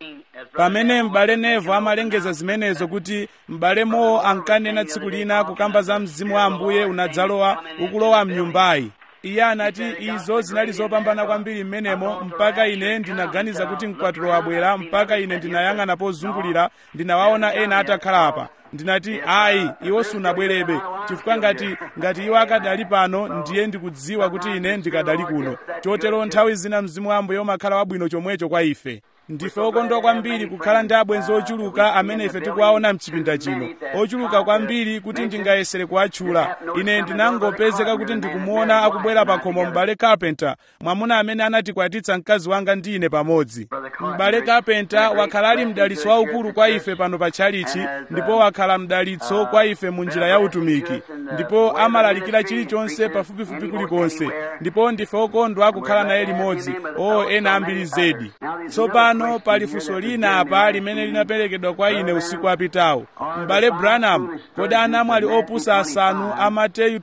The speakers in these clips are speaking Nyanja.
pamene m'bale nevo amalengeza zimenezo kuti m'bale mowo ankanena tsiku lina kukamba za mzimu wa ambuye unadzalowa ukulowa mnyumbayi iye anati izo zinali zopambana kwambiri m'menemo mpaka ine ndinaganiza kuti mkwatulo wabwera mpaka ine ndinayang'ana pozungulira ndinawaona ena atakhala apa ndinati ayi iwo sunabwerebe chifukwa ngati ngati iwo akadali pano ndiye ndikudziwa kuti ine ndikadali kuno chotero nthawi zina mzimu wa ambuye umakhala wabwino chomwecho kwa ife ndife okondwa kwambiri kukhala ndi abwenzi ochuluka amene ife tikuwaona mchipinda chino ochuluka kwambiri kuti ndingayesere kuwatchula ine ndinangopezeka kuti ndikumuona akubwera pa khomo m'bale carpenter mwamuna amene anatikwatitsa mkazi wanga ndi ine pamodzi m'bale carpenter wakhala ali mdalitso waukulu kwa ife pano pa tchalichi ndipo wakhala mdalitso kwa ife mu njira ya utumiki ndipo amalalikira chilichonse pafupifupi kulikonse ndipo ndife okondwa kukhala naye limodzi o ena ambiri zedi tsopano pali funso lina apa limene linaperekedwa kwa ine usiku wapitawo m'bale branham kodi anamwali opusa asanu a mateyu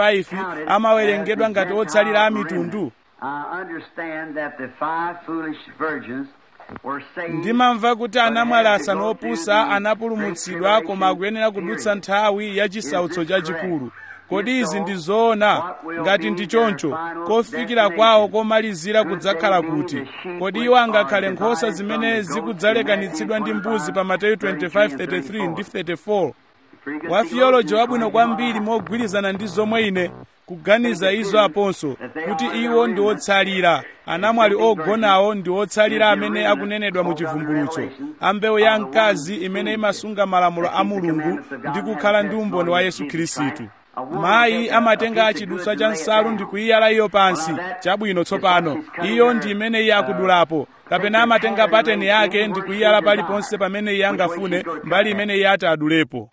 25 amawerengedwa ngati otsalira a mitundu I understand that the five foolish virgins were saved. ndimamva kuti anamwali asanu opusa anapulumutsidwa koma akuyenera kudutsa nthawi ya chisautso chachikulu kodi izi ndi zoona ngati ndi choncho kofikira kwawo komalizira kudzakhala kuti kodi iwo angakhale nkhosa zimene zikudzalekanitsidwa ndi mbuzi pa mateyu 25:33 ndi 34 wa theology wabwino kwambiri mogwirizana ndi zomwe ine kuganiza izo aponso kuti iwo ndi otsalira anamwali ogonawo ndi otsalira amene akunenedwa mu chivumbulutso ambewu ya mkazi imene imasunga malamulo a mulungu ndi kukhala ndi umboni wa yesu khristu mayi amatenga chidutswa cha nsalu ndi kuyiyala iyo pansi chabwino tsopano iyo ndi imene iye akudulapo kapena amatenga pateni yake ndi kuyiyala paliponse pamene iye angafune mbali imene iye ati adulepo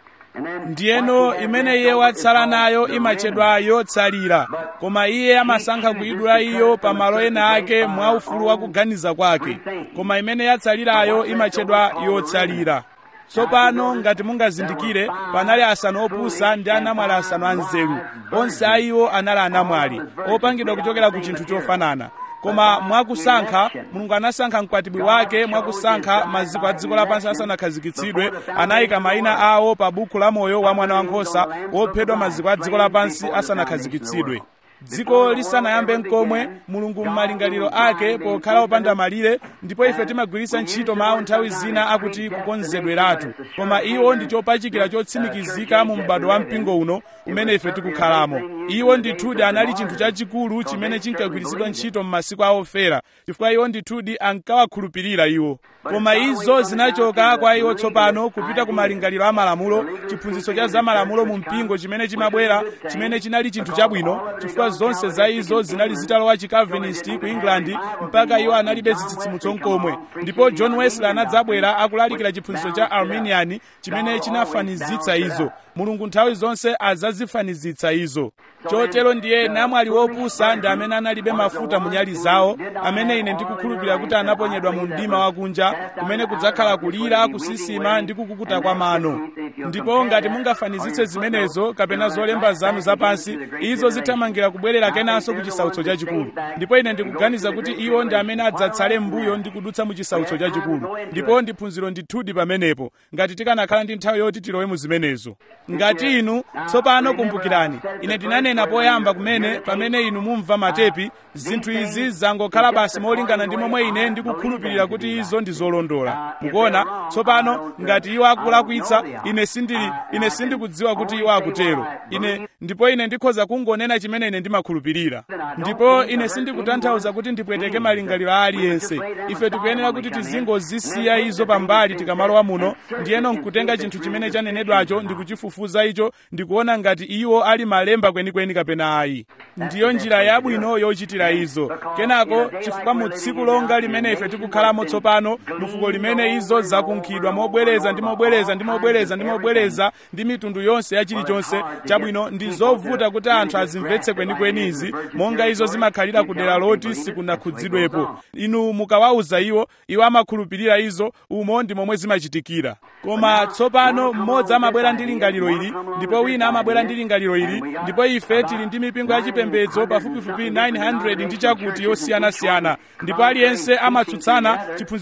ndiyeno imene iye watsala nayo imatchedwa yotsalira koma iye amasankha kuyidula iyo pa malo ena ake mwa ufulu wa kuganiza kwake koma imene yatsalirayo imatchedwa yotsalira tsopano ngati mungazindikire panali asanu opusa ndi anamwali asanu anzeru onse a iwo anali anamwali opangidwa kuchokera ku chinthu chofanana koma mwakusankha mulungu anasankha mkwatibwi wake mwakusankha maziko a dziko lapansi asanakhazikitsidwe anayika mayina awo pa buku la moyo wa mwana wankhosa wophedwa maziko a dziko lapansi asanakhazikitsidwe dziko lisanayambe nkomwe mulungu m'malingaliro ake pokhala opanda malire ndipo ife timagwiritsa ntchito mawu nthawi zina akuti kukonzedweratu koma iwo ndi chopachikira chotsimikizika mu m'bado wa mpingo uno umene ife tikukhalamo iwo ndithudi anali chinthu chachikulu chimene chinkagwiritsidwa ntchito m'masiku a ofera chifukwa iwo ndithudi ankawakhulupirira iwo koma izo zinachoka kwa iwo tsopano kupita ku malingaliro a malamulo chiphunzitso cha za malamulo mu mpingo chimene chimabwera chimene chinali chinthu chabwino chifukwa zonse za izo zinali zitalowa chikalvinist ku england mpaka iwo analibe zitsitsimutso nkomwe ndipo john wesley anadzabwera akulalikira chiphunzitso cha arminian chimene chinafanizitsa izo mulungu nthawi zonse azazifanizitsa izo chotero ndiye namwali wopusa ndi amene analibe mafuta mu nyali zawo amene ine ndikukhulupirira kuti anaponyedwa mu mdima wakunja kumene kudzakhala kulira kusisima ndi kukukuta kwa mano ndipo ngati mungafanizitse zimenezo kapena zolemba zanu zapansi izo zithamangira kubwerera kenanso ku chisautso chachikulu ndipo ine ndikuganiza kuti iwo ndi amene adzatsale m'mbuyo ndi kudutsa mu chisautso chachikulu ndipo ndiphunziro ndithudi pamenepo ngati tikanakhala ndi nthawi yoti tilowe mu zimenezo ngati inu tsopano kumbukirani ine ndinanena poyamba kumene pamene inu mumva matepi zinthu izi zangokhala basi molingana ndi momwe ine ndikukhulupirira kuti izo ndi zolondola mukuona tsopano ngati iwo akulakwitsa ine sindili ine sindikudziwa kuti iwo akutero ine ndipo ine ndikhoza kungonena chimene ine ndimakhulupirira ndipo ine sindikutanthauza kuti ndipweteke malingaliro a aliyense ife tikuyenera kuti tizingozisiya izo pambali tikamalowa muno ndiyeno nkutenga chinthu chimene chanenedwacho ndikuchifufuza icho ndikuona ngati iwo ali malemba kwenikweni kapena ayi ndiyo njira yabwino yochitira izo kenako chifukwa mu tsiku longa limene ife tikukhalamo tsopano mufuko limene izo zakunkhidwa mobwereza ndi mobwereza ndi mobwereza ndi mobwereza ndi mitundu yonse ya chilichonse chabwino ndi zovuta kuti anthu azimvetse kwenikweni izi monga izo zimakhalira ku dera loti sikunakhudzidwepo inu mukawauza iwo iwo amakhulupirira izo umo ndi momwe zimachitikira koma tsopano mmodzi amabwera ndi lingaliro ili ndipo wina amabwera ndi lingaliro ili ndipo ife tili ndi mipingo yachipembedzo pafupifupi 900 ndi chakuti yosiyanasiyana ndipo aliyense amatsutsana chiphunzitso chake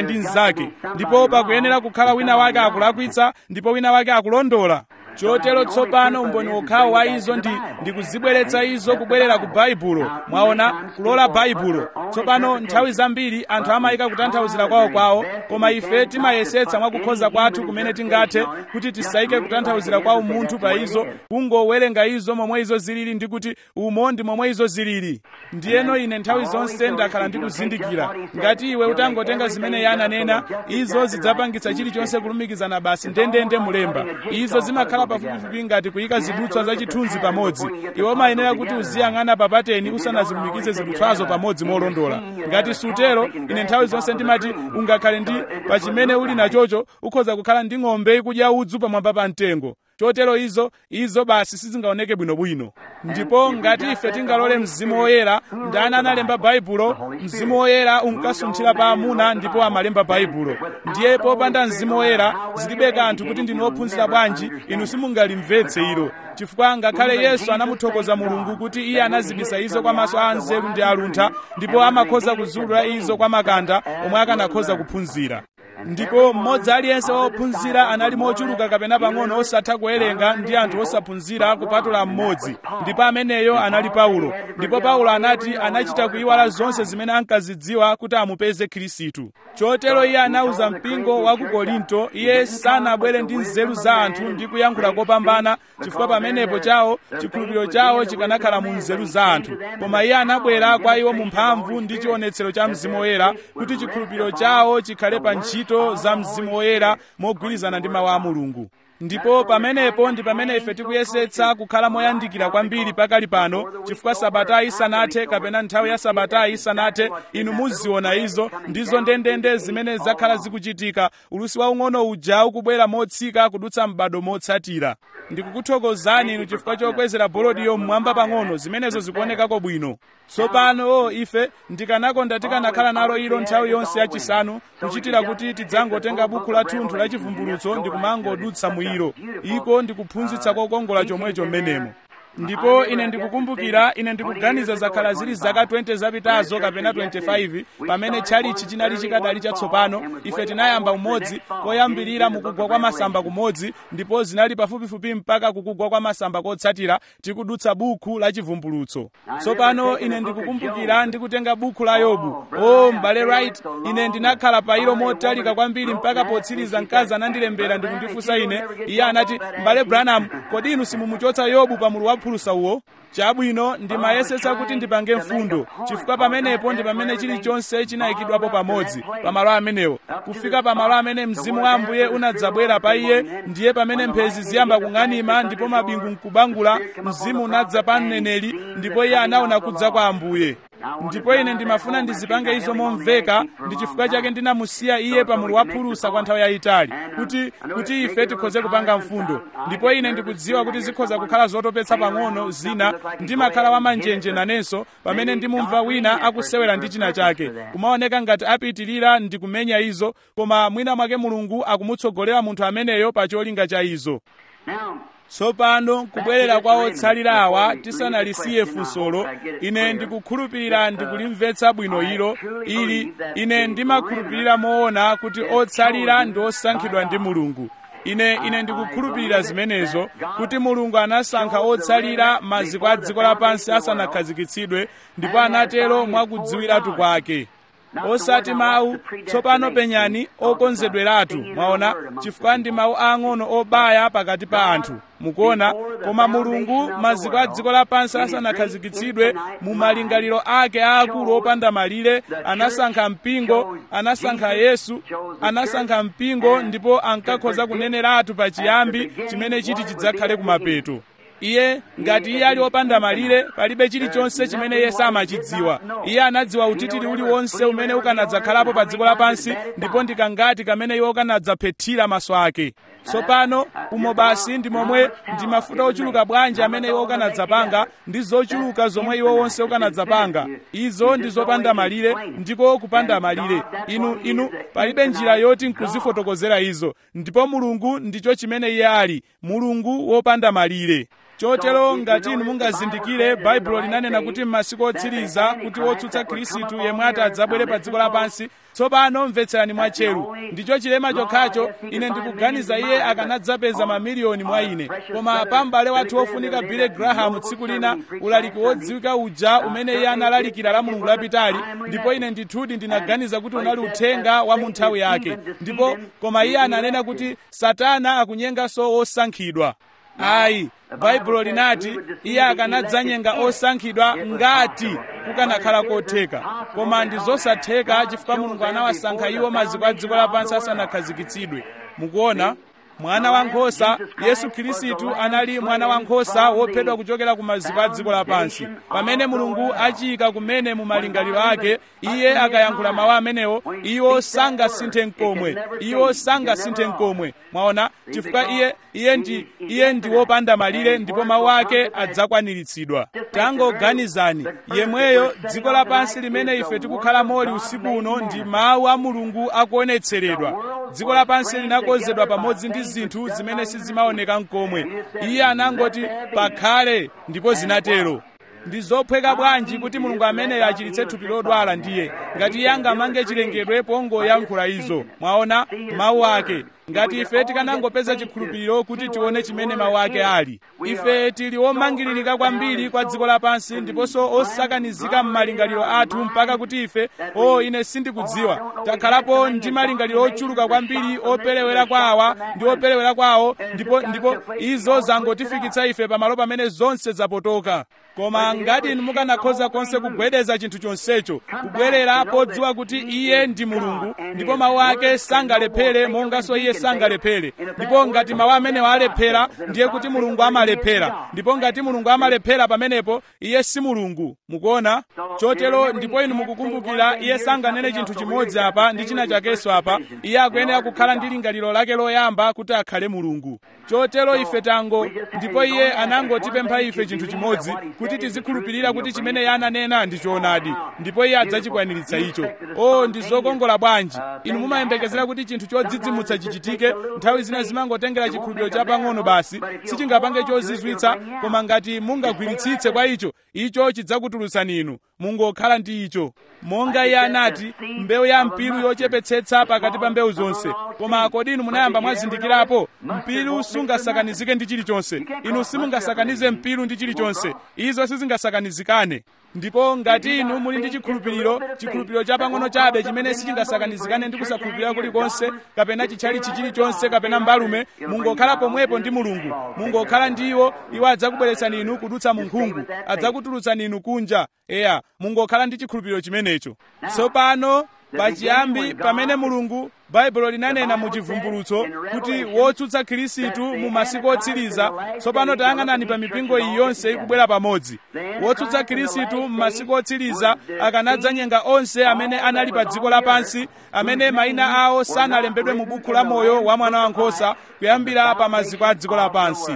wake ndi mnzake ndipo pakuyenera kukhala wina wake akulakwitsa ndipo wina wake akulondola chotero tsopano umboni wokhawo wa izo ndi ndikuzibweretsa izo kubwerera ku baibulo mwaona kulola baibulo tsopano nthawi zambiri anthu amayika kutanthauzira kwawo kwawo koma ife timayesetsa mwakukhoza kwathu kumene tingathe kuti tisayike kutanthauzira kwawo munthu pa izo kungowerenga izo momwe izo zilili ndi kuti umo ndi momwe izo zilili ndiyeno ine nthawi zonse ndakhala ndikuzindikira ngati iwe utangotenga zimene iye ananena izo zidzapangitsa chilichonse kulumikizana basi ndendende mulemba izo zimakhala pafupifupi ngati kuyika zidutswa za chithunzi pamodzi iwe umayenera kuti uziyang'ana papateni usanazilumikize zidutswazo pamodzi molondola ngati sutero ine nthawi zonse ndimati ungakhale ndi pa chimene uli nachocho ukhoza kukhala ndi ng'ombe ikudya udzu pamwamba pa mtengo chotero izo izo basi sizingaoneke bwinobwino ndipo ngati ife tingalole mzimu woyera ndani analemba baibulo mzimu woyera unkasunthira pa amuna ndipo amalemba baibulo ndiye popanda mzimu woyera zilibe kanthu kuti ndinu ophunzira bwanji inu simungalimvetse ilo chifukwa ngakhale yesu anamuthokoza mulungu kuti iye anazibisa izo kwa maso a anzeru ndi aluntha ndipo amakhoza kuzulula izo kwa makanda omwe akanakhoza kuphunzira ndipo mmodzi aliyense wophunzira anali mochuluka kapena pang'ono osatha kuwerenga ndi anthu osaphunzira kupatula mmodzi ndipo ameneyo anali paulo ndipo paulo anati anachita kuyiwala zonse zimene ankazidziwa kuti amupeze khristu chotero iye anawuza mpingo wa ku korinto iye sanabwere ndi nzeru za anthu ndi kuyankhula kopambana chifukwa pamenepo chawo chikhulupiriro chawo chikanakhala mu nzeru za anthu koma iye anabwera kwa iwo mu mphamvu ndi chionetsero cha mzimu woyera kuti chikhulupiriro chawo chikhale pa ntchito za mzimu woyera mogwirizana ndi mawu a mulungu ndipo pamenepo ndi pamene ife tikuyesetsa kukhala moyandikira kwambiri pakali pano chifukwa sabata isanathe kapena nthawi ya sabata isanathe inu muziona izo ndizo ndendende zimene zakhala zikuchitika ulusi waung'ono uja ukubwera motsika kudutsa m'bado motsatira ndikukuthokozani inu chifukwa chokwezera bolodiyo mmwamba pang'ono zimenezo zikuonekako bwino tsopano ife ndikanakonda tikanakhala nalo ilo nthawi yonse yachisanu kuchitira kuti tidzangotenga buku la thunthu la chivumbulutso ndikumangodutsa mwiro iko ndikuphunzitsa kokongola chomwecho mmenemo ndipo ine ndikukumbukira ine ndikuganiza zakhala zili zaka 20 zapitazo kapena 25 pamene tchalichi chinali chikadali chatsopano ife tinayamba umodzi koyambirira mukugwa kwa masamba kumodzi ndipo zinali pafupifupi mpaka kukugwa kwa masamba kotsatira tikudutsa buku la chivumbulutso tsopano ine ndikukumbukira ndikutenga buku la yobu o m'bale right ine ndinakhala pa ilo motalika kwambiri mpaka potsiriza mkazi anandilembera ndikundifunsa ine iye anati m'bale branham kodi inu simumuchotsa yobu pamulu wa phulusa uwo chabwino ndimayesetsa kuti ndipange mfundo chifukwa pamenepo ndi pamene chilichonse chinayikidwapo pamodzi pamalo amenewo kufika pamalo amene mzimu wa ambuye unadzabwera pa iye ndiye pamene mphezi ziyamba kung'anima ndipo mabingu nkubangula mzimu unadza pa mneneri ndipo iye anaona kudza kwa ambuye ndipo ine ndimafuna ndizipange izo momveka ndi chifukwa chake ndinamusiya iye pamulu wa phulusa kwa nthawi yayitali kuti kuti ife tikhoze kupanga mfundo ndipo ine ndikudziwa kuti zikhoza kukhala zotopetsa pang'ono zina ndimakhala wamanjenje nanenso pamene ndimumva wina akusewera ndi china chake kumaoneka ngati apitirira ndikumenya izo koma mwina mwake mulungu akumutsogolera munthu ameneyo pa cholinga cha izo tsopano kubwerera kwa otsalira awa tisanalisiye funsolo ine ndikukhulupirira ndikulimvetsa bwino ilo ili ine ndimakhulupirira moona kuti otsalira ndi osankhidwa ndi mulungu ine ine ndikukhulupirira zimenezo kuti mulungu anasankha otsalira maziko a dziko lapansi asanakhazikitsidwe ndipo anatero mwakudziwiratu kwake osati mawu tsopano penyani okonzedweratu mwaona chifukwa ndi mawu ang'ono obaya pakati pa anthu mukuona koma mulungu maziko a dziko lapansi asanakhazikitsidwe mu malingaliro ake aakulu opanda malire anasankha mpingo anasankha yesu anasankha mpingo ndipo ankakhoza kuneneratu pa chiyambi chimene chiti chidzakhale kumapeto iye ngati iye ali wopanda malire palibe chilichonse chimene iye samachidziwa iye anadziwa utitiri uliwonse umene ukanadzakhalapo pa dziko lapansi ndipo ndikangati kamene iwo ukanadzaphethira maso ake tsopano umo basi ndi momwe ndi mafuta ochuluka bwanji amene iwo ukanadzapanga ndi zochuluka zomwe iwo wonse ukanadzapanga izo ndi zopanda malire ndiko kupanda malire inu inu palibe njira yoti nkuzifotokozera izo ndipo mulungu ndicho chimene iye ali mulungu wopanda malire chotero ngati inu mungazindikire baibulo linanena kuti m'masiku otsiriza kuti wotsutsa khristu yemwe ati adzabwere pa dziko lapansi tsopano mvetserani mwatcheru ndicho chilema chokhacho ine ndikuganiza iye akanadzapeza mamiliyoni mwa ine koma pa m'bale wathu wofunika billy graham tsiku lina ulaliki wodziwika uja umene iye analalikira la mulungu lapitali ndipo ine ndithudi ndinaganiza kuti unali uthenga wa mu nthawi yake ndipo koma iye ananena kuti satana akunyenganso osankhidwa ayi baibulo linati iye akanadzanyenga osankhidwa ngati kukanakhala kotheka koma ndi zosatheka chifukwa mulungu anawasankha iwo maziko a dziko lapansi asanakhazikitsidwe mukuona mwana wankhosa yesu khristu anali mwana wankhosa wophedwa kuchokera ku maziko a dziko lapansi pamene mulungu achiyika kumene mu malingaliro ake iye akayankhula mawu amenewo iwo sangasinthe mkomwe iwo sangasinthe mkomwe mwaona chifukwa iye iye ndi iye ndi wopanda malire ndipo mawu ake adzakwaniritsidwa tangoganizani yemweyo dziko lapansi limene ife tikukhala moli usiku uno ndi mawu a mulungu akuonetseredwa dziko lapansi linakonzedwa pamodzi ndi zinthu zimene sizimaoneka mkomwe iye anangoti pakhale ndipo zinatero ndi zophweka bwanji kuti mulungu ameneyo achiritse thupi lodwala ndiye ngati iye angamange chilengedwe pongoyankhula izo mwaona mawu ake ngati ife tikanangopeza chikhulupiriro kuti tione chimene mawu ake ali ife tili omangiririka kwambiri kwa dziko lapansi ndiponso osakanizika m'malingaliro athu mpaka kuti ife o ine sindikudziwa takhalapo ndi malingaliro ochuluka kwambiri operewera kwa awa ndi operewera kwawo ndipo ndipo izo zangotifikitsa ife pamalo pamene zonse zapotoka koma ngati inu mukanakhoza konse kugwedeza chinthu chonsecho kubwerera podziwa kuti iye ndi mulungu ndipo mawu ake sangalephere monganso iye sangalephere ndipo ngati mawu amenewo alephera ndiye kuti mulungu amalephera ndipo ngati mulungu amalephera pamenepo iye si mulungu mukuona chotero ndipo inu mukukumbukira iye sanganene chinthu chimodzi apa ndi china chakenso apa iye akuyenera kukhala ndi lingaliro lake loyamba kuti akhale mulungu chotero ife tango ndipo iye anangotipempha ife chinthu chimodzi kuti tizikhulupirira kuti chimene iye ananena ndi choonadi ndipo iye adzachikwaniritsa icho o ndi zokongola bwanji inu mumayembekezera kuti chinthu chodzidzimutsa chichitike nthawi zina zimangotengera chikhulupiriro chapang'ono basi sichingapange chozizwitsa koma ngati mungagwiritsitse kwa icho icho chidzakutulutsani inu mungokhala ndi icho monga iye anati mbewu ya mpiru yochepetsetsa pakati pa mbewu zonse koma kodi inu munayamba mwazindikirapo mpiru sungasakanizike ndi chilichonse inu simungasakanize mpiru ndi chilichonse izo sizingasakanizikane ndipo ngati inu muli ndi chikhulupiriro chikhulupiriro chapang'ono chabe chimene sichingasakanizikane ndi kusakhulupirira kulikonse kapena chitchalichi chilichonse kapena mbalume mungokhala pomwepo ndi mulungu mungokhala ndi iwo iwo adzakubweretsani inu kudutsa mu nkhungu adzakutulutsani inu kunja eya mungokhala ndi chikhulupiriro chimenecho tsopano pachiyambi pamene mulungu baibulo linanena mu chivumbulutso kuti wotsutsa khristu mu masiku otsiriza tsopano tayang'anani pa mipingo iyi yonse ikubwera pamodzi wotsutsa khristu mu masiku otsiriza akanadzanyenga onse amene anali pa dziko lapansi amene mayina awo sanalembedwe mu buku la moyo wa mwana wankhosa kuyambira pa maziko a dziko lapansi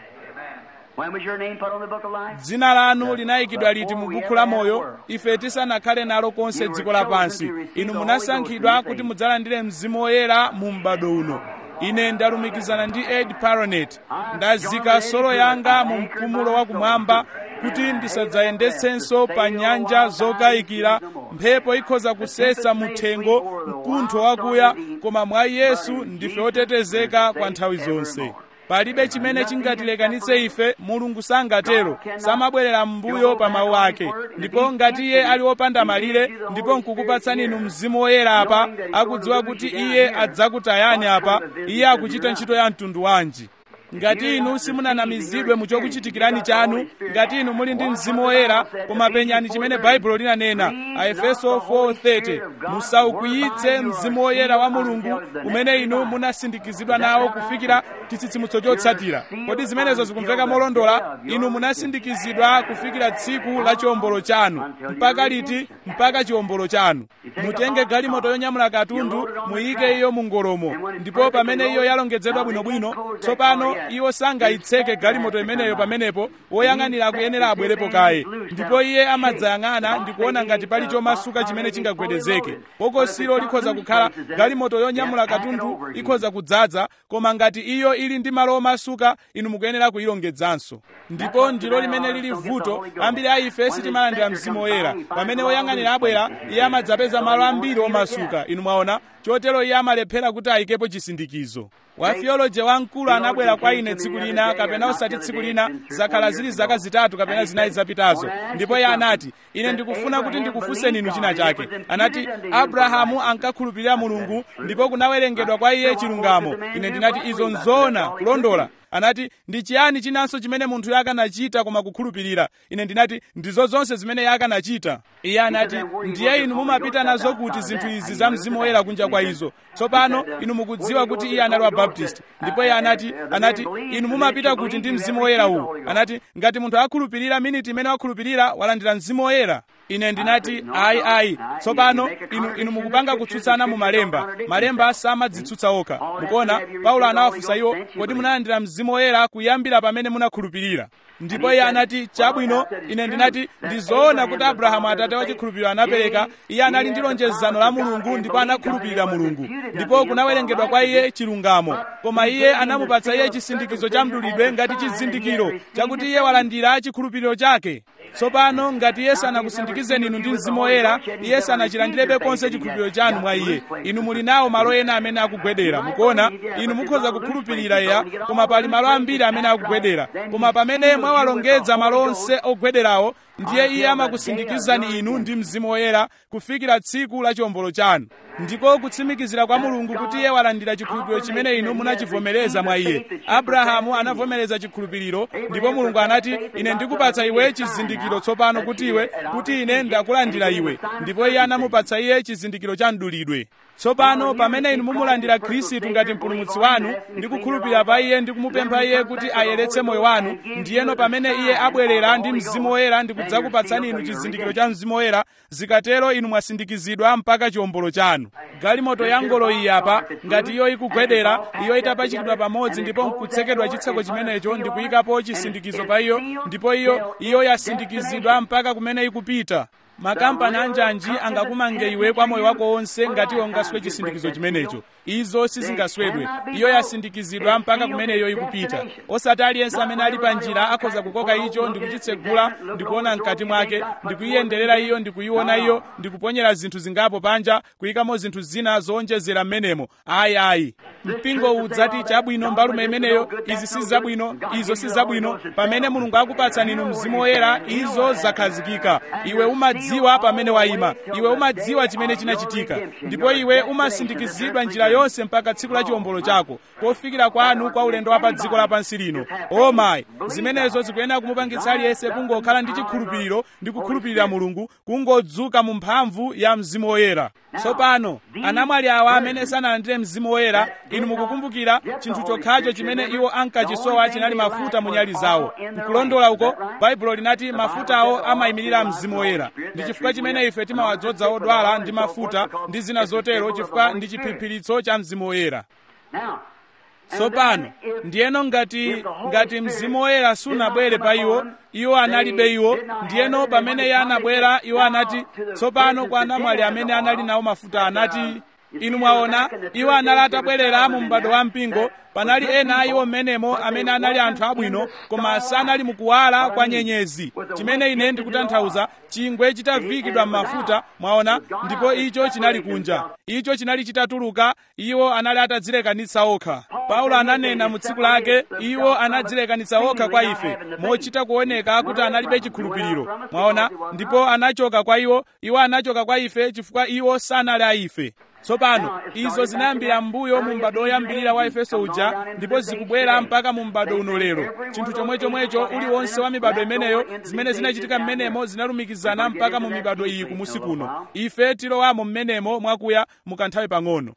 When was your name put on the book of life? dzina lanu linayikidwa liti mu buku la moyo ife tisanakhale nalo konse dziko lapansi inu munasankhidwa kuti mudzalandire mzimu woyera mu m'bado uno ine ndalumikizana ndi ed paronet ndazika solo yanga mu mpumulo wakumwamba kuti ndisadzayendetsenso pa nyanja zokayikira mphepo ikhoza kusesa muthengo mkuntho wakuya koma mwa yesu ndife otetezeka kwa nthawi zonse palibe chimene chingatilekanitse ife mulungu sangatero samabwerera m'mbuyo pa mawu ake ndipo ngati iye ali wopanda malire ndipo nkukupatsani inu mzimu woyera apa akudziwa kuti iye adzakutayani apa iye akuchita ntchito ya mtundu wanji ngati inu simunanamizidwe mu chokuchitikirani chanu ngati inu muli ndi mzimu woyera koma penyani chimene baibulo linanena aefeso 4:30 musaukwiyitse mzimu woyera wa mulungu umene inu munasindikizidwa nawo kufikira chitsitsimutso chotsatira kodi zimenezo zikumveka molondola inu munasindikizidwa kufikira tsiku la chiwombolo chanu mpaka liti mpaka chiwombolo chanu mutenge galimoto yonyamula katundu muyike iyo mu ngolomo ndipo pamene iyo yalongedzedwa bwinobwino tsopano iwo sangayitseke galimoto imeneyo pamenepo woyang'anira akuyenera abwerepo kaye ndipo iye amadzayang'ana ndikuona ngati pali chomasuka chimene chingagwedezeke bokosilo likhoza kukhala galimoto yonyamula katundu ikhoza kudzaza koma ngati iyo ili ndi malo omasuka inu mukuyenera kuyilongedzanso ndipo ndilo limene lili vuto ambiri a ife sitimalandira mzimu woyera pamene woyang'anira abwera iye amadzapeza malo ambiri omasuka inu mwaona chotero iye amalephera kuti ayikepo chisindikizo wafiyoloje wamkulu anabwera kwa ine tsiku lina kapena osati tsiku lina zakhala zili zaka zitatu kapena zinayi zapitazo ndipo iye anati ine ndikufuna kuti ndikufunseni inu china chake anati abrahamu ankakhulupirira mulungu ndipo kunawerengedwa kwa iye chilungamo ine ndinati izo nzona kulondola anati ndi chiyani chinanso chimene munthu akanachita koma kukhulupirira ine ndinati ndizo zonse zimene iye akanachita iye anati ndiye inu mumapita nazo kuti zinthu izi za mzimu woyera kunja kwa izo tsopano inu mukudziwa kuti iye anali wa baptist ndipo iye anati anati inu mumapita kuti ndi mzimu woyera uwu anati ngati munthu akhulupirira miniti imene wakhulupirira walandira mzimu woyera ine ndinati ayi ayi tsopano inu, inu mukupanga kutsutsana mu malemba malemba samadzitsutsa okha mukuona paulo anawafunsa iwo kodi munalandira mzimu woyera kuyambira pamene munakhulupirira ndipo iye anati chabwino ine ndinati ndizoona kuti abrahamu atate wa chikhulupiriro anapereka iye anali ndi lonjezano la mulungu ndipo anakhulupirira mulungu ndipo kunawerengedwa kwa iye chilungamo koma iye anamupatsa iye chisindikizo cha mdulidwe ngati chizindikiro chakuti iye walandira chikhulupiriro chake tsopano ngati iye sanakusindikizeni inu ndi mzimu woyera iye sanachilandirebe konse chikhulupiriro chanu mwa iye inu muli nawo malo ena amene akugwedera mukuona inu mukhoza kukhulupirira eya koma pali malo ambiri amene akugwedera koma pamene mwawalongedza malo onse ogwederawo ndiye iye amakusindikizani inu ndi mzimu woyera kufikira tsiku la chiwombolo chanu ndiko kutsimikizira kwa mulungu kuti iye walandira chikhulupiriro chimene inu munachivomereza mwa iye abrahamu anavomereza chikhulupiriro ndipo mulungu anati ine ndikupatsa iwe chizindikiro tsopano kuti iwe kuti ine ndakulandira iwe ndipo iye anamupatsa iye chizindikiro cha mdulidwe tsopano pamene inu mumulandira khristu ngati mpulumutsi wanu ndi kukhulupirira pa iye ndi kumupempha iye kuti ayeretse moyo wanu ndiyeno pamene iye abwerera ndi mzimu woyera ndi kudzakupatsani inu chizindikiro cha mzimu woyera zikatero inu mwasindikizidwa mpaka chiwombolo chanu galimoto ya ngolo iyi apa ngati iyo ikugwedera iyo itapachikidwa pamodzi ndipo nkutsekedwa chitseko chimenecho ndi kuyikapo chisindikizo pa iyo ndipo iyo iyo yasindikizidwa mpaka kumene ikupita makampani anjanji angakumange iwe kwa moyo wako wonse ngati ungaswe chisindikizo chimenecho izo sizingaswedwe iyo yasindikizidwa mpaka kumene iyo ikupita osati aliyense amene ali pa njira akhoza kukoka icho ndi kuchitsegula ndi kuona mkati mwake ndi kuyiyenderera iyo ndi kuyiona iyo ndi kuponyera zinthu zingapo panja kuyikamo zinthu zina zowonjezera m'menemo ayi ayi mpingo udzati chabwino mbalume imeneyo izi si zabwino izo si zabwino pamene mulungu akupatsani inu mzimu woyera izo zakhazikika iwe umadziwa pamene wayima iwe umadziwa chimene chinachitika ndipo iwe umasindikizidwa njira yonse mpaka tsiku la chiwombolo chako pofikira kwanu kwa ulendo wa pa dziko lapansi lino o mayi zimenezo zikuyenera kumupangitsa aliyense kungokhala ndi chikhulupiriro ndi kukhulupirira mulungu kungodzuka mu mphamvu ya mzimu woyera tsopano anamwali awa amene sanalandire mzimu woyera inu mukukumbukira chinthu chokhacho chimene iwo ankachisowa chinali mafuta mu nyali zawo nkulondola uko baibulo linati mafutawo amayimirira mzimu woyera ndi chifukwa chimene ife timawadzoza odwala ndi mafuta ndi zina zotero chifukwa ndi chiphiphiritso cha mzimu woyera tsopano ndiyeno ngati ngati mzimu woyera sunabwere pa iwo iwo analibe iwo ndiyeno pamene iye anabwera iwo anati tsopano kwa anamwali amene anali nawo mafuta anati inu mwaona iwo anali atabwerera mu m'bado wa mpingo panali ena a iwo mmenemo amene anali anthu abwino koma sanali mukuwala kwa nyenyezi chimene ine ndikutanthauza chingwe chitavikidwa m'mafuta mwaona ndipo icho chinali kunja icho chinali chitatuluka iwo anali atadzilekanitsa okha paulo ananena mu tsiku lake iwo anadzilekanitsa okha kwa ife mochita kuoneka kuti analibe chikhulupiriro mwaona ndipo anachoka kwa iwo iwo anachoka kwa ife chifukwa iwo sanali a ife tsopano izo zinayambira m'mbuyo mu m'bado woyambirira wa efeso uja ndipo zikubwera mpaka mu m'bado uno lero chinthu chomwechomwecho uliwonse wa mibado imeneyo zimene zinachitika m'menemo zinalumikizana mpaka mu mibado iyi kumusi kuno ife tilowamo m'menemo mwakuya mukanthawi pang'ono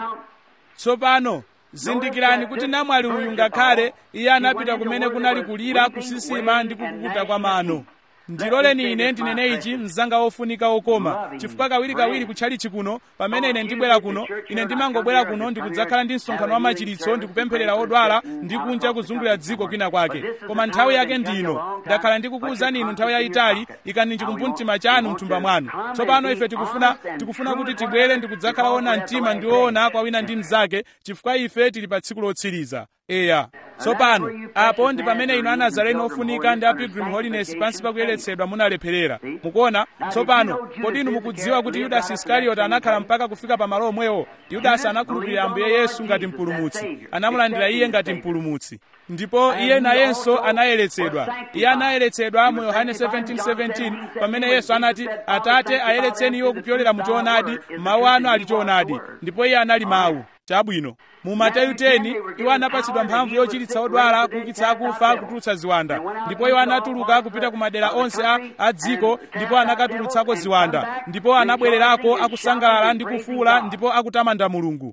tsopano zindikirani kuti namwali uyu ngakhale iye anapita kumene kunali kulira kusisima ndi kukukuta kwa mano ndiloleni ine ndinene ichi mzanga wofunika wokoma chifukwa kawirikawiri kutchalichi kuno pamene ine ndibwera kuno ine ndimangobwera kuno ndikudzakhala ndi msonkhano wa machiritso ndikupempherera odwala ndi kunja kuzungulira dziko kwina kwake koma nthawi yake ndino ndakhala ndikukuwuzani inu nthawi yayitali ikani chikumbumtima chanu mthumba mwanu tsopano ife tikufuna tikufuna kuti tibwere ndikudzakhala ona mtima ndi woona kwa wina ndi mnzake chifukwa ife tili pa tsiku lotsiriza eya tsopano apo ndi pamene inu anazareni ofunika ndi a pilgrim holiness pansi pakuyeretsedwa munalepherera mukuona tsopano kodi inu mukudziwa kuti yudasi iskarioti anakhala mpaka kufika pa malo omwewo yudasi anakhulupirira ambuye yesu ngati mpulumutsi anamulandira iye ngati mpulumutsi ndipo iye nayenso anayeretsedwa iye anayeretsedwa mu yohane 17:17 pamene yesu anati atate ayeretseni iwo kupyolera mu choonadi mawu anu ali choonadi ndipo iye anali mawu chabwino mu mateyu 10 iwo anapatsidwa mphamvu yochiritsa odwala kuukitsa akufa kutulutsa ziwanda ndipo iwo anatuluka kupita ku madera onse a, a dziko ndipo anakatulutsako ziwanda ndipo anabwererako akusangalala ndi kufuula ndipo akutamanda mulungu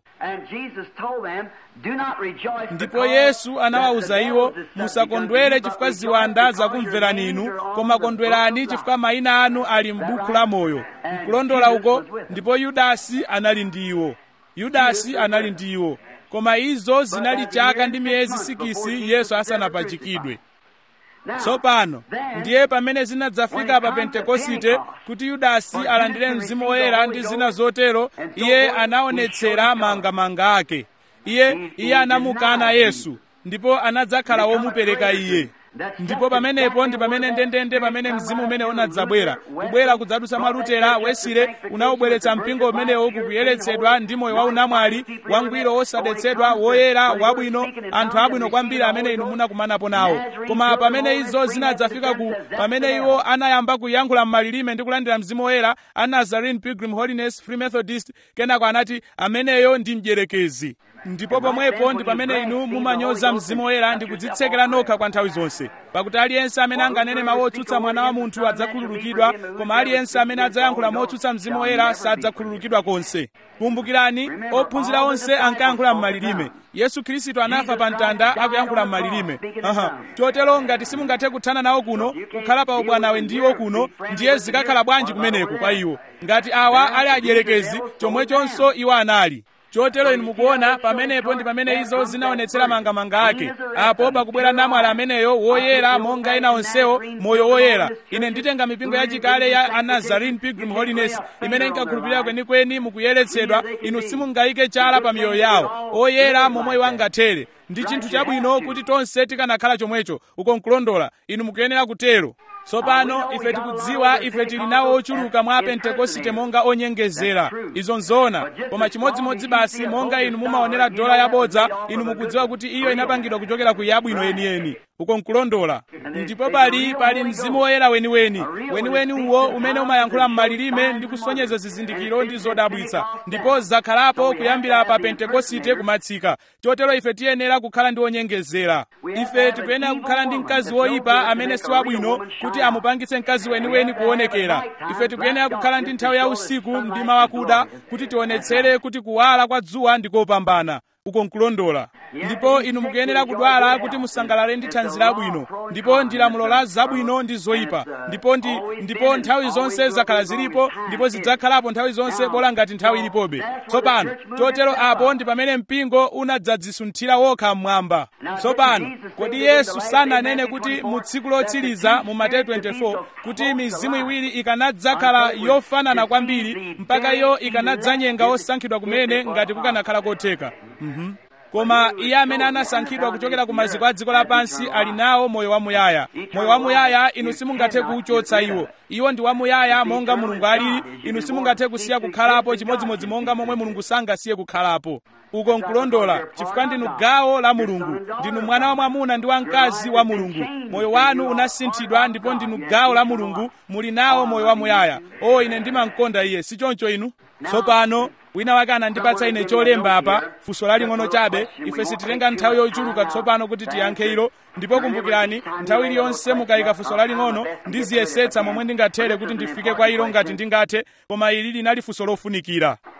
ndipo yesu anawawuza iwo musakondwere chifukwa ziwanda zakumverani inu koma kondwerani chifukwa mayina anu ali m'buku la moyo mkulondola uko ndipo yudasi anali ndi iwo yudasi anali ndi iwo koma izo zinali chaka ndi miyezi sikisi yesu asanapachikidwe tsopano ndiye pamene zinadzafika pa pentekosite kuti yudasi alandire mzimu woyera ndi zina zotero iye anaonetsera mangamanga ake iye iye anamukana yesu ndipo anadzakhala womupereka iye ndipo pamenepo ndi pamene ndendende pamene mzimu umene unadzabwera kubwera kudzadusa mwa lutera wesire unawubweretsa mpingo umenewo kukuyeretsedwa ndi moyo waunamwali wangwiro wosadetsedwa woyera wabwino anthu abwino kwambiri amene inu munakumanapo nawo koma pamene izo zinadzafika ku pamene iwo anayamba kuyankhula m'malilime ndi kulandira mzimu woyera a nazarene pilgrim holiness free methodist kenako anati ameneyo ndi mdierekezi ndipo pomwepo ndi pamene inu mumanyoza mzimu woyera ndi kudzitsekera nokha kwa nthawi zonse pakuti aliyense amene anganene mawu otsutsa mwana wa munthu adzakhululukidwa koma aliyense amene adzayankhula motsutsa mzimu woyera sadzakhululukidwa konse kumbukirani ophunzira onse ankayankhula m'malilime yesu khristu anafa pa mtanda akuyankhula m'malilime aha chotero ngati simungathe kuthana nawo kuno kukhala pa ubwanawe ndiwo kuno ndiye zikakhala bwanji kumeneko kwa iwo ngati awa ali adierekezi chomwechonso iwo anali chotero inu mukuona pamenepo ndi pamene izo zinaonetsera mangamanga ake apo pakubwera namwali ameneyo woyera monga ena onsewo moyo woyera ine nditenga mipingo yachikale ya anazarene pilgrim holiness imene inkakhulupirira kwenikweni mukuyeretsedwa inu simungayike chala pa miyoyo yawo oyera momwe wangathere ndi chinthu chabwino kuti tonse tikanakhala chomwecho uko nkulondola inu mukuyenera kutero tsopano ife tikudziwa ife tili nawo ochuluka mwa pentekosite monga onyengezera izo nzoona koma chimodzimodzi basi monga inu mumaonera dola yabodza inu mukudziwa kuti iyo inapangidwa kuchokera ku yabwino yeniyeni uko nkulondola ndipo pali pali mzimu woyera weniweni weniweni uwo umene umayankhula m'malilime ndi kusonyeza zizindikiro ndi zodabwitsa ndipo zakhalapo kuyambira pa pentekosite kumatsika chotero ife tiyenera kukhala ndi onyengezera ife tikuyenera kukhala ndi mkazi woyipa amene si wabwino kuti amupangitse mkazi weniweni kuonekera ife tikuyenera kukhala ndi nthawi ya usiku mdima wakuda kuti tionetsere kuti kuwala kwa dzuwa ndikopambana uko nkulondola ndipo inu mukuyenera kudwala kuti musangalale ndi thanzi labwino ndipo ndi lamulo la zabwino ndi zoyipa ndipo ndi ndipo nthawi zonse zakhala zilipo ndipo zidzakhalapo nthawi zonse bola ngati nthawi ilipobe tsopano chotero apo ndi pamene mpingo unadzadzisunthira wokha mmwamba tsopano kodi yesu sananene kuti mu tsiku lotsiriza mu mateyu 24 kuti mizimu iwiri ikanadzakhala yofanana kwambiri mpaka iyo ikanadzanyenga osankhidwa kumene ngati kukanakhala kotheka mm-hmm. koma iye amene anasankhidwa kuchokera ku maziko a dziko lapansi ali nawo moyo wamuyaya moyo wamuyaya inu simungathe kuwuchotsa iwo iwo ndi wamuyaya monga mulungu alili inu simungathe kusiya kukhalapo chimodzimodzi monga momwe mulungu sangasiye kukhalapo uko nkulondola chifukwa ndinu gawo la mulungu ndinu mwana wa mwamuna ndi wamkazi wa mulungu moyo wanu unasinthidwa ndipo ndinu gawo la mulungu muli nawo moyo wamuyaya o ine ndimamkonda iye si choncho inu tsopano wina wake anandipatsa ine cholemba apa funso laling'ono chabe ife sititenga nthawi yochuluka tsopano kuti tiyankhe ilo ndipo kumbukirani nthawi iliyonse mukayika funso laling'ono ndiziyesetsa momwe ndingathere kuti ndifike kwa ilo ngati ndingathe koma ili linali funso lofunikira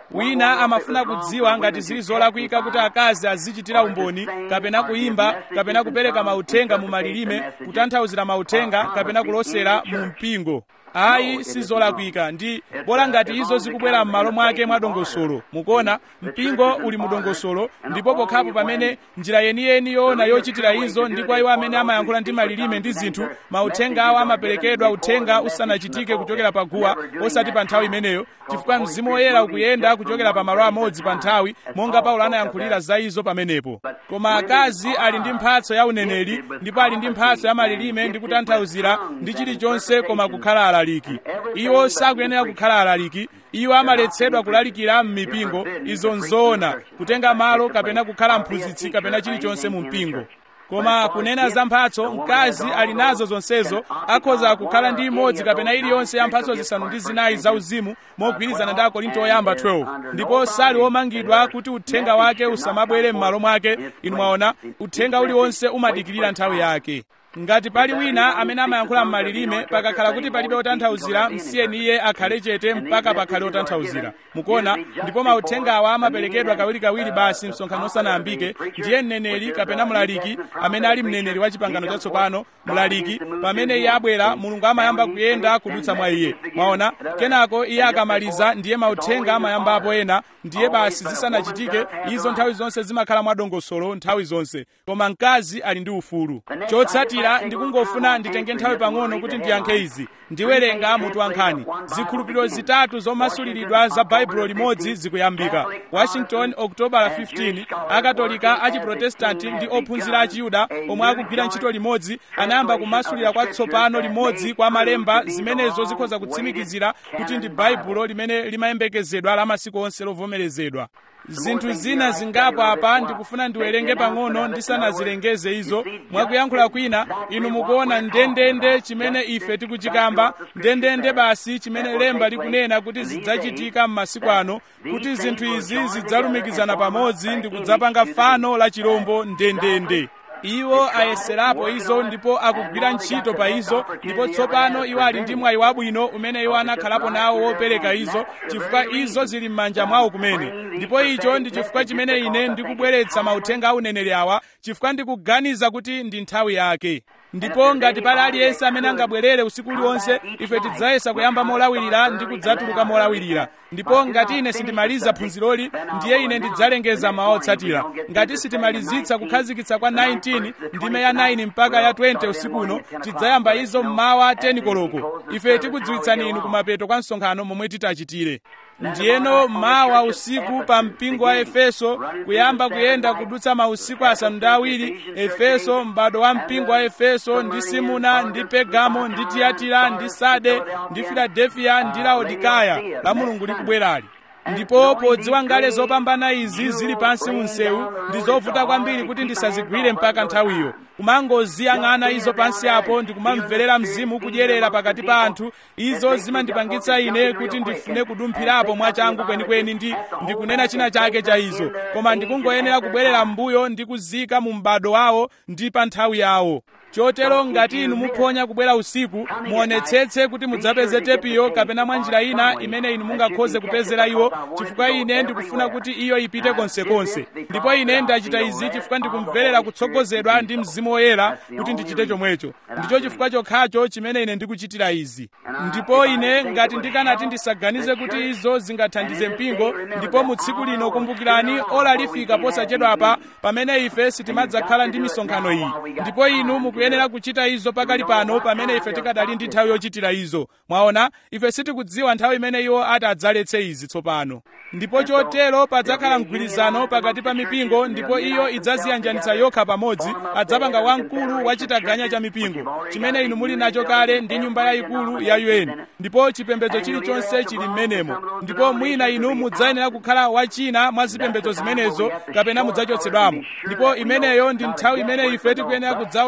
wina amafuna kudziwa ngati zili zolakwika kuti akazi azichitira umboni kapena kuyimba kapena kupereka mauthenga mu malilime kutanthauzira mauthenga kapena kulosera mu mpingo ayi sizolakwika ndi bola ngati izo zikubwera m'malo mwake mwa dongosolo mukuona mpingo uli mu dongosolo ndipo pokhapo pamene njira yeniyeni yoona yochitira izo ndi kwa iwo amene amayankhula ndi malilime ndi zinthu mauthenga awo amaperekedwa uthenga usanachitike kuchokera pa guwa osati pa nthawi imeneyo chifukwa mzimu woyera ukuyenda kuchokera pa malo amodzi pa nthawi monga paulo anayankhulira za izo pamenepo koma akazi ali ndi mphatso ya uneneri ndipo ali ndi mphatso ya malilime ndi kutanthauzira ndi chilichonse koma kukhala alaliki iwo sakuyenera kukhala alaliki iwo amaletsedwa kulalikira m'mipingo izo nzoona kutenga malo kapena kukhala mphunzitsi kapena chilichonse mu mpingo koma kunena za mphatso mkazi ali nazo zonsezo akhoza kukhala ndi imodzi kapena iliyonse ya mphatso zisanu ndi zinayi zauzimu mogwirizana ndi akorinto oyamba 12 ndipo sali womangidwa kuti uthenga wake usamabwere m'malo mwake inu mwaona uthenga uliwonse umadikirira nthawi yake ngati pali wina amene amayankhula m'malilime pakakhala kuti palibe otanthauzira msiyeni iye akhale chete mpaka pakhale otanthauzira mukuona ndipo mauthengawa amaperekedwa kawirikawiri basi msonkhano usanayambike ndiye mneneri kapena mlaliki amene ali mneneri wa chipangano chatsopano mlaliki pamene iye abwera mulungu amayamba kuyenda kudutsa mwa iye mwaona kenako iye akamaliza ndiye mauthenga amayambapo ena ndiye basi zisanachitike izo nthawi zonse zimakhala mwadongosolo nthawi zonse koma mkazi ali ndi ufulu chotsatira ndikungofuna nditenge nthawi pang'ono kuti ndiyankhe izi ndiwerenga mutu wankhani zikhulupiriro zitatu zomasuliridwa za baibulo limodzi zikuyambika washington okutobala 15 akatolika achiprotestanti ndi ophunzira achiyuda omwe akugwira ntchito limodzi anayamba kumasulira kwatsopano limodzi kwa malemba zimenezo zikhoza kutsimikizira kuti ndi baibulo limene limayembekezedwa la masiku onse lovomerezedwa zinthu zina zingapo apa ndikufuna ndiwerenge pang'ono ndisanazilengeze izo mwakuyankhula kwina inu mukuona ndendende chimene ife tikuchikamba ndendende basi chimene lemba likunena kuti zidzachitika m'masiku ano kuti zinthu izi zidzalumikizana pamodzi ndi kudzapanga fano la chirombo ndendende iwo ayeserapo izo ndipo akugwira ntchito pa izo ndipo tsopano iwo ali ndi mwayi wabwino umene iwo anakhalapo nawo wopereka izo chifukwa izo zili m'manja mwawo kumene ndipo icho ndi chifukwa chimene ine ndikubweretsa mauthenga a uneneri awa chifukwa ndikuganiza kuti ndi nthawi yake ndipo ngati pali aliyense amene angabwerere usiku uliwonse ife tidzayesa kuyamba molawirira ndi kudzatuluka molawirira ndipo ngati ine sindimaliza phunziroli ndiye ine ndidzalengeza mawu otsatira ngati sitimalizitsa kukhazikitsa kwa 19 ndime ya 9 mpaka ya 20 usiku uno tidzayamba izo mmawa 10 koloko ife tikudziwitsani inu kumapeto kwa msonkhano momwe titachitire ndiyeno mawa usiku pa mpingo wa efeso kuyamba kuyenda kudutsa mausiku asanu ndi awiri efeso m'bado wa mpingo wa efeso ndi simuna ndi pegamo ndi tiyatira ndi sade ndi filadefiya ndi laodikaya la mulungu likubwerali ndipo podziwa ngale zopambana izi zili pansi mu msewu ndi zovuta kwambiri kuti ndisazigwire mpaka nthawiyo kumangoziyang'ana izo pansi apo ndikumamverera mzimu kudyerera pakati pa anthu izo zimandipangitsa ine kuti ndifune kudumphirapo mwachangu kwenikweni ndi ndikunena china chake cha izo koma ndikungoyenera kubwerera m'mbuyo ndi kuzika mu m'bado wawo ndi pa nthawi yawo chotero ngati inu muphonya kubwera usiku muonetsetse kuti mudzapeze tepiyo kapena mwa njira ina imene inu mungakhoze kupezera iwo chifukwa ine ndikufuna kuti iyo ipite konsekonse ndipo ine ndachita izi chifukwa ndikumverera kutsogozedwa ndi mzimu woyera kuti ndichite chomwecho ndicho chifukwa chokhacho chimene ine ndikuchitira izi ndipo ine ngati ndikanati ndisaganize kuti izo zingathandize mpingo ndipo mu tsiku lino kumbukirani ola lifika posachedwapa pamene ife sitimadzakhala ndi misonkhano iyi ndipo inu mukuyenera kuchita izo pakali pano pamene ife tikadali ndi nthawi yochitira izo mwaona ife sitikudziwa nthawi imene iwo ati adzaletse izi tsopano ndipo chotero padzakhala mgwirizano pakati pa mipingo ndipo iyo idzaziyanjanitsa yokha pamodzi adzapanga wamkulu wa chitaganya cha mipingo chimene inu muli nacho kale ndi nyumba yayikulu ya un ndipo chipembedzo chilichonse chili m'menemo ndipo mwina inu mudzayenera kukhala wachina mwa zipembedzo zimenezo kapena mudzachotsedwamo ndipo imeneyo ndi nthawi imene ife tikuyenera kudzaonetsa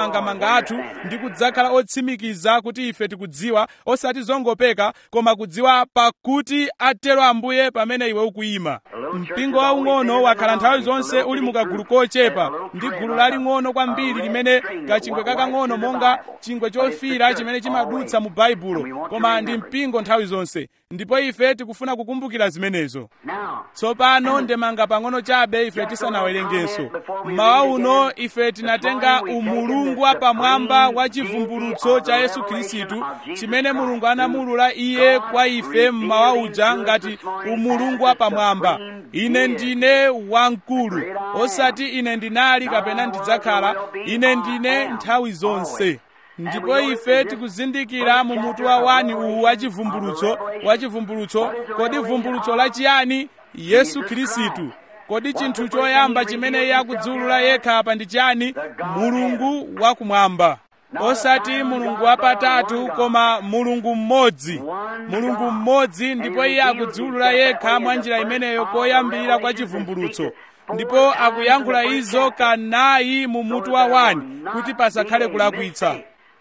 mamangamanga athu ndi kudzakhala otsimikiza kuti ife tikudziwa osati zongopeka koma kudziwa pakuti atero ambuye pamene iwe ukuyima mpingo waung'ono wakhala nthawi zonse uli mukagulu kochepa ndi gulu laling'ono kwambiri limene kachingwe kakang'ono monga chingwe chofira chimene chimadutsa mu baibulo koma ndi mpingo nthawi zonse ndipo ife tikufuna kukumbukira zimenezo tsopano ndemanga pang'ono chabe ife tisanawerengenso mmawa uno ife tinatenga umulungu wapamwamba wa chivumbulutso cha yesu khristu chimene mulungu anamulula iye kwa ife mmawa uja ngati umulungu wapamwamba ine ndine wamkulu osati ine ndinali kapena ndidzakhala ine ndine nthawi zonse ndipo ife tikuzindikira mu mutu wa wani uwu wa chivumbulutso wa chivumbulutso kodi vumbulutso lachiyani yesu khristu kodi chinthu choyamba chimene iye akudziwulula yekha apa ndi chiyani mulungu wakumwamba osati mulungu wapatatu koma mulungu mmodzi mulungu mmodzi ndipo iye akudziwulula yekha mwa njira imeneyo koyambirira kwa chivumbulutso ndipo akuyankhula izo kanayi mu mutu wa wani kuti pasakhale kulakwitsa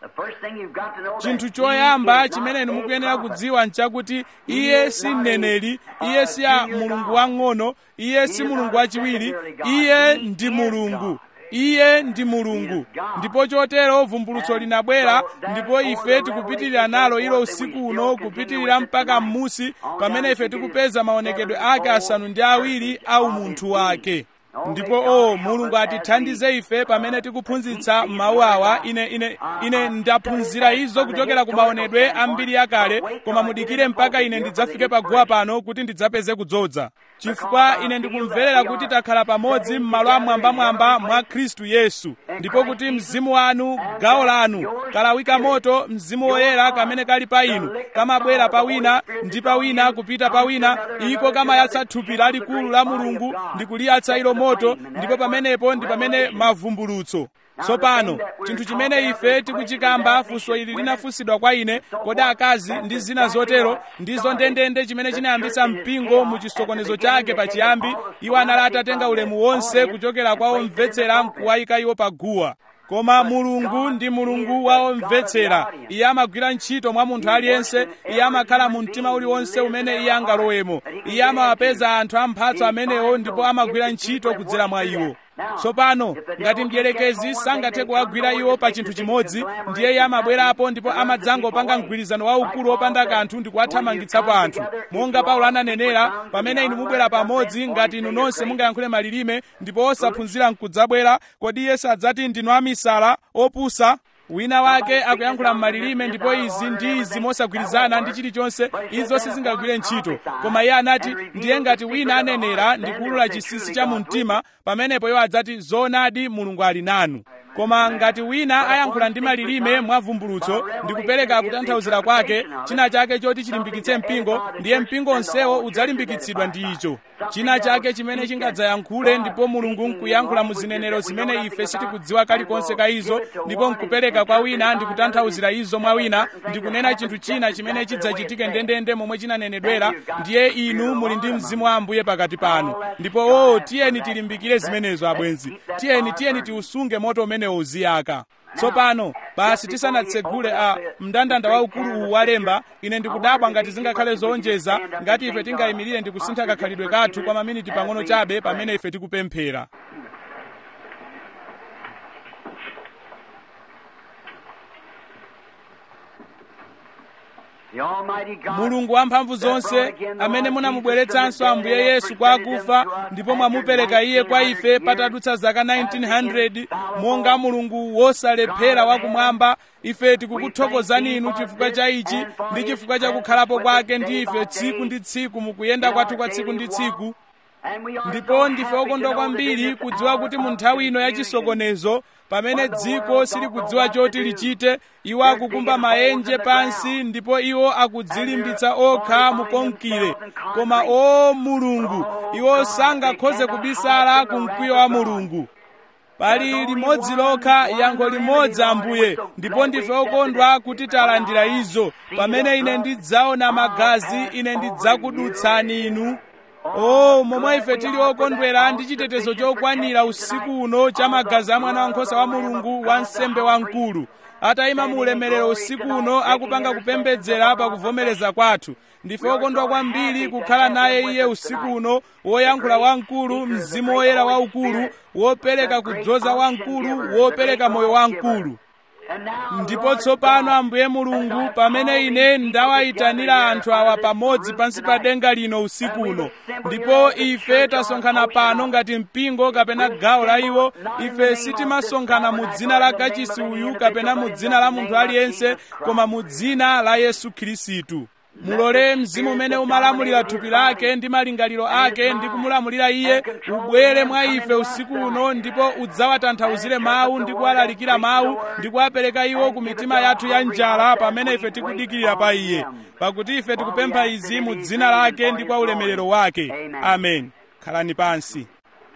chinthu choyamba chimene inu mukuyenera kudziwa nchakuti iye si mneneri iye si a mulungu wang'ono iye si mulungu wachiwiri iye ndi mulungu iye ndi mulungu ndipo chotero vumbulutso linabwera ndipo ife tikupitirira nalo ilo usiku uno kupitirira mpaka m'musi pamene ife tikupeza maonekedwe ake asanu ndi awiri au munthu wake ndipo o mulungu atithandize ife pamene tikuphunzitsa mawu awa ine ine ine ndaphunzira izo kuchokera ku maonedwe ambiri yakale koma mudikire mpaka ine ndidzafike paguwa pano kuti ndidzapeze kudzodza chifukwa ine ndikumverera kuti takhala pamodzi m'malo amwambamwamba mwa khristu yesu ndipo kuti mzimu wanu gawo lanu kalawika moto mzimu woyera kamene kali pa inu kamabwera pa wina ndi pa wina kupita pa wina iko kamayatsa thupi lalikulu la mulungu ndi kuliyatsa ilo moto ndipo pamenepo ndi pamene mavumbulutso tsopano chinthu chimene ife tikuchikamba funso ili linafunsidwa kwa ine kodi akazi ndi zina zotero ndizo ndendende chimene chinayambitsa mpingo mu chisokonezo chake pachiyambi iwo anali atatenga ulemu wonse kuchokera kwa omvetsera nkuwayika iwo pa guwa koma mulungu ndi mulungu wa omvetsera iye amagwira ntchito mwa munthu aliyense iye amakhala mu mtima uliwonse umene iye angalowemo iye amawapeza anthu amphatso amenewo ndipo amagwira ntchito kudzera mwa iwo tsopano ngati mdierekezi sangathe kuwagwira iwo pa chinthu chimodzi ndiye iye amabwerapo ndipo amadzangopanga mgwirizano waukulu wopanda kanthu ndi kuwathamangitsapo anthu monga paulo ananenera pamene inu mubwera pamodzi ngati inu nonse mungayankhule malilime ndipo osaphunzira nkudzabwera kodi iye sadzati ndinu amisala opusa wina wake akuyankhula m'malilime ndipo izi ndi izi mosagwirizana ndi chilichonse izo sizingagwire ntchito koma iye anati ndiye ngati wina anenera ndi kuwulula chinsinsi cha mu mtima pamenepo iwo adzati zoonadi mulungu ali nanu koma ngati wina ayankhula ndi malilime mwa vumbulutso ndi kupereka kutanthauzira kwake china chake choti chilimbikitse mpingo ndiye mpingo onsewo udzalimbikitsidwa ndi icho china chake chimene chingadzayankhule ndipo mulungu nkuyankhula mu zinenero zimene ife sitikudziwa kalikonse ka izo ndipo nkupereka kwa wina ndi kutanthauzira izo mwa wina ndi kunena chinthu china chimene chidzachitike ndendende momwe chinanenedwera ndiye inu muli ndi mzimu wa ambuye pakati panu ndipo o tiyeni tilimbikire zimenezo abwenzi tiyeni tiyeni tiusunge moto umenewo uziyaka tsopano basi tisanatsegule a mndandanda waukulu uwu walemba ine ndikudabwa ngati zingakhale zowonjeza ngati ife tingayimirire ndi kusintha kakhalidwe kathu kwa maminiti pang'ono chabe pamene ife tikupemphera mulungu wamphamvu zonse amene munamubweretsanso ambuye yesu kwa akufa ndipo mwamupereka iye kwa ife patadutsa zaka 1900 monga mulungu wosalephera wakumwamba ife tikukuthokozani inu chifukwa cha ichi ndi chifukwa cha kukhalapo kwake ndi ife tsiku ndi tsiku mukuyenda kwathu kwa tsiku ndi tsiku ndipo ndife okondwa kwambiri kudziwa kuti mu nthawi ino yachisokonezo pamene dziko silikudziwa choti lichite iwo akukumba maenje pansi ndipo iwo akudzilimbitsa okha mukonkire koma o mulungu iwo sangakhoze kubisala ku mkwiyo wa mulungu pali limodzi lokha yankho limodzi ambuye ndipo ndife okondwa kuti talandira izo pamene ine ndidzaona magazi ine ndidzakudutsani inu o momwe ife tili okondwera ndi chitetezo chokwanira usiku uno cha magazi a mwana wankhosa wa mulungu wa nsembe wamkulu atayima mu ulemerero usiku uno akupanga kupembedzera pa kuvomereza kwathu ndife okondwa kwambiri kukhala naye iye usiku uno woyankhula wamkulu mzimu woyera waukulu wopereka kudzoza wamkulu wopereka moyo wamkulu ndipo tsopano ambuye mulungu pamene ine ndawayitanira anthu awa pamodzi pansi pa denga lino usiku uno ndipo ife tasonkhana pano ngati mpingo kapena gawo la iwo ife sitimasonkhana mu dzina la kachisi uyu kapena mu dzina la munthu aliyense koma mu dzina la yesu khristu mulole mzimu umene umalamulira thupi lake ndi malingaliro ake ndi kumulamulira iye ubwere mwa ife usiku uno ndipo udzawatanthauzire mawu ndi kuwalalikira mawu ndi kuwapereka iwo ku mitima yathu ya njala pamene ife tikudikirira pa iye pakuti ife tikupempha izi mu dzina lake ndi kwa ulemerero wake amen khalani pansi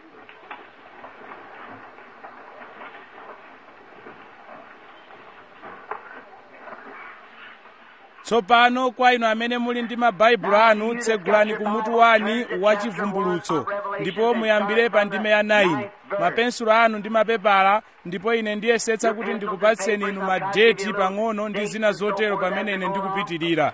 tsopano kwa inu amene muli ndi mabaibulo anu tsegulani kumutu wani wa chivumbulutso ndipo muyambire pa ndime ya 9 mapensulo anu ndi mapepala ndipo ine ndiyesetsa kuti ndikupatseni inu madeti pang'ono ndi zina zotero pamene ine ndikupitirira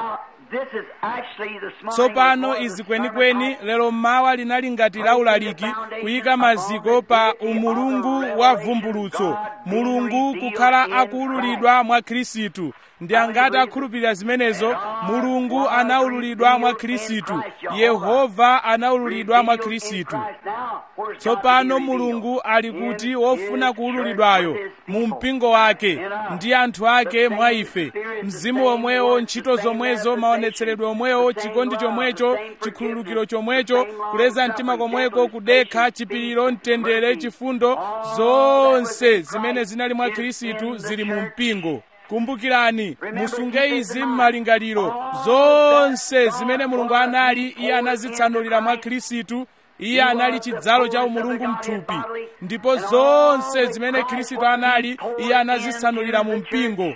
tsopano izi kwenikweni lero mmawa linali ngati laulaliki kuyika maziko pa umulungu wa vumbulutso mulungu kukhala akuwululidwa mwa khristu ndi angati akhulupirira zimenezo mulungu anawululidwa mwa khristu yehova anawululidwa mwa khristu tsopano mulungu ali kuti wofuna kuwululidwayo mu mpingo wake ndi anthu ake mwa ife mzimu omwewo ntchito zomwezo maonetseredwe omwewo chikondi chomwecho chikhululukiro chomwecho kuleza mtima komweko kudekha chipiriro mtendere chifundo zonse zimene zinali mwa khristu zili mu mpingo kumbukirani musunge izi m'malingaliro zonse zimene mulungu anali iye anazitsanulira mwa khristu iye anali chidzalo cha umulungu mthupi ndipo zonse zimene khristu anali iye anazitsanulira mu mpingo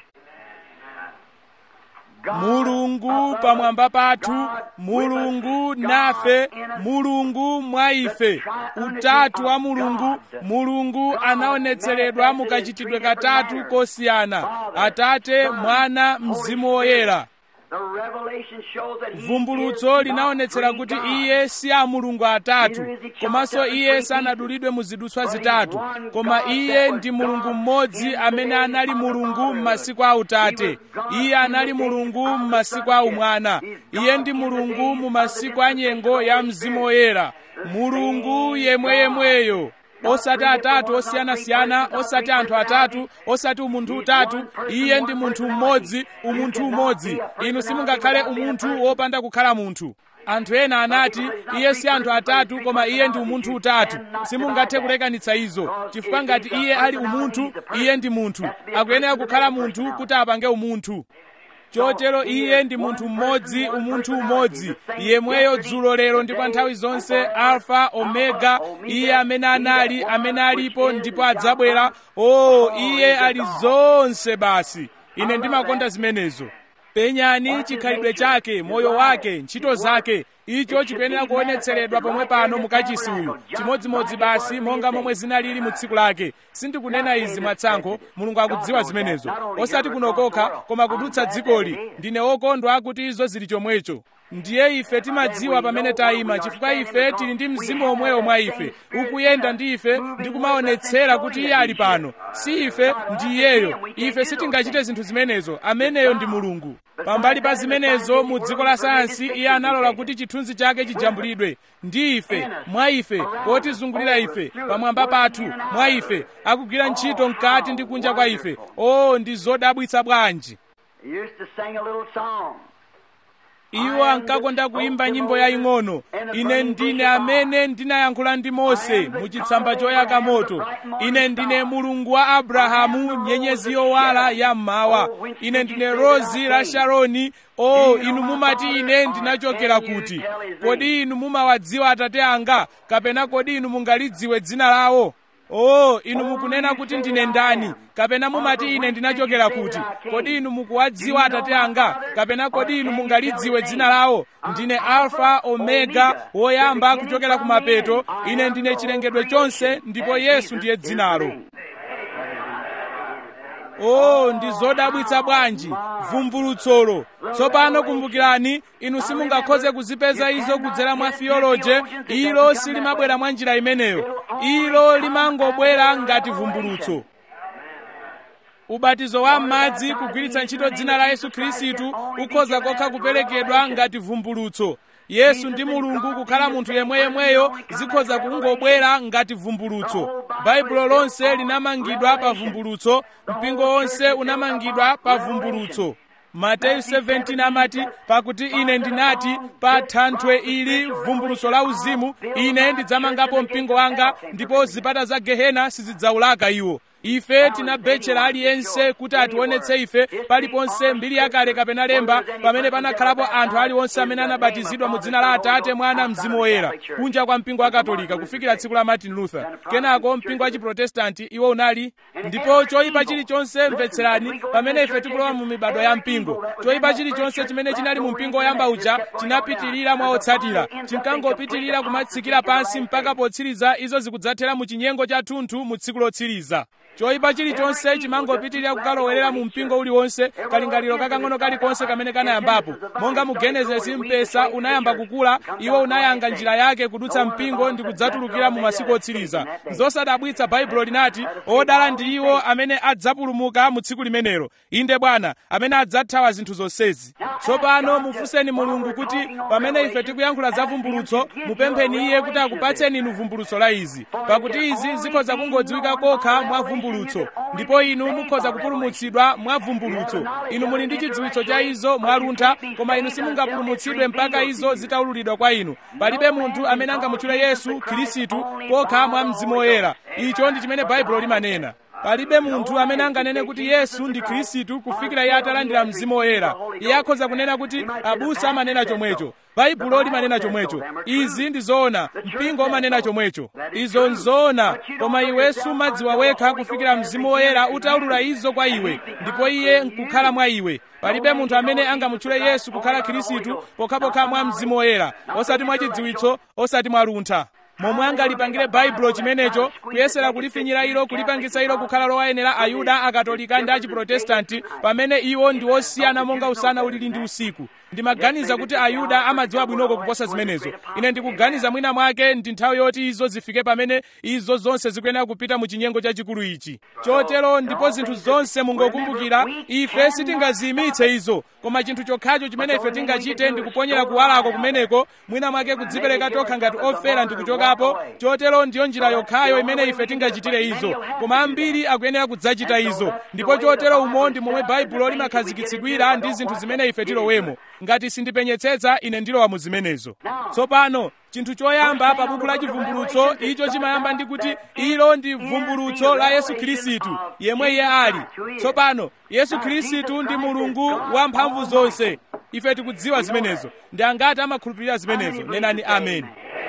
mulungu pamwamba pathu mulungu nafe mulungu mwa ife utatu wa mulungu mulungu anaonetseredwa mukachitidwe katatu kosiyana atate mwana mzimu woyera vumbulutso linaonetsera kuti iye si a mulungu atatu komanso iye sanadulidwe mu zidutswa zitatu koma iye ndi mulungu mmodzi amene anali mulungu m'masiku a utate iye anali mulungu m'masiku a umwana iye ndi mulungu mu masiku a nyengo ya mzimu woyera mulungu yemweyemweyo osati atatu osiyanasiyana osati anthu atatu osati umunthu utatu iye ndi munthu mmodzi umunthu umodzi inu simungakhale umunthu wopanda kukhala munthu anthu ena anati iye si anthu atatu koma iye ndi umunthu utatu simungathe kulekanitsa izo chifukwa ngati iye ali umunthu iye ndi munthu akuyenera kukhala munthu kuti apange umunthu chotero iye ndi munthu mmodzi umunthu umodzi yemweyo dzulo lero ndi kwa nthawi zonse alfa omega iye amene anali amene alipo ndipo adzabwera o oh, iye ali zonse basi ine ndimakonda zimenezo penyani chikhalidwe chake moyo wake ntchito zake icho chikuyenera kuonetseredwa pomwe pano mukachisi uyu chimodzimodzi basi monga momwe zinalili mu tsiku lake sindikunena izi mwatsankho mulungu akudziwa zimenezo osati kuno kokha koma kudutsa dzikoli ndine wokondwa kuti izo zili chomwecho ndiye ife timadziwa pamene tayima chifukwa ife tili ndi mzimu omwewo mwa ife ukuyenda ndi ife ndi kumaonetsera kuti iye ali pano si ife ndi iyeyo ife sitingachite zinthu zimenezo ameneyo ndi mulungu pambali pa zimenezo mu dziko la sayansi iye analola kuti chithunzi chake chijambulidwe ndi ife mwa ife potizungulira ife pamwamba pathu mwa ife akugwira ntchito mkati ndi kunja kwa ife o ndi zodabwitsa bwanji iwo ankakonda kuimba nyimbo yaying'ono ine ndine amene ndinayankhula ndi mose mu chitsamba choyaka moto ine ndine mulungu wa abrahamu nyenyezi yowala ya mmawa ine ndine rozi la sharoni o inu mumati ine ndinachokera kuti kodi inu mumawadziwa atate anga kapena kodi inu mungalidziwe dzina lawo o inu mukunena kuti ndine ndani kapena mumati ine ndinachokera kuti kodi inu mukuwadziwa atate anga kapena kodi inu mungalidziwe dzina lawo ndine alfa omega woyamba kuchokera kumapeto ine ndine chilengedwe chonse ndipo yesu ndiye dzinalo o ndi zodabwitsa bwanji vumbulutsolo tsopano kumbukirani inu simungakhoze kuzipeza izo kudzera mwa theoloje ilo silimabwera mwa njira imeneyo ilo limangobwera ngati vumbulutso ubatizo wa m'madzi kugwiritsa ntchito dzina la yesu khristu ukhoza kokha kuperekedwa ngati vumbulutso yesu ndi mulungu kukhala munthu yemweyemweyo zikhoza kungobwera ngati vumbulutso baibulo lonse linamangidwa pa vumbulutso mpingo wonse unamangidwa pa vumbulutso mateyu 17 amati pakuti ine ndinati pa thanthwe ili vumbulutso la uzimu ine ndidzamangapo mpingo wanga ndipo zipata za gehena sizidzaulaka iwo ife tinabetchera aliyense kuti ationetse ife paliponse mbiri yakale kapena lemba pamene panakhalapo anthu aliwonse amene anabatizidwa mu dzina la atate mwana mzimu woyera kunja kwa mpingo wa katolika kufikira tsiku la martin luther kenako mpingo wa chiprotestanti iwo unali ndipo choyipa chilichonse mvetserani pamene ife tikulowa mu mibado ya mpingo choyipa chilichonse chimene chinali mu mpingo woyamba uja chinapitirira mwa otsatira chinkangopitirira kumatsikira pansi mpaka potsiriza izo zikudzathera mu chinyengo cha thunthu mu tsiku lotsiriza choyipa chilichonse chimangopitirira kukalowerera mu mpingo uliwonse kalingaliro kakang'ono kalikonse kamene kanayambapo monga mu genesisi mpesa unayamba kukula iwo unayanga njira yake kudutsa mpingo ndi kudzatulukira mu masiku otsiriza zosadabwitsa baibulo linati odala ndi iwo amene adzapulumuka mu tsiku limenelo inde bwana amene adzathawa zinthu zonsezi tsopano mufunseni mulungu kuti pamene ife tikuyankhula za vumbulutso mupempheni iye kuti akupatseni inu vumbulutso la izi pakuti izi zikhoza kungodziwika kokha mwa vumbulutso ndipo inu mukhoza kupulumutsidwa mwa vumbulutso inu muli ndi chidziwitso cha izo mwaluntha koma inu simungapulumutsidwe mpaka izo zitaululidwa kwa inu palibe munthu amene angamutchule yesu khristu kokha mwa mzimu woyera icho ndi chimene baibulo limanena palibe munthu amene anganene kuti yesu ndi khristu kufikira iye atalandira mzimu woyera iye akhoza kunena kuti abusa amanena chomwecho baibulo limanena chomwecho izi ndi zoona mpingo umanena chomwecho izo nzoona koma iwe sumadziwa wekha kufikira mzimu woyera utaulula izo kwa iwe ndipo iye nkukhala mwa iwe palibe munthu amene angamutchule yesu kukhala khristu pokhapokha mwa mzimu woyera osati mwa chidziwitso osati mwa luntha momwe angalipangire baibulo chimenecho kuyesera kulifinyira ilo kulipangitsa ilo kukhala lowayenera ayuda akatolika ndi achiprotestanti pamene iwo ndi osiyana monga usana ulili ndi usiku ndimaganiza kuti ayuda amadziwa bwinoko kuposa zimenezo ine ndikuganiza mwina mwake ndi nthawi yoti izo zifike pamene izo zonse zikuyenera kupita mu chinyengo chachikulu ichi chotero ndipo zinthu zonse mungokumbukira ife sitingaziyimitse izo koma chinthu chokhacho chimene ife tingachite ndi kuponyera kuwalako kumeneko mwina mwake kudzipereka tokha ngati ofera ndi kuchokapo chotero ndiyo njira yokhayo imene ife tingachitire izo koma ambiri akuyenera kudzachita izo ndipo chotero umo ndi momwe baibulo limakhazikitsidwira ndi zinthu zimene ife tilowemo ngati sindipenyetsetsa ine ndilowa mu zimenezo tsopano chinthu choyamba pa buku la chivumbulutso icho chimayamba ndi kuti ilo ndi vumbulutso la yesu khristu yemwe iye ali tsopano yesu khristu ndi mulungu wamphamvu zonse ife tikudziwa zimenezo ndi angati amakhulupirira zimenezo nenani amen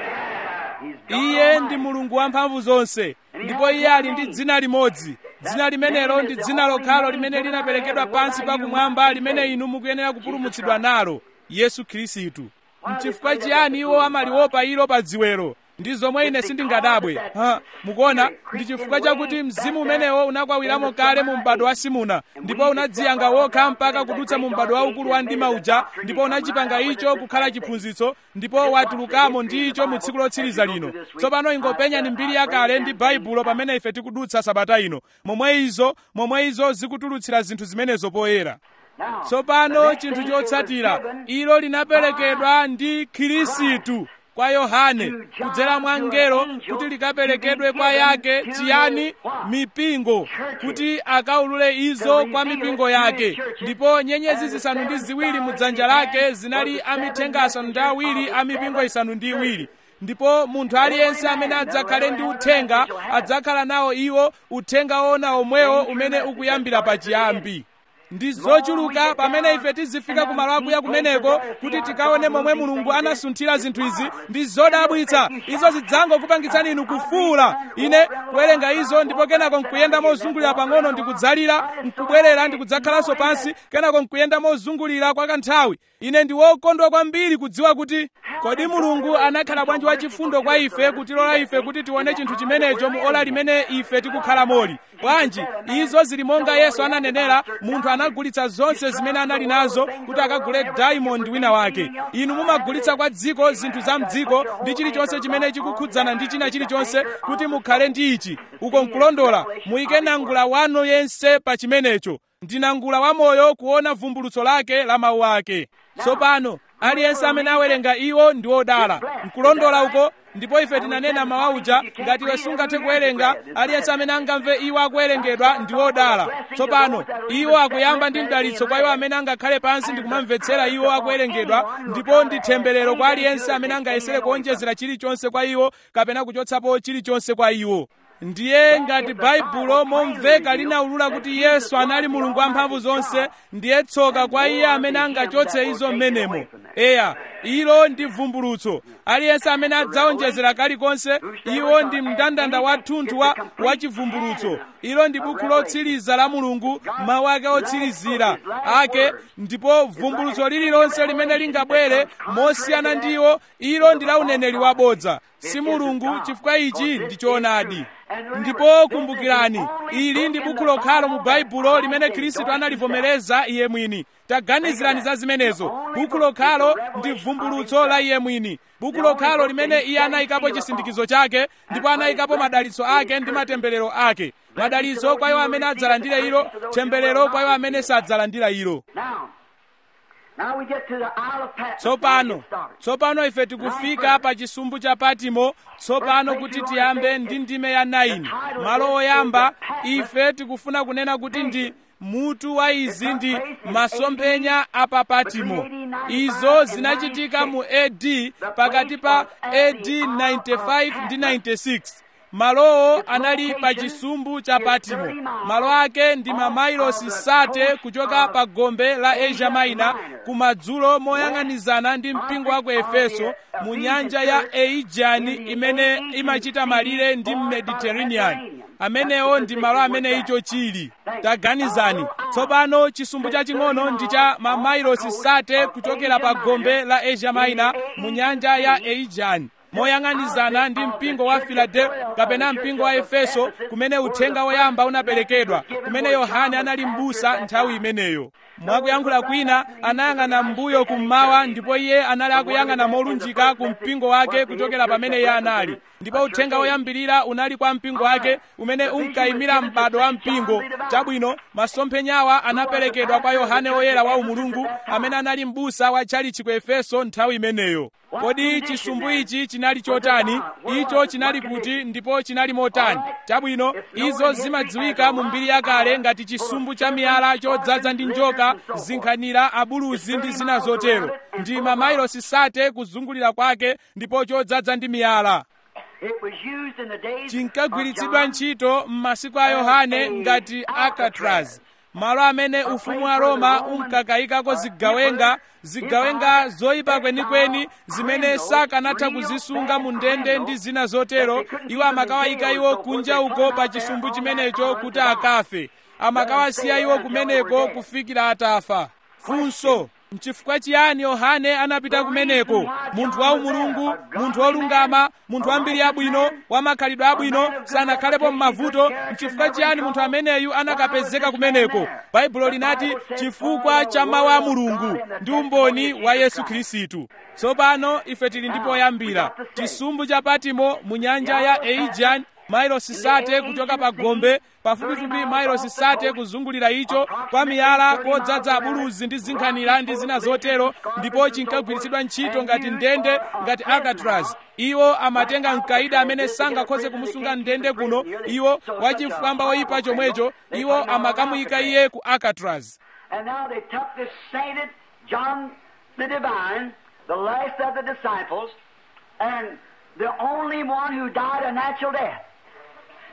iye ndi mulungu wamphamvu zonse ndipo iye ali ndi dzina limodzi dzina limenelo ndi dzina lokhalo limene linaperekedwa pansi pakumwamba limene inu mukuyenera kupulumutsidwa nalo yesu khristu mchifukwa chiyani iwo amaliopa ilo pa dziwero ndi zomwe ine sindingadabwe ha mukuona ndi chifukwa chakuti mzimu umenewo unakwawiramo kale mu m'bado wa simuna ndipo unadziyanga wokha mpaka kudutsa mu m'bado waukulu wa mdima uja ndipo unachipanga icho kukhala chiphunzitso ndipo watulukamo ndi icho mu tsiku lotsiriza lino tsopano ingopenyani mbiri yakale ndi baibulo pamene ife tikudutsa sabata ino momwe izo momwe izo zikutulutsira zinthu zimenezo poyera tsopano chinthu chotsatira ilo linaperekedwa ndi khristu kwa yohane kudzera mwa mngelo kuti likaperekedwe kwa yake chiyani mipingo kuti akaulule izo kwa mipingo yake ndipo nyenyezi zisanu ndi ziwiri mu dzanja lake zinali amithenga asanu ndi awiri a mipingo isanu ndi iwiri ndipo munthu aliyense amene adzakhale ndi uthenga adzakhala nawo iwo uthenga wona omwewo umene ukuyambira pachiyambi ndi zochuluka pamene ife tizifika ku malo akuya kumeneko kuti tikaone momwe mulungu anasunthira zinthu izi ndi zodabwitsa izo zidzangokupangitsani inu kufuula ine kuwerenga izo ndipo kenako nkuyenda mozungulira pang'ono ndikudzalira nkubwerera ndikudzakhalanso pansi kenako nkuyenda mozungulira kwa kanthawi ine ndi wokondwa kwambiri kudziwa kuti kodi mulungu anakhala bwanji wachifundo kwa ife kutilola ife kuti tione chinthu chimenecho mu ola limene ife tikukhala moli bwanji izo zili monga yesu ananenera munthu anagulitsa zonse zimene anali nazo kuti akagule diamond wina wake inu mumagulitsa kwa dziko zinthu za mdziko ndi chilichonse chimene chikukhudzana ndi china chilichonse kuti mukhale ndi ichi uko nkulondola muyike nangula wanu yense pa chimenecho ndi nangula wamoyo kuona vumbulutso lake la mawu ake tsopano aliyense amene awerenga iwo ndi wodala nkulondola uko ndipo ife tinanena mawauja ngati iwe sungathe kuwerenga aliyense amene angamve iwo akuwerengedwa ndi wodala tsopano iwo akuyamba ndi mdalitso kwa iwo amene angakhale pansi ndi kumamvetsera iwo akuwerengedwa ndipo ndi temberero kwa aliyense amene angayesere kuonjezera chilichonse kwa iwo kapena kuchotsapo chilichonse kwa iwo ndiye ngati baibulo momveka linaulula kuti yesu anali mulungu wamphamvu zonse ndiye tsoka kwa iye amene angachotse izo mmenemo eya ilo ndi vumbulutso aliyense amene adzaonjezera kalikonse iwo ndi mndandanda wathunthu wa wachivumbulutso ilo ndi buku lotsiriza la mulungu mawu ake otsirizira ake ndipo vumbulutso lililonse limene lingabwere mosiyana ndiwo ilo ndi la uneneri wabodza si mulungu chifukwa ichi ndi choonadi ndipo kumbukirani ili ndi buku lokhalo mu baibulo limene khristu analivomereza iye mwini taganizirani za zimenezo buku lokhalo ndi vumbulutso la iye mwini buku lokhalo limene iye anayikapo chisindikizo chake ndipo anayikapo madalitso ake ndi matemberero ake madalitso kwa iwo amene adzalandira ilo temberero kwa iwo amene sadzalandira ilo Now we get to the Isle of Patmos. tsopano tsopano ife tikufika pa chisumbu cha patimo tsopano kuti tiyambe ndi ndime ya 9 malo oyamba ife tikufuna kunena kuti ndi mutu wa izi ndi masomphenya a pa patimo izo zinachitika mu ad pakati pa ad 95 ndi 96 malowo anali pa chisumbu cha patimo malo ake ndi mamailosi sate kuchoka pa gombe la asia minor kumadzulo moyang'anizana ndi mpingo wa ku efeso mu nyanja ya aegean imene imachita malire ndi mediterranean amenewo ndi malo amene icho chili taganizani tsopano chisumbu chaching'ono ndi cha mamailosi sate kuchokera pa gombe la asia minor mu nyanja ya aegean moyang'anizana ndi mpingo wa filadelfia kapena mpingo wa efeso kumene uthenga woyamba unaperekedwa kumene yohane anali m'busa nthawi imeneyo mwakuyankhula kwina anayang'ana m'mbuyo kummawa ndipo iye anali akuyang'ana molunjika ku mpingo wake kuchokera pamene iye anali ndipo uthenga woyambirira unali kwa mpingo wake umene unkayimira m'bado wa mpingo chabwino masomphenyawa anaperekedwa kwa yohane woyera wa umulungu amene anali m'busa wa tchalichi ku efeso nthawi imeneyo kodi chisumbu ichi chinali chotani icho chinali kuti ndipo chinali motani chabwino izo zimadziwika mu mbiri yakale ngati chisumbu cha miyala chodzaza ndi njoka zinkhanira abuluzi ndi zina zotero ndi mamailosi sate kuzungulira kwake ndipo chodzaza ndi miyala It was used in the days chinkagwiritsidwa of John. ntchito m'masiku a yohane ngati alcatraz malo amene ufumu wa roma unkakayikako zigawenga zigawenga zoyipa kwenikweni zimene sakanatha kuzisunga mu ndende ndi zina zotero iwo amakawayika iwo kunja uko pa chisumbu chimenecho kuti akafe amakawasiya iwo kumeneko kufikira atafa funso nchifukwa chiyani yohane anapita kumeneko munthu wa umulungu munthu wolungama munthu wambiri yabwino wamakhalidwe abwino sanakhalepo m'mavuto nchifukwa chiyani munthu ameneyu anakapezeka kumeneko baibulo linati chifukwa cha mawu a mulungu ndi umboni wa yesu khristu tsopano ife tili ndi poyambira chisumbu cha patimo mu nyanja ya aegean mailosi sate kuchoka pa gombe pafupifupi mailosi sate kuzungulira icho kwa miyala kodzaza abuluzi ndi zinkhanira ndi zina zotero ndipo chinkagwiritsidwa ntchito ngati ndende ngati alcatraz iwo amatenga mkaida amene sangakhoze kumusunga ndende kuno iwo wachifwamba woyipa chomwecho iwo amakamuyika iye ku alcatraz And now they took this sainted John the Divine, the last of the disciples, and the only one who died a natural death.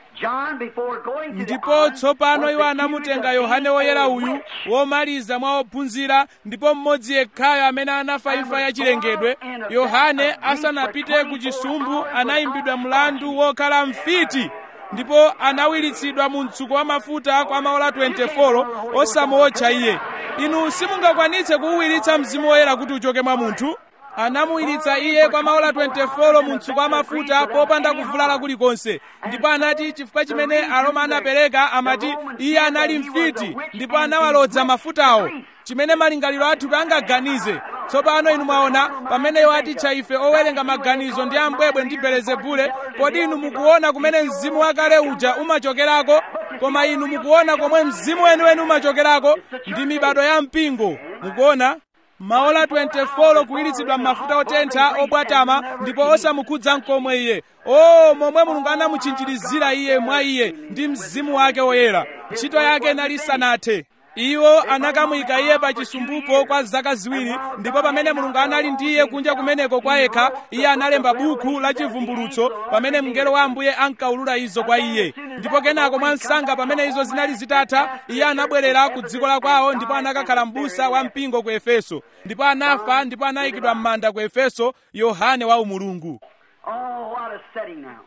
John before going to the ndipo island tsopano was iwo the anamutenga accused of yohane being woyera a uyu witch. womaliza mwa ophunzira ndipo mmodzi yekhayo amene anafa imfa yachilengedwe yohane asanapite ku chisumbu anayimbidwa mlandu wokhala mfiti ndipo anawiritsidwa mu mtsuko wa mafuta kwa maola 24 osamuotcha iye inu simungakwanitse kuwuwiritsa mzimu woyera kuti uchoke mwa munthu anamuwiritsa iye kwa maola 24 mu mtsuko wa mafuta popanda kuvulala kulikonse ndipo anati chifukwa chimene aroma anapereka amati iye anali mfiti ndipo anawalodza mafutawo chimene malingaliro athu angaganize tsopano inu mwaona pamene iwo atitcha ife owerenga maganizo ndi ambwebwe ndi belezebule kodi inu mukuona kumene mzimu wakale uja umachokerako koma inu mukuona komwe mzimu weniweni umachokerako ndi mibado ya mpingo mukuona maola 24 kuwiritsidwa m'mafuta otentha obwatama ndipo osamukhudza mkomwe iye o momwe mulungu anamuchinjirizira iye mwa iye ndi mzimu wake woyera ntchito yake inali sanathe iwo anakamuyika iye pa chisumbupo kwa zaka ziwiri ndipo pamene mulungu anali ndi iye kunja kumeneko kwa yekha iye analemba buku la chivumbulutso pamene mngelo wa ambuye ankaulula izo kwa iye ndipo kenako mwa msanga pamene izo zinali zitatha iye anabwerera ku dziko la kwawo ndipo anakakhala m'busa wa mpingo ku efeso ndipo anafa ndipo anayikidwa m'manda ku efeso yohane wa umulungu Oh, what a setting now.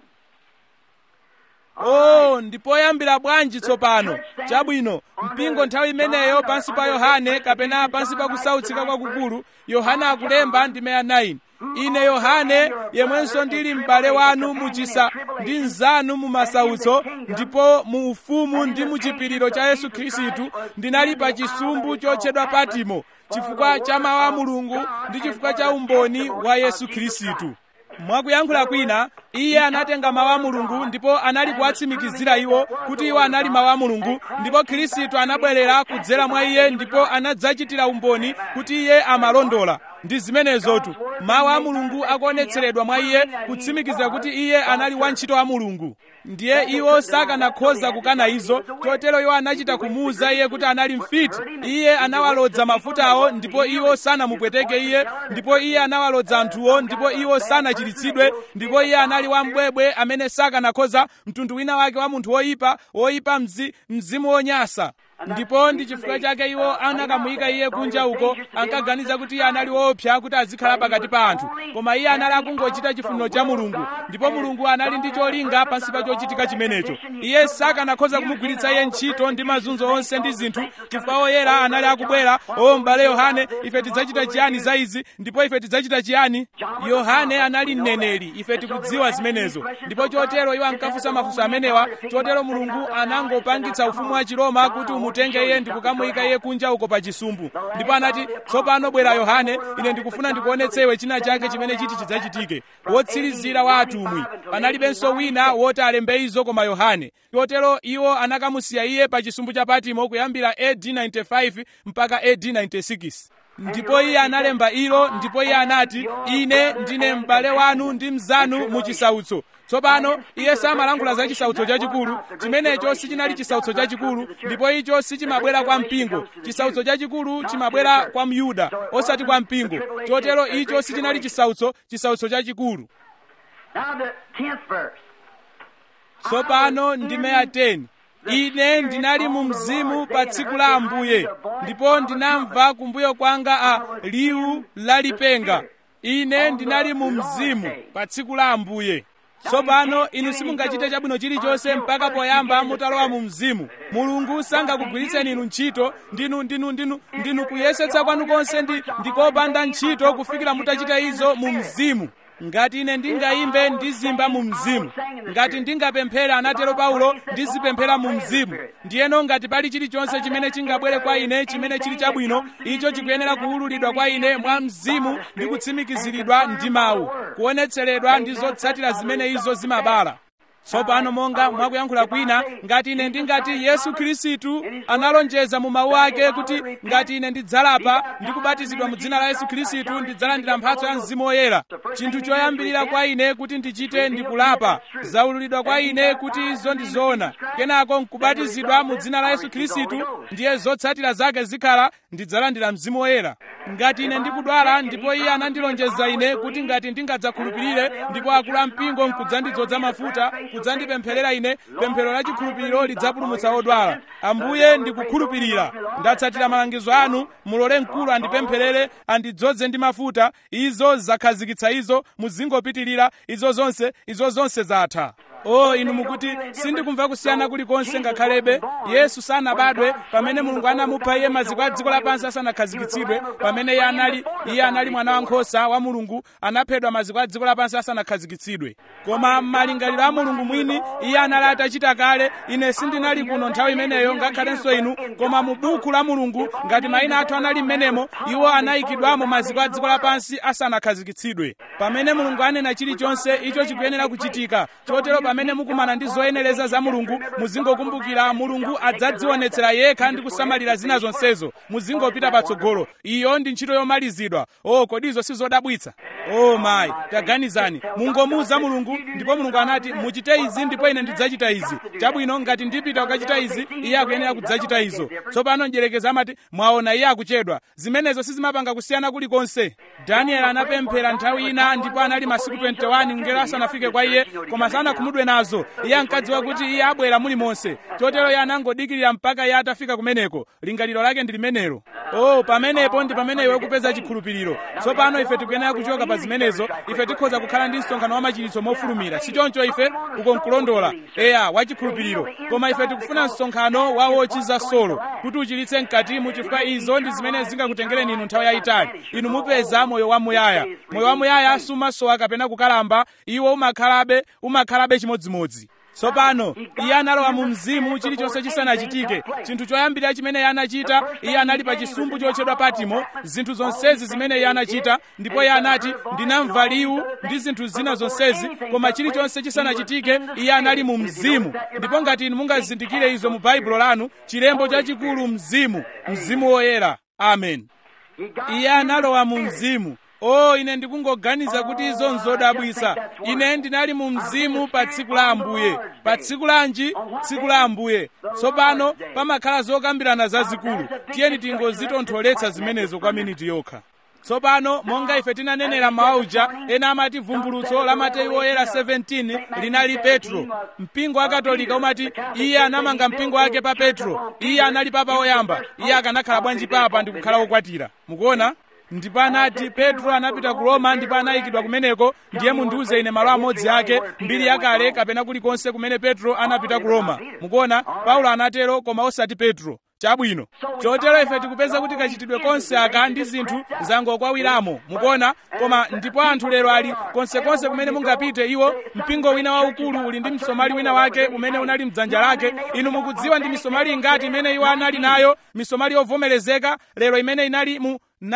oh ndipoyambira bwanji tsopano chabwino mpingo nthawi imeneyo pansi pa yohane kapena pansi pa kusautsika kwakukulu yohane akulemba ndi meya 9 ine yohane yemwenso ndili m'bale wanu muchisa ndi mnzanu mu masautso ndipo mu ufumu ndi mu chipiriro cha yesu khristu ndinali pa chisumbu chotchedwa patimo chifukwa cha mawu a mulungu ndi chifukwa cha umboni wa yesu khristu mwakuyankhula kwina iye anatenga mawu a mulungu ndipo anali kuwatsimikizira iwo kuti iwo anali mawu a mulungu ndipo khristu anabwerera kudzera mwa iye ndipo anadzachitira umboni kuti iye amalondola ndi zimenezotu mawu a mulungu akuonetseredwa mwa iye kutsimikizira kuti iye anali wantchito wa mulungu ndiye iwo sakanakhoza kukana izo chotero iwo anachita kumuwuza iye kuti anali mfiti iye anawalodza mafutawo ndipo iwo sanamupweteke iye ndipo iye anawalodza anthuwo ndipo iwo sanachiritsidwe ndipo iye anali wambwebwe amene sakanakhoza mtundu wina wake wa munthu woyipa woyipa mzi, mzimu wonyasa ndipo ndi chifukwa chake iwo anakamuyika iye kunja uko ankaganiza kuti iye anali woopsa kuti azikhala pakati pa anthu koma iye anali akungochita chifuniro cha mulungu ndipo mulungu anali ndi cholinga pansi pa chochitika chimenecho iye sakanakhoza kumugwiritsa iye ntchito ndi mazunzo onse ndi zinthu chifukwa oyera anali akubwera o m'bale yohane ife tidzachita chiyani za izi ndipo ife tidzachita chiyani yohane anali mneneri ife tikudziwa zimenezo ndipo chotero iwo ankafunsa mafunso amenewa chotero mulungu anangopangitsa ufumu wa chiroma kuti umutenge iye ndikukamuyika iye kunja uko pa chisumbu ndipo anati tsopano bwera yohane ine ndikufuna ndikuonetse iwe china chake chimene chiti chidzachitike wotsirizira wa atumwi panalibenso wina woti alembe izo koma yohane chotero iwo anakamusiya iye pa chisumbu cha patimo kuyambira AD 95 mpaka AD 96 ndipo iye analemba ilo ndipo iye anati ine ndine m'bale wanu ndi mnzanu mu chisautso tsopano iye samalankhula za chisautso chachikulu chimenecho sichinali chisautso chachikulu ndipo icho sichimabwera kwa mpingo chisautso chachikulu chimabwera kwa myuda osati kwa mpingo chotero icho sichinali chisautso chisautso chachikulu Now the tenth verse. tsopano ndime ya 10 ine ndinali mu mzimu pa tsiku la ambuye ndipo ndinamva kumbuyo kwanga a liwu lalipenga ine ndinali mu mzimu pa tsiku la ambuye tsopano inu simungachite chabwino chilichonse mpaka poyamba mutalowa mu mzimu mulungu sangakugwiritseni inu ntchito ndinu ndinu ndinu ndinu kuyesetsa kwanu konse ndi ndikopanda ntchito kufikira mutachita izo mu mzimu ngati ine ndingayimbe ndizimba mu mzimu ngati ndingapemphera anatero paulo ndizipemphera mu mzimu ndiyeno ngati pali chilichonse chimene chingabwere kwa ine chimene chili chabwino icho chikuyenera kuwululidwa kwa ine mwa mzimu ndi kutsimikiziridwa ndi mawu kuonetseredwa ndi zotsatira zimene izo zimabala tsopano monga mwakuyankhula kwina ngati ine ndingati yesu khristu analonjeza mu mawu ake kuti ngati ine ndidzalapa ndi kubatizidwa mu dzina la yesu khristu ndidzalandira mphatso ya mzimu woyera chinthu choyambirira kwa ine kuti ndichite ndikulapa zaululidwa kwa ine kuti izo ndi zoona kenako nkubatizidwa mu dzina la yesu khristu ndiye zotsatira zake zikhala ndidzalandira mzimu woyera ngati ine ndikudwala ndipo iye anandilonjeza ine kuti ngati ndingadzakhulupirire ndipo akulu ampingo nkudzandidzoza mafuta kudzandipempherera ine pemphero la chikhulupiriro lidzapulumutsa odwala ambuye ndikukhulupirira ndatsatira malangizo anu mulole mkulu andipempherere andidzoze ndi mafuta izo zakhazikitsa izo muzingopitirira izo zonse izo zonse zatha o inu mukuti sindikumva kusiyana kulikonse ngakhalebe yesu sanabadwe pamene mulungu anamupha iye maziko a dziko lapansi asanakhazikitsidwe pamene iye anali iye anali mwana wankhosa wa mulungu anaphedwa maziko a dziko lapansi asanakhazikitsidwe koma m'malingaliro a mulungu mwini iye anali atachita kale ine sindinali kuno nthawi imeneyo ngakhalenso inu koma mu buku la mulungu ngati mayina athu anali m'menemo iwo anayikidwamo maziko a dziko lapansi asanakhazikitsidwe pamene mulungu anena chilichonse icho chikuyenera kuchitika chotero pamene mukumana ndi zoyenereza za mulungu muzingokumbukira mulungu adzadzionetsera yekha ndi kusamalira zina zonsezo muzingopita patsogolo iyo ndi ntchito yomalizidwa o kodi izo sizodabwitsa o mayi taganizani mungomuuza mulungu ndipo mulungu anati muchite izi ndipo ine ndidzachita izi chabwino ngati ndipita kukachita izi iye akuyenera kudzachita izo tsopano mdyerekezi amati mwaona iye akuchedwa zimenezo sizimapanga kusiyana kulikonse danieli anapemphera nthawi ina ndipo anali masiku 21 ngelo asanafike kwa iye koma sanakhumudwe nazo iye ankadziwa kuti iye abwera mulimonse chotero iye anangodikirira mpaka iye atafika kumeneko lingaliro lake ndi limenelo oh pamenepo ndi pamene iwe kupeza chikhulupiriro tsopano ife tikuyenera kuchoka pa zimenezo ife tikhoza kukhala ndi msonkhano wa machiritso mofulumira si choncho ife uko nkulondola eya wa chikhulupiriro koma ife tikufuna msonkhano wa wochiza solo kuti uchilitse mkatimu chifukwa izo ndi zimene zingakutengereni inu nthawi yayitali inu mupeza moyo wamuyaya moyo wamuyaya sumasowa kapena kukalamba iwo umakhalabe umakhalabe chimodzimodzi tsopano iye analowa mu mzimu chilichonse chisanachitike chinthu choyambirira chimene iye anachita iye anali pa chisumbu chotchedwa patimo zinthu zonsezi zimene iye anachita ndipo iye anati ndinamva liwu ndi zinthu zina zonsezi koma chilichonse chisanachitike iye anali mu mzimu ndipo ngati inu mungazindikire izo mu baibulo lanu chilembo chachikulu mzimu mzimu woyera amen iye analowa mu mzimu o ine ndikungoganiza kuti izo nzodabwisa ine ndinali mu mzimu pa tsiku la ambuye pa tsiku lanji tsiku la ambuye tsopano pamakhala zokambirana zazikulu tiyeni tingozitontholetsa zimenezo kwa miniti yokha tsopano monga ife tinanenera mauja ena amati vumbulutso la mateyu oyera 17 linali petro mpingo wa katolika umati iye anamanga mpingo wake pa petro iye anali papa oyamba iye akanakhala bwanji papa ndi kukhala wokwatira mukuona ndipo anati petro anapita ku roma ndipo anayikidwa kumeneko ndiye mundiuze ine malo amodzi ake mbiri yakale kapena kulikonse kumene petro anapita ku roma mukuona paulo anatero koma osati petro chabwino chotero ife tikupeza kuti kachitidwe konse aka ndi zinthu zangokwawiramo mukuona koma ndipo anthu lero ali konsekonse kumene mungapite iwo mpingo wina waukulu uli ndi msomali wina wake umene unali mdzanja lake inu mukudziwa ndi misomali ingati imene iwo anali nayo misomali yovomerezeka lero imene inali mu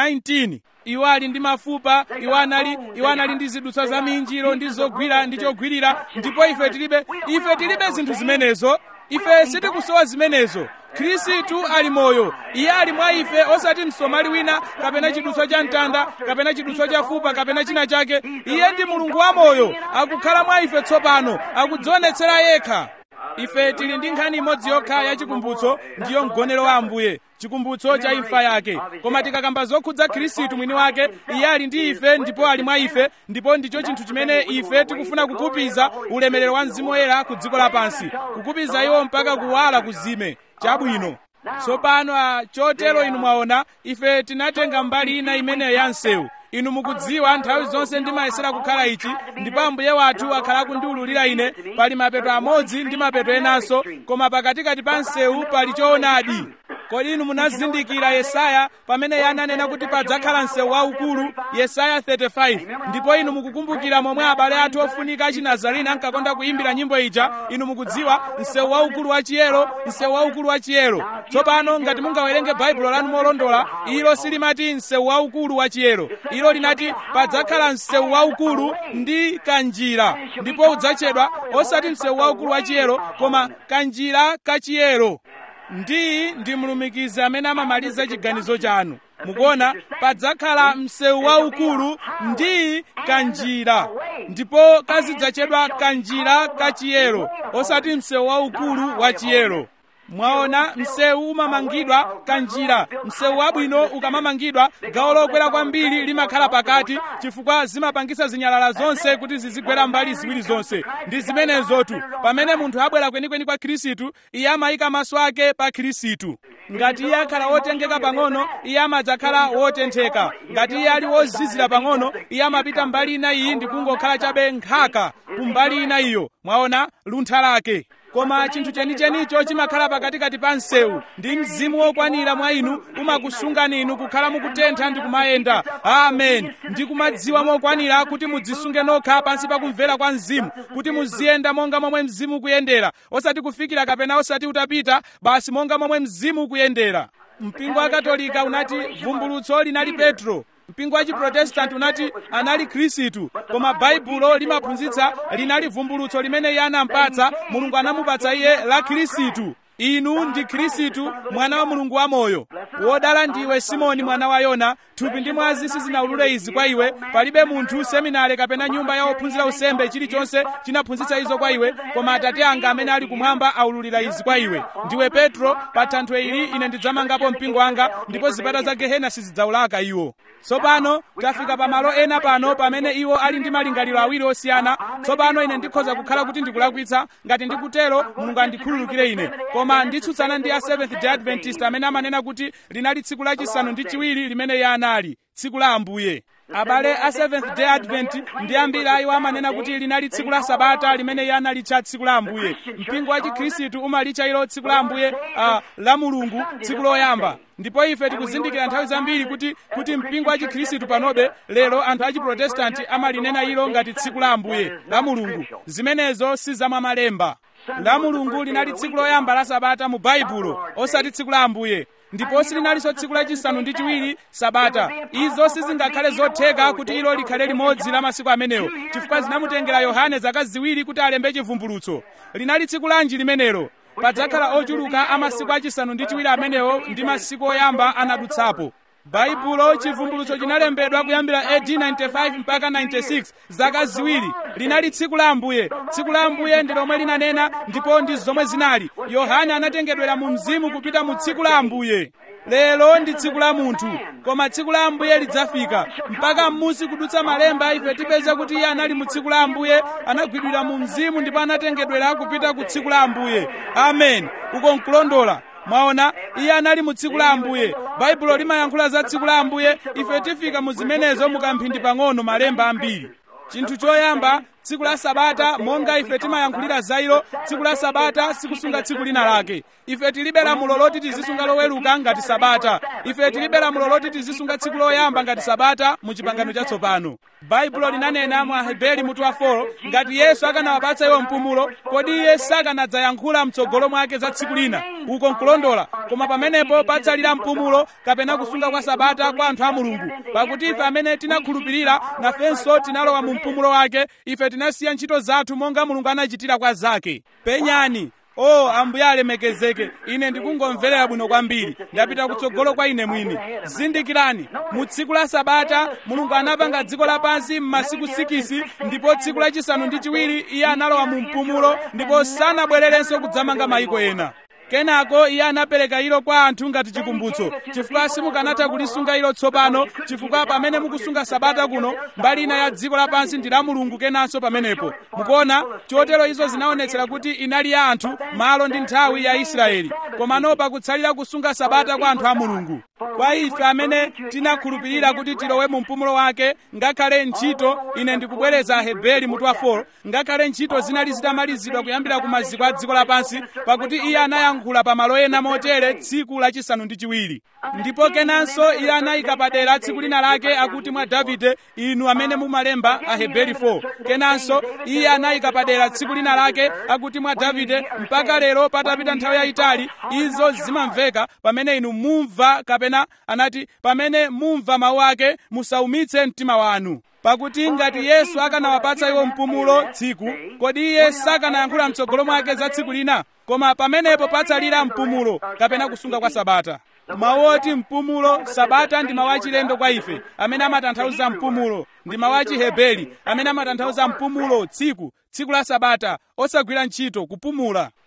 19 iwo ali ndi mafupa iwo anali iwo anali ndi zidutswa za minjiro ndi zogwira ndi chogwirira ndipo ife tilibe ife tilibe zinthu zimenezo ife sitikusowa zimenezo khristu ali moyo iye ali mwa ife osati msomali wina kapena chidutswa cha mtanda kapena chidutswa cha fupa kapena china chake iye ndi mulungu wa moyo akukhala mwa ife tsopano akudzionetsera yekha ife tili ndi nkhani imodzi yokha ya chikumbutso ndiyo mgonero wa ambuye chikumbutso cha imfa yake koma tikakamba zokhudza khristu mwini wake iye ali ndi ife ndipo ali mwa ife ndipo ndicho chinthu chimene ife tikufuna kukupiza ulemerero wa mzimu woyera ku dziko lapansi kukupiza iwo mpaka kuwala kuzime chabwino tsopano chotero inu mwaona ife tinatenga mbali ina imeneyo ya msewu inu mukudziwa nthawi zonse ndimayesera kukhala ichi ndipo ambuye wathu akhala kundiwululira ine pali mapeto amodzi ndi mapeto enanso koma pakatikati pa msewu pali choonadi kodi inu munazindikira yesaya pamene iye ananena kuti padzakhala msewu waukulu yesaya 35 ndipo inu mukukumbukira momwe abale athu ofunika achinazareni ankakonda kuyimbira nyimbo ija inu mukudziwa msewu waukulu wa chiyero msewu waukulu wa chiyero tsopano ngati mungawerenge baibulo lanu molondola ilo silimati msewu waukulu wa chiyero ilo linati padzakhala msewu waukulu ndi kanjira ndipo udzatchedwa osati msewu waukulu wa chiyero koma kanjira kachiyero ndi ndi mlumikizi amene amamaliza chiganizo chanu mukuona padzakhala msewu waukulu ndi kanjira ndipo kazidzatchedwa kanjira kachiyero osati msewu waukulu wa chiyero mwaona msewu umamangidwa kanjira msewu wabwino ukamamangidwa gawo lokwera kwambiri limakhala pakati chifukwa zimapangisa zinyalala zonse kuti zizigwera mbali ziwiri zonse ndi zimenezotu pamene munthu abwera kwenikweni kwa khristu iye amayika maso ake pa khristu ngati iye akhala wotengeka pang'ono iye amadzakhala wotentheka ngati iye ali wozizira pang'ono iye amapita mbali ina iyi ndi kungokhala chabe nkhaka kumbali ina iyo mwaona luntha lake koma chinthu chenichenicho chimakhala pakatikati pa msewu ndi mzimu wokwanira mwa inu umakusungani inu kukhala mukutentha ndi kumayenda amen ndi kumadziwa mokwanira kuti mudzisunge nokha pansi pa kumvera kwa mzimu kuti muziyenda monga momwe mzimu ukuyendera osati kufikira kapena osati utapita basi monga momwe mzimu ukuyendera mpingo wa katolika unati vumbulutso linali petro mpingo wa chiprotestanti unati anali khristu koma baibulo limaphunzitsa linali vumbulutso limene iye anampatsa mulungu anamupatsa iye la khristu inu ndi khristu mwana wa mulungu wamoyo wodala ndiwe simoni mwana wa yona thupi ndi mwazi sizinawulule izi kwa iwe palibe munthu seminare kapena nyumba ya ophunzira usembe chilichonse chinaphunzitsa izo kwa iwe koma atate anga amene ali kumwamba aululira izi kwa iwe ndiwe petro pa thanthwe ili ine ndidzamangapo mpingo wanga ndipo zipata za gehena sizidzaulaka iwo tsopano tafika pa malo ena pano pamene iwo ali ndi malingaliro awiri osiyana tsopano ine ndikhoza kukhala kuti ndikulakwitsa ngati ndikutero mulungu andikhululukire ine koma nditsutsana ndi a seventh day adventist amene amanena kuti linali tsiku lachisanu ndi chiwiri limene iye anali tsiku la ambuye abale a seventh day advent ndi ambiri ayiwo amanena kuti linali tsiku la sabata limene iye analitcha tsiku la ambuye mpingo wa chikhristu umalitcha ilo tsiku la ambuye uh, la mulungu tsiku loyamba ndipo ife tikuzindikira nthawi zambiri kuti kuti mpingo wa chikhristu panobe lero anthu a chiprotestanti amalinena ilo ngati tsiku la ambuye la mulungu zimenezo si zamwamalemba la mulungu linali tsiku loyamba la sabata mu baibulo osati tsiku la ambuye ndipo silinalinso tsiku lachisanu ndi chiwiri sabata izo sizingakhale zotheka kuti ilo likhale limodzi la masiku amenewo chifukwa zinamutengera yohane zaka ziwiri kuti alembe chivumbulutso linali tsiku lanji limenelo padzakhala ochuluka a masiku achisanu ndi chiwiri amenewo ndi masiku oyamba anadutsapo baibulo chivumbulutso chinalembedwa kuyambira AD 95 mpaka 96 zaka ziwiri linali tsiku la ambuye tsiku la ambuye ndi lomwe linanena ndipo ndi zomwe zinali yohane anatengedwera mu mzimu kupita mu tsiku la ambuye lero ndi tsiku la munthu koma tsiku la ambuye lidzafika mpaka m'musi kudutsa malemba ife tipeza kuti iye anali mu tsiku la ambuye anagwidwira mu mzimu ndipo anatengedwera kupita ku tsiku la ambuye amen uko nkulondola mwaona iye anali mu tsiku la ambuye baibulo limayankhula za tsiku la ambuye ife tifika mu zimenezo mukamphindi pang'ono malemba ambiri chinthu choyamba tsiku la sabata monga ife timayankhulira za ilo tsiku la sabata sikusunga tsiku lina lake ife tilibe lamulo loti tizisunga loweruka ngati sabata ife tilibe lamulo loti tizisunga tsiku loyamba ngati sabata mu chipangano chatsopano baibulo linanena mu aheberi mutu wa 4 ngati yesu akanawapatsa iwo mpumulo kodi iye sakanadzayankhula mtsogolo mwake za tsiku lina uko nkulondola koma pamenepo patsalira mpumulo kapena kusunga kwa sabata kwa anthu a mulungu pakuti ife amene tinakhulupirira nafenso tinalowa mu mpumulo wake ife tinasiya ntchito zathu monga mulungu anachitira kwa zake penyani o oh, ambuye alemekezeke ine ndikungomverera bwino kwambiri ndapita kutsogolo kwa ine mwini zindikirani mu tsiku la sabata mulungu anapanga dziko lapansi m'masiku 6 ndipo tsiku lachisanu ndi chiwiri iye analowa mu mpumulo ndipo sanabwererenso kudzamanga mayiko ena kenako iye anapereka ilo kwa anthu ngati chikumbutso chifukwa simukanatha kulisunga ilo tsopano chifukwa pamene mukusunga sabata kuno mbali ina ya dziko lapansi ndi la mulungu kenanso pamenepo mukuona chotero izo zinaonetsera kuti inali ya anthu malo ndi nthawi ya israeli komano pakutsalira kusunga sabata kwa anthu a mulungu kwa ife amene tinakhulupirira kuti tilowe mu mpumulo wake ngakhale ntchito ine ndikubwereza aheberi mutu wa 4 ngakhale ntchito zinali zitamalizidwa kuyambira ku maziko a dziko lapansi pakuti iye anayankhula pa malo ena motere tsiku lachisanu ndi chiwiri ndipo kenanso iye anayika padera tsiku lina lake akuti mwa davide inu amene mumalemba aheberi 4 kenanso iye anayika padera tsiku lina lake akuti mwa davide mpaka lero patapita nthawi yayitali izo zimamveka pamene inu mumva kapena anati pamene mumva mawu ake musaumitse mtima wanu pakuti ngati yesu akanawapatsa iwo mpumulo tsiku kodi iye sakanayankhula mtsogolo mwake za tsiku lina koma pamenepo patsalira mpumulo kapena kusunga kwa sabata mawu oti mpumulo sabata ndi mawu achilendo kwa ife amene amatanthauza mpumulo ndi mawu achiheberi amene amatanthauza mpumulo tsiku tsiku la sabata osagwira ntchito kupumula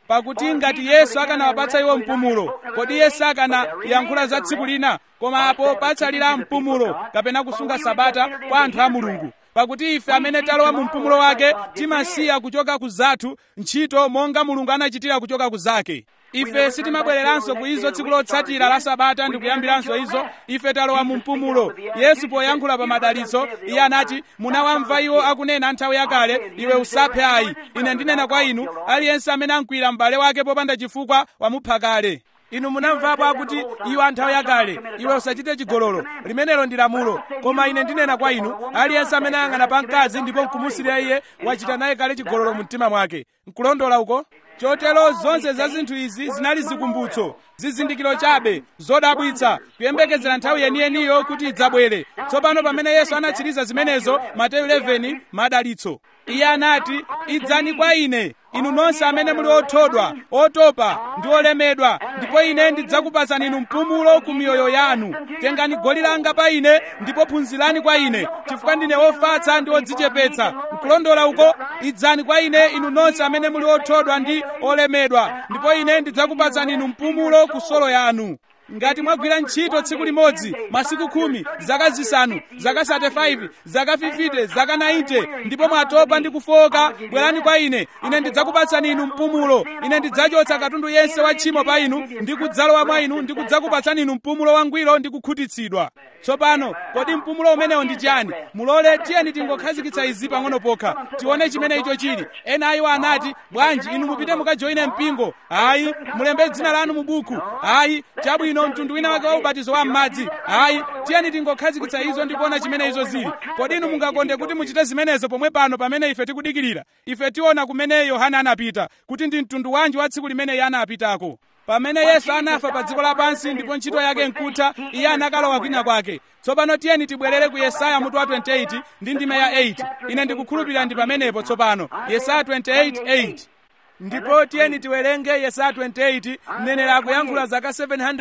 pakuti ngati yesu akanawapatsa iwo mpumulo kodi yesu akanayankhula za tsiku lina koma apo patsalira mpumulo kapena kusunga sabata kwa anthu a mulungu pakuti ife amene talowa mu mpumulo wake timasiya kuchoka ku zathu ntchito monga mulungu anachitira kuchoka ku zake ife sitimabwereranso ku izo tsiku lotsatira la sabata ndi kuyambiranso izo ife talowa mu mpumulo yesu poyankhula pa madalitso iye anati munawamva iwo akunena nthawi yakale iwe usaphe ayi ine ndinena kwa inu aliyense amene ankwira m'bale wake popanda chifukwa wamupha kale inu munamvapo akuti iwo anthawi yakale iwe usachite chigololo limenelo ndi lamulo koma ine ndinena kwa inu aliyense amene ayang'ana pa mkazi ndipo nkumusirira iye wachita naye kale chigololo mu mtima mwake nkulondola uko chotero zonse za zinthu izi zinali zikumbutso zizindikiro chabe zodabwitsa kuyembekezera nthawi yeniyeniyo kuti idzabwere tsopano pamene yesu anatsiriza zimenezo mateyu 11 madalitso iye anati idzani kwa ine inu nonse amene muli othodwa otopa ndi olemedwa ndipo ine ndidzakupatsani inu mpumulo ku miyoyo yanu tengani goli langa pa ine ndipo phunzirani kwa ine chifukwa ndine wofatsa ndi odzichepetsa nkulondola uko idzani kwa ine inu nonse amene muli othodwa ndi olemedwa ndipo ine ndidzakupatsani inu mpumulo ku solo yanu ngati mwagwira ntchito tsiku limodzi masiku khumi zaka zisanu zaka 35 zaka 50 zaka 90 ndipo mwatopa ndi kufoka bwerani kwa ine ine ndidzakupatsani inu mpumulo ine ndidzachotsa katundu yense wa tchimo pa inu ndi kudzalowa mwa inu ndi kudzakupatsani inu mpumulo wangwiro ndi kukhutitsidwa tsopano kodi mpumulo umenewo ndi chani mulole tiyeni tingokhazikitsa izi pang'ono pokha tione chimene icho chili ena ayiwo anati bwanji inu mupite mukajoine mpingo ayi mulembe dzina lanu mu buku ayi chabwino mtundu wina wake wa ubatizo wa m'madzi ayi tiyeni tingokhazikitsa izo ndikuona chimene izo zili kodi inu mungakonde kuti muchite zimenezo pomwe pano pamene ife tikudikirira ife tiona kumene yohana anapita kuti ndi mtundu wanji wa tsiku limene iye anapitako pamene yesu anafa pa dziko lapansi ndipo ntchito yake nkutha iye anakalowa kwina kwake tsopano tiyeni tibwerere ku yesaya mutu wa 28 ndi ndime ya 8 ine ndikukhulupirira ndi pamenepo tsopano yesaya 28 8 ndipo tiyeni tiwerenge yesaya 28 mneneri akuyankhula zaka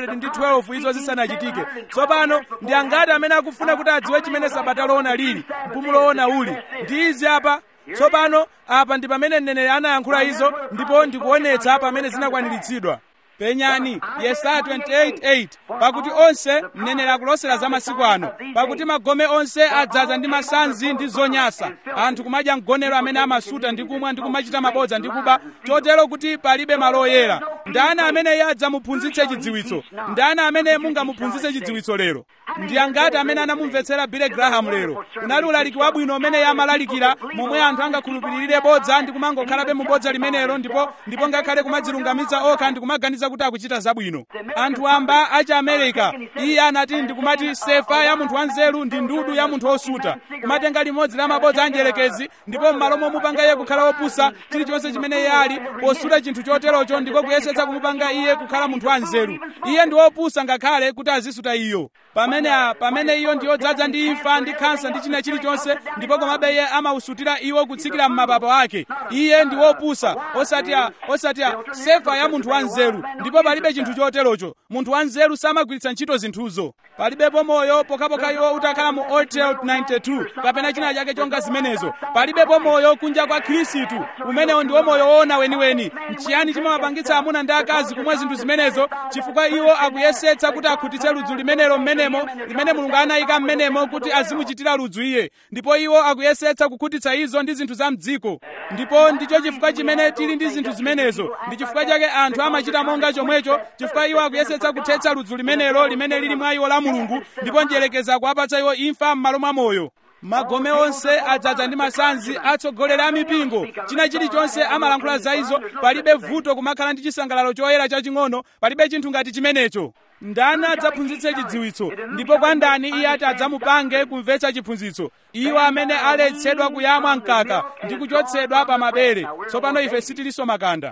712 izo zisanachitike tsopano ndi angati amene akufuna kuti adziwe chimene sabata loona lili mpumulo wona uli ndi izi apa tsopano apa ndi pamene mneneri anayankhula izo ndipo ndikuonetsa pamene zinakwaniritsidwa penyani yesaya 28:8 pakuti onse mneneri akulosera za masiku ano pakuti magome onse adzaza ndi masanzi ndi zonyasa anthu kumadya mgonero amene amasuta ndi kumwa ndi kumachita mabodza ndi kuba chotero kuti palibe malo oyera ndani amene iye adzamuphunzitse chidziwitso ndani amene mungamuphunzitse chidziwitso lero ndi angati amene anamumvetsera Billy Graham lero unali ulaliki wabwino umene iye amalalikira momwe anthu angakhulupirire bodza ndi kumangokhalabe mu bodza limenelo ndipo ndipo ngakhale kumadzilungamitsa okha ndi kumaganiza kuti akuchita zabwino anthu amba achi america iye anati ndikumati sefa ya munthu wanzeru ndi ndudu ya munthu osuta kumatenga limodzi la mabodza anjelekezi ndipo m'malo momupanga iye kukhala wopusa chilichonse chimene iye ali posuta chinthu choterocho ndiko kuyesetsa kumupanga iye kukhala munthu wanzeru iye ndi wopusa ngakhale kuti azisuta iyo pamene pamene iyo ndi yodzaza ndi imfa ndi khansa ndi china chilichonse ndipo komabe iye amausutira iwo kutsikira m'mapapo ake iye ndi wopusa osati osati sefa ya munthu wanzeru ndipo palibe chinthu choterocho munthu wanzeru samagwiritsa ntchito zinthuzo palibepo moyo pokhapokha iwo utakhala mu old trail 92 kapena china chake chonga zimenezo palibepo moyo kunja kwa khristu umenewo ndiwo moyo woona weniweni nchiyani chimawapangitsa amuna ndi akazi kumwa zinthu zimenezo chifukwa iwo akuyesetsa kuti akhutitse ludzu limenelo mmenemo limene mulungu anayika mmenemo kuti azimuchitira ludzu iye ndipo iwo akuyesetsa kukhutitsa izo ndi zinthu za mdziko ndipo ndicho chifukwa chimene tili ndi zinthu zimenezo ndi chifukwa chake anthu amachita monga chomwecho chifukwa iwo akuyesetsa kuthetsa ludzu limenelo limene lili mwa iwo la mulungu ndipo njelekeza kuwapatsa iwo imfa m'malo mwa moyo magome onse adzaza ndi masanzi atsogoleri a mipingo china chilichonse amalankhula za izo palibe vuto kumakhala ndi chisangalalo choyera chaching'ono palibe chinthu ngati chimenecho ndani adzaphunzitse chidziwitso ndipo kwa ndani iye ati adzamupange kumvetsa chiphunzitso iwo amene aletsedwa kuyamwa mkaka ndi kuchotsedwa pa mabere tsopano ife sitilinso makanda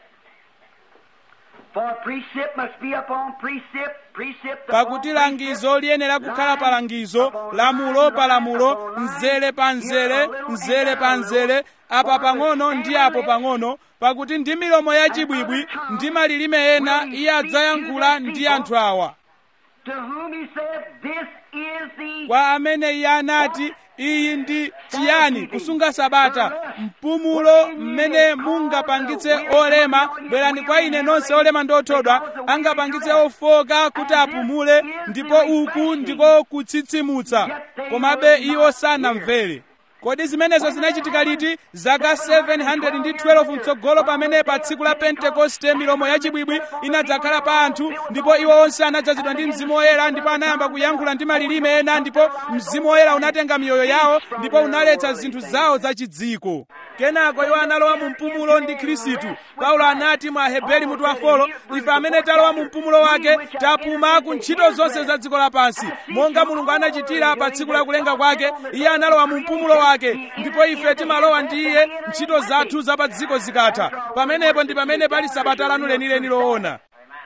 For precept must be upon precept, precept pakuti langizo liyenera kukhala pa langizo lamulo pa lamulo mzere pa mzere mzere pa mzere apa pang'ono ndi apo pang'ono pakuti ndi milomo yachibwibwi ndi malilime ena iye adzayankhula ndi anthu awa To whom he said, This is the kwa amene iye anati iyi ndi chiyani kusunga sabata mpumulo mmene mungapangitse olema bwerani kwa ine nonse olema ndi othodwa angapangitse ofoka kuti apumule ndipo uku ndiko kutsitsimutsa komabe iwo sanamvere kodi zimenezo zinachitika liti zaka 712 mtsogolo pamene pa tsiku la pentekoste milomo yachibwibwi inadzakhala pa anthu ndipo iwo onse anadzazidwa ndi mzimu woyera ndipo anayamba kuyankhula ndi malilime ena ndipo mzimu woyera unatenga miyoyo yawo ndipo unaletsa zinthu zawo zachidziko kenako iwo analowa mu mpumulo ndi khristu paulo anati mwa aheberi mutu wa folo ife amene talowa mu mpumulo wake tapuma ku ntchito zonse za dziko lapansi monga mulungu anachitira pa tsiku la kulenga kwake iye analowa mu mpumulo wake ndipo ife timalowa ndi iye ntchito zathu za pa dziko zikatha pamenepo ndi pamene pali sabata lanu lenileni loona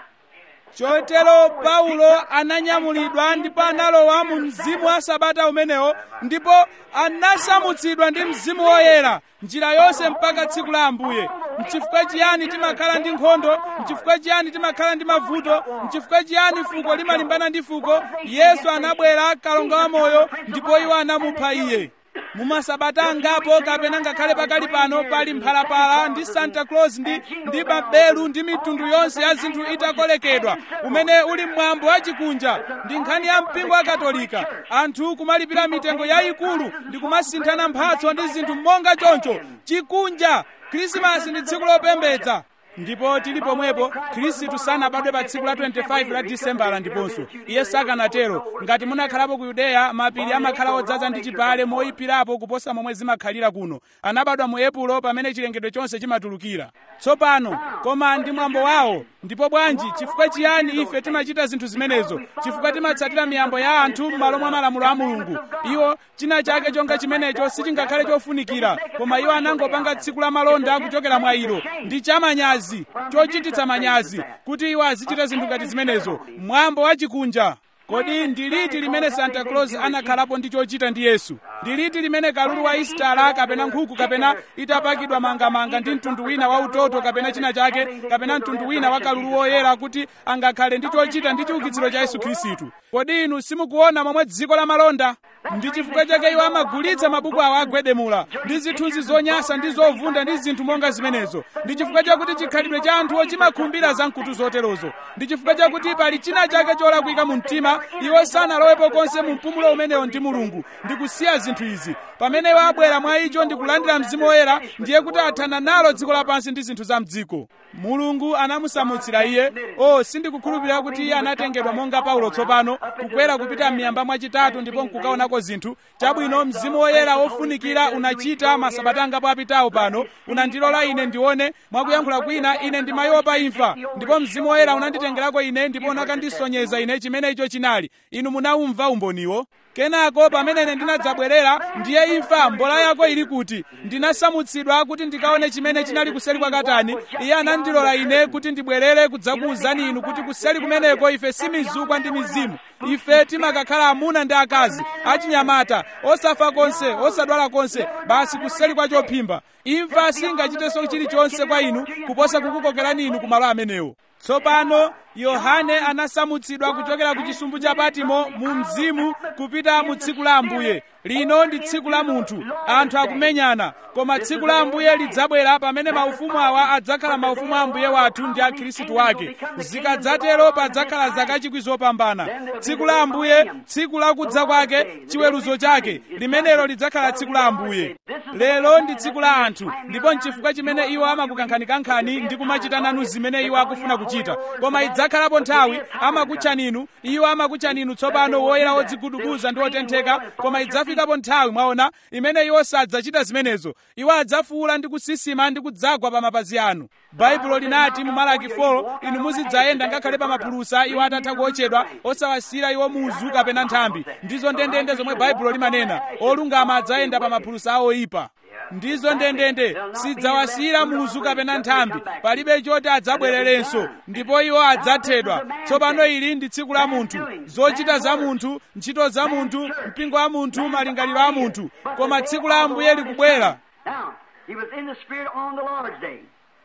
chotero paulo ananyamulidwa ndipo analowa mu mzimu wa sabata umenewo ndipo anasamutsidwa ndi mzimu woyera njira yonse mpaka tsiku la ambuye mchifukwa chiyani timakhala ndi nkhondo mchifukwa chiyani timakhala ndi mavuto mchifukwa chiyani fuko limalimbana ndi fuko yesu anabwera kalonga wa moyo ndipo iwo anamupha iye mumasabata angapo kapena ngakhale pakali pano pali mphalapala ndi santa claus ndi ndi babelu ndi mitundu yonse ya zinthu itakolekedwa umene uli mwambo wachikunja ndi nkhani ya mpingo wa katolika anthu kumalipira mitengo yayikulu ndi kumasinthana mphatso ndi zinthu monga choncho chikunja khrisimasi ndi tsiku lopembedza ndipo tili pomwepo khristu sanabadwe pa tsiku la 25 la disembala ndiponso iye sakanatero ngati munakhalapo ku yudeya mapiri amakhala odzaza ndi chipale moyipirapo kuposa momwe zimakhalira kuno anabadwa mu epulo pamene chilengedwe chonse chimatulukira tsopano koma ndi mwambo wawo ndipo bwanji chifukwa chiyani ife timachita zinthu zimenezo chifukwa timatsatira miyambo ya anthu m'malo mwa malamulo a mulungu iwo china chake chonga chimenecho sichingakhale chofunikira koma iwo anangopanga tsiku la malonda kuchokera mwa ilo ndi chamanyazi chochititsa manyazi kuti iwo azichita zinthu ngati zimenezo mwambo wachikunja kodi ndi liti limene santa claus anakhalapo ndi chochita ndi yesu ndi liti limene kalulu wa istala kapena nkhuku kapena itapakidwa mangamanga ndi mtundu wina wa utoto kapena china chake kapena mtundu wina wa kalulu woyera kuti angakhale ndi chochita ndi chiukitsiro cha yesu khristu kodi inu simukuona momwe dziko la malonda ndi chifukwa chake iwo amagulitsa mabuku awo agwedemula ndi zithunzi zonyasa ndi zovunda ndi zinthu monga zimenezo ndi chifukwa chakuti chikhalidwe cha anthuwo chimakhumbira za mkutu zoterozo ndi chifukwa chakuti pali china chake cholakwika mu mtima iwo sanalowepo konse mu mpumulo umenewo ndi mulungu ndi kusiya zinthu izi pamene iwo abwera mwa icho ndi kulandira mzimu woyera ndiye kuti athana nalo dziko lapansi ndi zinthu za mdziko mulungu anamusamutsira iye o sindikukhulupirira kuti iye anatengedwa monga paulo tsopano kukwera kupita m'miyamba mwachitatu ndipo nkukaonako zinthu chabwino mzimu woyera wofunikira unachita masabata angapo apitawo pano unandilola ine ndione mwakuyankhula kwina ine ndimayopa imfa ndipo mzimu woyera unanditengerako ine ndipo unakandisonyeza ine chimene icho chinali inu munaumva umboniwo kenako pamene ine ndinadzabwerera ndiye imfa mbola yako ili kuti ndinasamutsidwa kuti ndikaone chimene chinali kuseri kwa katani iye anandilola ine kuti ndibwerere kudzakuwuzani inu kuti kuseri kumeneko ife simizukwa ndi mizimu ife timakakhala amuna ndi akazi achinyamata osafa konse osadwala konse basi kuseri kwa chophimba imfa singachitenso chilichonse kwa inu kuposa kukukokerani inu kumalo amenewo tsopano yohane anasamutsidwa kuchokera ku chisumbu cha patimo mu mzimu kupita mu tsiku la ambuye lino ndi tsiku la munthu anthu akumenyana koma tsiku la ambuye lidzabwera pamene maufumu awa adzakhala maufumu a ambuye wathu ndi a khristu wake zikadzatero padzakhala zaka chikwi zopambana tsiku la ambuye tsiku la kudza kwake chiweruzo chake limenelo lidzakhala tsiku la ambuye lero ndi tsiku la anthu ndipo nchifukwa chimene iwo amakukankhanikankhani ndi kumachita nanu zimene iwo akufuna kuchita koma idzakhalapo nthawi amakutchani inu iwo amakutchani inu tsopano woyera wodzigudubuza ndi wotentheka koma idzafikapo nthawi mwaona imene iwo sadzachita zimenezo iwo adzafuula ndi kusisima ndi kudzagwa pa mapazi anu baibulo linati mu malaki 4 inu muzidzayenda ngakhale pa mapulusa iwo atatha kuotchedwa osawasira iwo muzu kapena nthambi ndizo ndendende zomwe baibulo limanena olungama adzayenda pa mapulusa awo oyipa ndizo ndendende sidzawasira muzu kapena nthambi palibe choti adzabwererenso ndipo iwo adzathedwa tsopano ili ndi tsiku la munthu zochita za munthu ntchito za munthu mpingo wa munthu malingaliro a munthu koma tsiku la ambuye likubwera Now, he was in the Spirit on the Lord's day.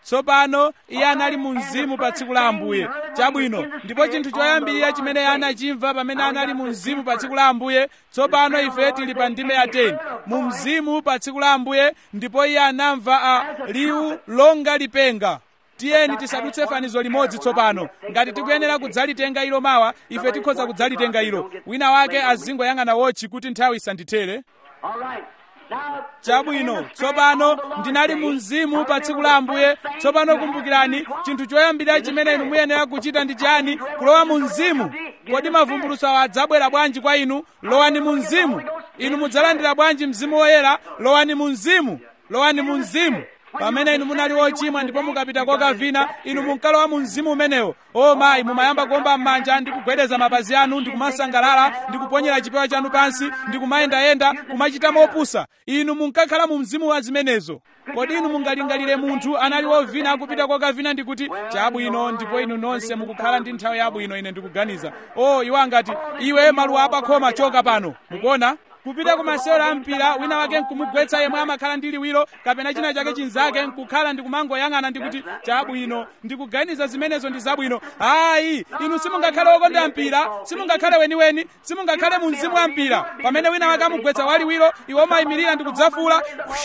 tsopano iye anali mu mzimu pa tsiku la ambuye chabwino ndipo chinthu choyambirira chimene iye anachimva pamene anali mu mzimu pa tsiku la ambuye tsopano ife tili pa ndime ya 10 mu mzimu pa tsiku la ambuye ndipo iye anamva a liwu longa lipenga tiyeni tisadutse fanizo limodzi tsopano ngati tikuyenera kudzalitenga ilo mawa ife tikhoza kudzalitenga ilo wina wake azingoyang'ana wotchi kuti nthawi isandithere All right. Now, chabwino tsopano ndinali mu mzimu pa tsiku la ambuye tsopano kumbukirani chinthu choyambirira chimene inu muyenera kuchita ndi chani kulowa mu mzimu kodi mavumbulutso awo adzabwera bwanji kwa inu lowani mu mzimu inu mudzalandira bwanji mzimu woyera lowani mu mzimu lowani mu mzimu pamene inu munali wochimwa ndipo mukapita kokavina inu munkalowa mu mzimu umenewo o mayi mumayamba kuomba m'manja ndi kugwedeza mapazi anu ndi kumasangalala ndi kuponyera chipewa chanu pansi ndi kumayendayenda kumachita mopusa inu munkakhala mu mzimu wa zimenezo kodi inu mungalingalire munthu anali wovina akupita kokavina ndi kuti chabwino ndipo inu nonse mukukhala ndi nthawi yabwino ine ndikuganiza o iwo angati iwe maluwa apakhoma choka pano mukuona kupita ku masewero a mpira wina wake nkumugwetsa yemwe amakhala ndi liwiro kapena china chake chinzake nkukhala ndikumangoyang'ana ndikuti chabwino ndikuganiza zimenezo ndi zabwino ayi inu simungakhale wokonda mpira simungakhale weniweni simungakhale mu mzimu wa mpira pamene wina wake amugwetsa waliwiro iwe umayimirira ndikudzafula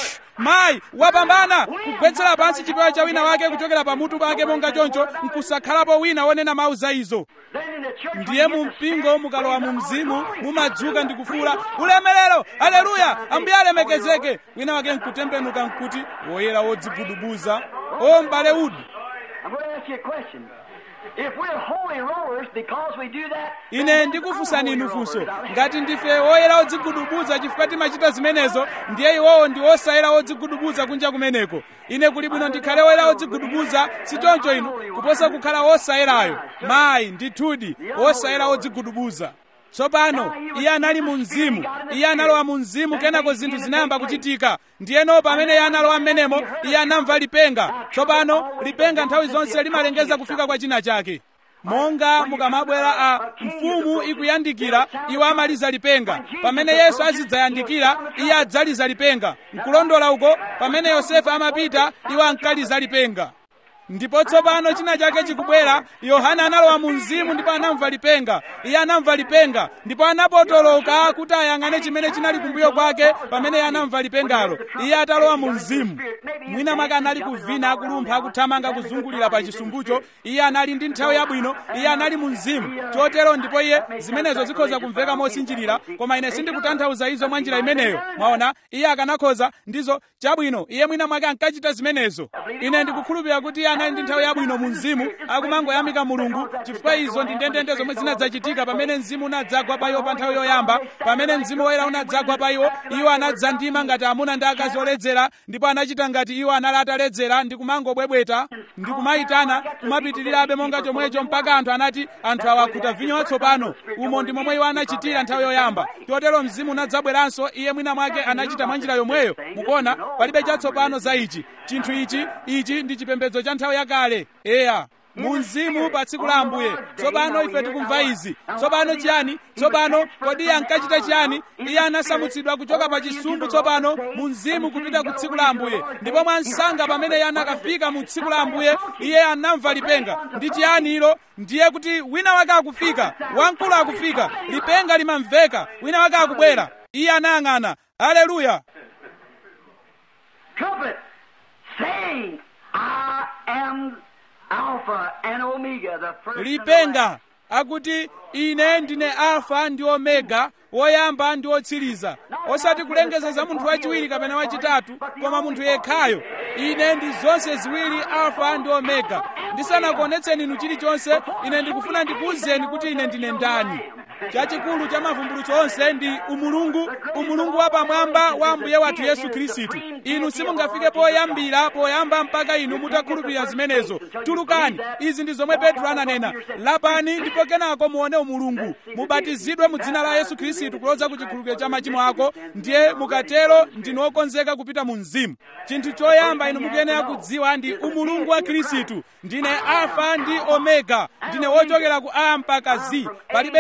mayi wapambana kugwetsera pansi chipewa cha wina wake kuchokera pamutu pake monga choncho nkusakhalapo wina wonena mawu za izo then in the church, ndiye mu mpingo mukalowa mu mzimu mumadzuka ndi kufuula ulemerero aleluya ambuye alemekezeke wina wake nkutembenuka nkuti woyera wodzigudubuza o m'bale udu I'm going to ask you a question. If we're holy rollers because we do that, ine then ndikufunsani I'm inu holy funso rollers. ngati ndife woyera wodzigudubuza chifukwa timachita zimenezo ndiye iwowo ndi osayera wodzigudubuza kunja kumeneko ine kuli bwino ndikhale woyera wodzigudubuza si choncho inu kuposa kukhala wosayerayo mayi ndithudi wosayera wodzigudubuza tsopano iye anali mu mzimu iye analowa mu mzimu kenako zinthu zinayamba kuchitika ndiyeno pamene iye analowa m'menemo iye anamva lipenga tsopano lipenga nthawi zonse limalengeza kufika kwa china chake monga mukamabwera a mfumu ikuyandikira iwo amaliza lipenga pamene yesu azidzayandikira iye adzaliza lipenga nkulondola uko pamene yosefe amapita iwo ankaliza lipenga ndipo tsopano china chake chikubwera yohana analowa mu mzimu ndipo anamva lipenga iye anamva lipenga ndipo anapotoloka kuti ayang'ane chimene chinali kumbuyo kwake pamene iye anamva lipengalo iye atalowa mu mzimu mwina mwake anali kuvina akulumpha akuthamanga kuzungulira pa chisumbucho iye anali ndi nthawi yabwino iye anali mu mzimu chotero ndipo iye zimenezo zikhoza kumveka mosinjirira koma ine sindikutanthauza izo mwa njira imeneyo mwaona iye akanakhoza ndizo chabwino iye mwina mwake ankachita zimenezo ine ndikukhulupirira kuti iye anali ndi nthawi yabwino mu mzimu akumangoyamika mulungu chifukwa izo ndi ndendende zomwe zinadzachitika pamene mzimu unadzagwa pa iwo pa nthawi yoyamba pamene mzimu woyera unadzagwa pa iwo iwo anadzandima ngati amuna ndi akazi oledzera ndipo anachita ngati iwo anali ataledzera ndi kumangobwebweta ndi kumayitana kumapitirirabe monga chomwecho mpaka anthu anati anthu awa akhuta vinyo watsopano umo ndi momwe iwo anachitira nthawi yoyamba chotero mzimu unadzabweranso iye mwina mwake anachita mwa njira yomweyo mukuona palibe chatsopano za ichi chinthu ichi ichi ndi chipembedzo cha nthawi yakale eya mu mzimu pa tsiku la ambuye tsopano ife tikumva izi tsopano chiyani tsopano kodi iye ankachita chiyani iye anasamutsidwa kuchoka pa chisumbu tsopano mu mzimu kupita ku tsiku la ambuye ndipo mwansanga pamene iye anakafika mu tsiku la ambuye iye anamva lipenga ndi chiyani ilo ndiye kuti wina wake akufika wamkulu akufika lipenga limamveka wina wake akubwera iye anayang'ana haleluya trumpet, saying, I am Alpha and Omega, the first and the last. lipenga akuti ine ndine alfa ndi omega woyamba ndi wotsiriza osati kulengeza za munthu wachiwiri kapena wachitatu koma munthu yekhayo ine ndi zonse ziwiri alfa ndi omega ndisanakuonetseni inu chilichonse ine ndikufuna ndikuwuzeni kuti ine ndine ndani chachikulu cha mavumbulutso onse ndi umulungu umulungu wapamwamba wa ambuye wathu yesu khristu inu simungafike poyambira poyamba mpaka inu mutakhulupirira zimenezo tulukani izi ndi zomwe petro ananena lapani ndipo kenako muone umulungu mubatizidwe mu dzina la yesu khristu kuloza ku chikhulupiriro cha machimo ako ndiye mukatero ndinu okonzeka kupita mu mzimu chinthu choyamba inu mukuyenera kudziwa ndi umulungu wa khristu ndine alfa ndi omega ndine wochokera ku a mpaka z palibenso wina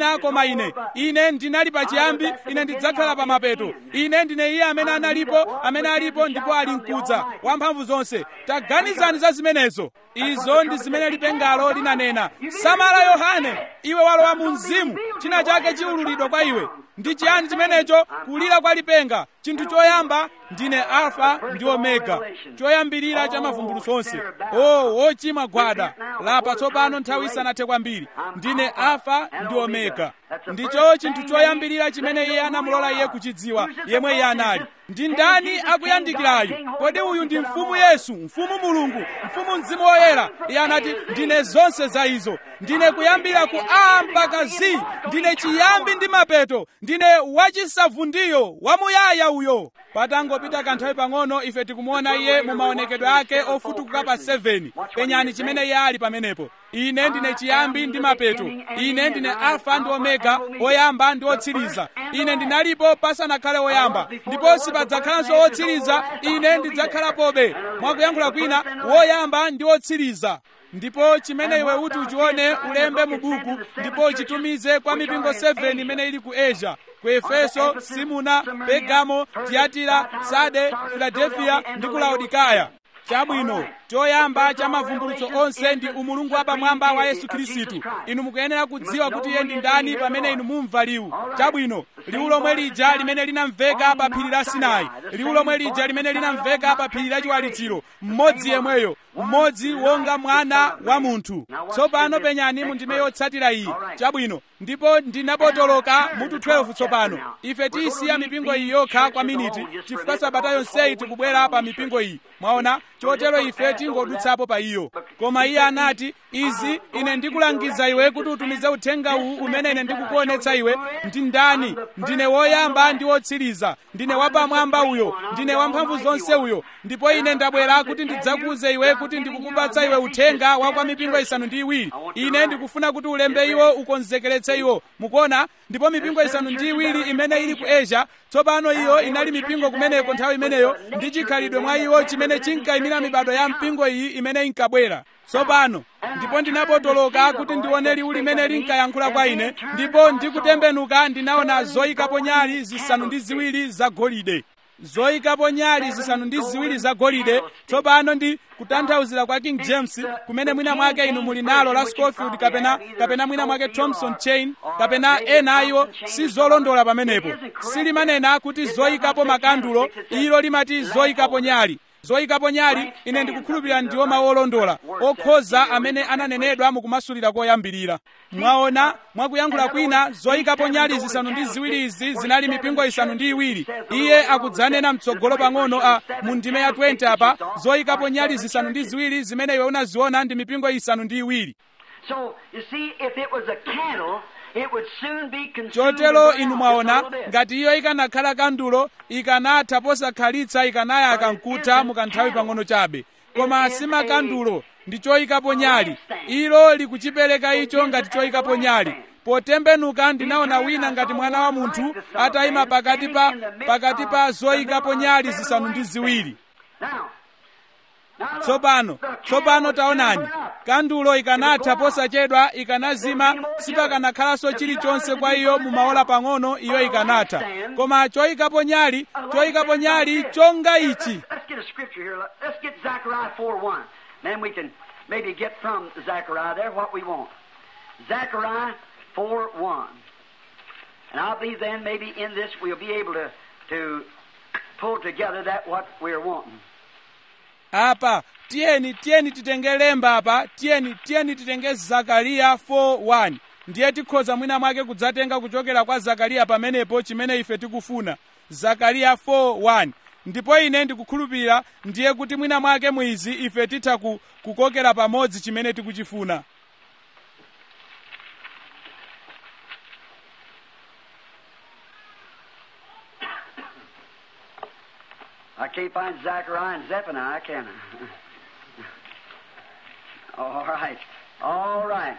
wina koma ine ine ndinali pachiyambi ine ndidzakhala pa mapeto ine ndine iye amene analipo amene alipo ndipo ali mkudza wamphamvu zonse taganizani za zimenezo izo ndi zimene lipengalo linanena samala yohane iwe walowa mu mzimu china chake chiululidwa kwa iwe ndi chiyani chimenecho kulira kwa lipenga chinthu choyamba ndine alfa ndi omega choyambirira cha mavumbulutso onse o wochimwa gwada lapa tsopano nthawi isanathe kwambiri ndine alfa ndi omega ndicho chinthu choyambirira chimene iye anamulola iye kuchidziwa yemwe iye anali ndi ndani akuyandikirayu kodi uyu ndi mfumu yesu mfumu mulungu mfumu mzimu woyera iye anati ndine zonse za izo ndine kuyambira ku a mpaka z ndine chiyambi ndi mapeto ndine wachisavundiyo wamuyaya uyo patangopita kanthawi pang'ono ife tikumuona iye mu maonekedwe ake ofutukuka pa 7 penyani chimene iye ali pamenepo ine ndine chiyambi ndi mapeto ine ndine alfa ndi omega oyamba ndi otsiriza ine ndinalipo pasanakhale oyamba ndipo sipadzakhalanso otsiriza ine ndidzakhalapobe mwakuyankhula kwina woyamba ndi otsiriza ndipo chimene iwe uti uchione ulembe mu buku ndipo uchitumize kwa mipingo 7 imene ili ku asia ku efeso simuna pegamo tiyatira sade filadelfiya ndi ku laodikaya chabwino choyamba cha mavumbulutso onse ndi umulungu wapamwamba wa yesu khristu inu mukuyenera kudziwa kuti iye ndi ndani pamene inu mumva liwu chabwino liwu lomwe lija limene linamveka pa phiri la sinai liwu lomwe lija limene linamveka pa phiri la chiwalitsiro mmodzi yemweyo mmodzi wonga mwana wa munthu tsopano penyani mu ndime yotsatira iyi chabwino ndipo ndinapotoloka mutu 12 tsopano ife tiyisiya mipingo iyi yokha kwa miniti chifukwa sabata yonseyi tikubwera pa mipingo iyi mwaona chotero ife tingodutsapo pa iyo koma iye anati izi ine ndikulangiza iwe kuti utumize uthenga uwu umene ine ndikukuonetsa iwe ndi ndani ndine woyamba ndi wotsiriza ndine wapamwamba uyo ndine wamphamvu zonse uyo ndipo ine ndabwera kuti ndidzakuuze iwe kuti ndikukupatsa iwe uthenga wa kwa mipingo isanu ndi iwiri ine ndikufuna kuti ulembe iwo ukonzekeretse iwo mukuona ndipo mipingo isanu ndi iwiri imene ili ku asia tsopano iyo inali mipingo kumeneko nthawi imeneyo ndi chikhalidwe mwa iwo chimene chinkayimira mibado ya mpingo iyi imene inkabwera tsopano ndipo ndinapotoloka kuti ndione liwu limene linkayankhula kwa ine ndipo ndikutembenuka ndinaona zoyikapo nyali zisanu ndi ziwiri zagolide zoyikapo nyali zisanu ndi ziwiri zagolide tsopano ndi kutanthauzira kwa king james kumene mwina mwake inu muli nalo la scofield kapena kapena mwina mwake thompson chain kapena ena ayiwo si zolondola pamenepo silimanena kuti zoyikapo makandulo ilo limati zoyikapo nyali zoyikapo nyali ine ndikukhulupirira ndiwo mawu olondola okhoza amene ananenedwa mukumasulira koyambirira mwaona mwakuyankhula kwina zoyikapo nyali zisanu ndi ziwiri izi zinali mipingo isanu ndi iwiri iye akudzanena mtsogolo pang'ono a mu ndime ya 20 apa zoyikapo nyali zisanu ndi ziwiri zimene iwe unaziona ndi mipingo isanu ndi iwiri So, you see, if it was a candle, it would soon be consumed. chotero and inu burned out mwaona just a little bit. ngati iyo ikanakhala kandulo ikanatha posakhalitsa ikanaya kankutha mukanthawi pang'ono chabe koma simakandulo ndi choyikapo nyali ilo likuchipereka icho ngati choyikapo nyali potembenuka ndinaona wina ngati mwana wa munthu atayima pakati pa pakati pa zoyikapo nyali zisanu ndi ziwiri Now, now look, tsopano the candle tsopano would taonani soon burn up. kandulo ikanatha posachedwa ikanazima sipakanakhalanso chilichonse kwa iyo mumaola pang'ono iyo ikanatha koma choyikapo nyali choyikapo nyali chonga ichi Let's get a scripture here. Let- Let's get Zechariah 4 1. Then we can maybe get from Zechariah there what we want. Zechariah 4 1. And I believe then maybe in this we'll be able to, to pull together that what we're wanting. apa tiyeni tiyeni titenge lemba apa tiyeni tiyeni titenge zakariya 4:1 ndiye tikhoza mwina mwake kudzatenga kuchokera kwa zakariya pamenepo chimene ife tikufuna zakariya 4:1 ndipo ine ndikukhulupirira ndiye kuti mwina mwake mwizi ife titha ku, kukokera pamodzi chimene tikuchifuna I can't find Zechariah and Zephaniah, can I? All right. All right.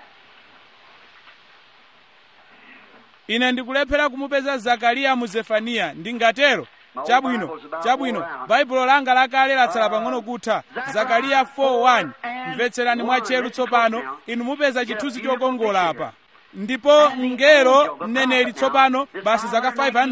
ine ndikulephera kumupeza zakariya mu zefaniya ndingatero chabwino chabwino baibulo langa lakale latsala pang'ono kutha zakariya 4:1 mvetserani mwatcheru tsopano inu mupeza chithunzi chokongola apa ndipo mngelo mneneri tsopano basi zaka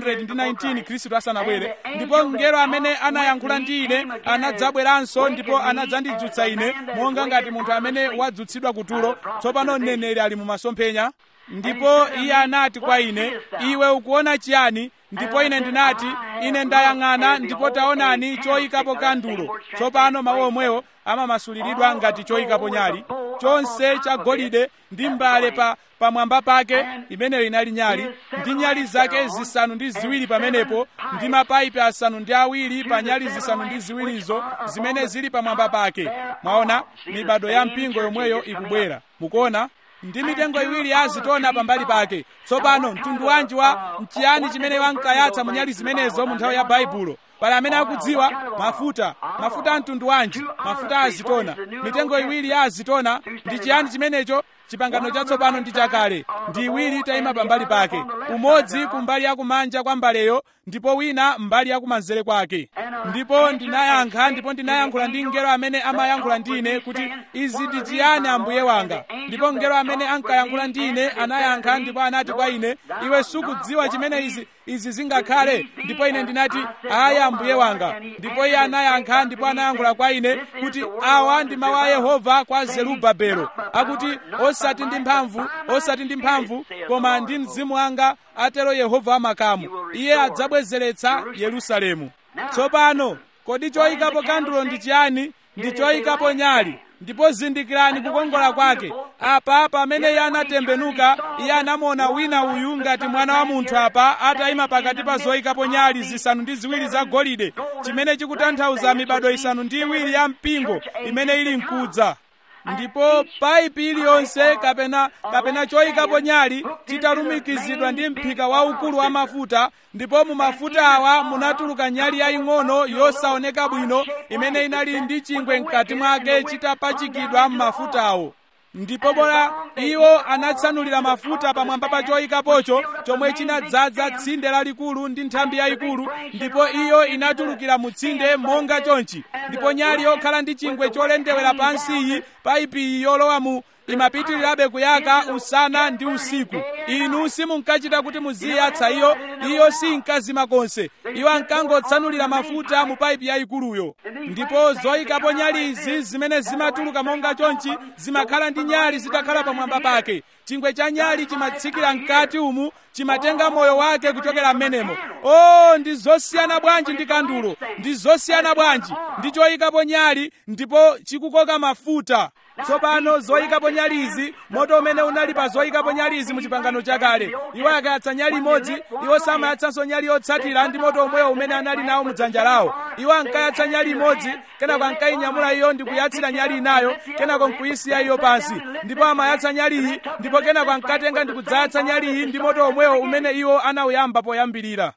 519 khristu asanabwere ndipo mngelo amene anayankhula ndi ine anadzabweranso ndipo anadzandidzutsa ine monga ngati munthu amene wadzutsidwa kutulo tsopano mneneri ali mu masomphenya ndipo iye anati kwa ine iwe ukuona chiyani ndipo ine ndinati ine ndayang'ana ndipo taonani choyikapo kandulo tsopano mawu omwewo amamasuliridwa ngati choyikapo nyali chonse chagolide ndi mbale pa pamwamba pake imeneyo inali nyali ndi nyali zake zisanu ndi ziwiri pamenepo ndi mapayipi asanu ndi awiri pa nyali zisanu ndi ziwirizo zimene zili pamwamba pake mwaona mibado ya mpingo yomweyo ikubwera mukuona ndi mitengo iwiri ya azitona pambali pake tsopano mtundu wanji wa mchiyani chimene wankayatsa mu nyali zimenezo mu nthawi ya baibulo pali amene akudziwa mafuta mafuta a mtundu wanji mafuta a azitona mitengo iwiri ya azitona ndi chiyani chimenecho chipangano chatsopano ndi chakale ndi iwiri itayima pambali pake umodzi kumbali yakumanja kwa mbaleyo ndipo wina mbali yakumanzere kwake ndipo ndinayankha ndipo ndinayankhula ndi mngelo amene amayankhula ndi ine kuti izi ndi chiyani ambuye wanga ndipo mngelo amene ankayankhula ndi ine anayankha ndipo anati kwa ine iwe sukudziwa chimene izi izi zingakhale ndipo ine ndinati ayi ambuye wanga ndipo iye anayankha ndipo anayankhula kwa ine kuti awa ndi mawu a yehova kwa zerubabelo akuti osati ndi mphamvu osati ndi mphamvu koma ndi mzimu wanga atero yehova wamakamu iye adzabwezeretsa yerusalemu tsopano kodi choyikapo kandulo ndi chiyani ndi choyikapo nyali ndipo zindikirani kukongola kwake apa pamene iye anatembenuka iye anamuona wina uyu ngati mwana wa munthu apa atayima pakati pa zoyikapo nyali zisanu ndi ziwiri za golide chimene chikutanthauza mibado isanu ndi iwiri ya mpingo imene ili mkudza ndipo paipi iliyonse kapena kapena choyikapo nyali chitalumikizidwa ndi mphika waukulu wa mafuta ndipo mu mafuta awa munatuluka nyali yaying'ono yosaoneka bwino imene inali ndi chingwe mkati mwake chitapachikidwa m'mafutawo ndipo bora iwo anatsanulira mafuta pamwamba pa choyikapocho chomwe chinadzaza tsinde lalikulu ndi nthambi yayikulu ndipo iyo inatulukira mu tsinde monga chonchi ndipo nyali yokhala ndi chingwe cholendewera pansiyi paipiyi yolowa mu imapitirirabe kuyaka usana ndi usiku inu simunkachita kuti muziyatsa iyo iyo sinkazima konse iwo ankangotsanulira mafuta mu paipi yayikuluyo ndipo zoyikapo nyali izi zimene zimatuluka monga chonchi zimakhala ndi nyali zitakhala pamwamba pake chingwe cha nyali chimatsikira mkati umu chimatenga moyo wake kuchokera m'menemo o ndi zosiyana bwanji ndi kandulo ndi zosiyana bwanji ndi choyikapo nyali ndipo chikukoka mafuta tsopano zoyikapo nyali izi moto umene unali pa zoyikapo nyali izi mu chipangano chakale iwo akayatsa nyali imodzi iwo samayatsanso nyali yotsatira ndi moto omwewo umene anali nawo mu dzanja lawo iwo ankayatsa nyali imodzi kenako ankayinyamula iyo ndi kuyatsira nyali inayo kenako nkuyisiya iyo pansi ndipo amayatsa nyaliyi ndipo kenako ankatenga ndi kudzayatsa nyaliyi ndi moto omwewo umene iwo anawuyamba poyambirira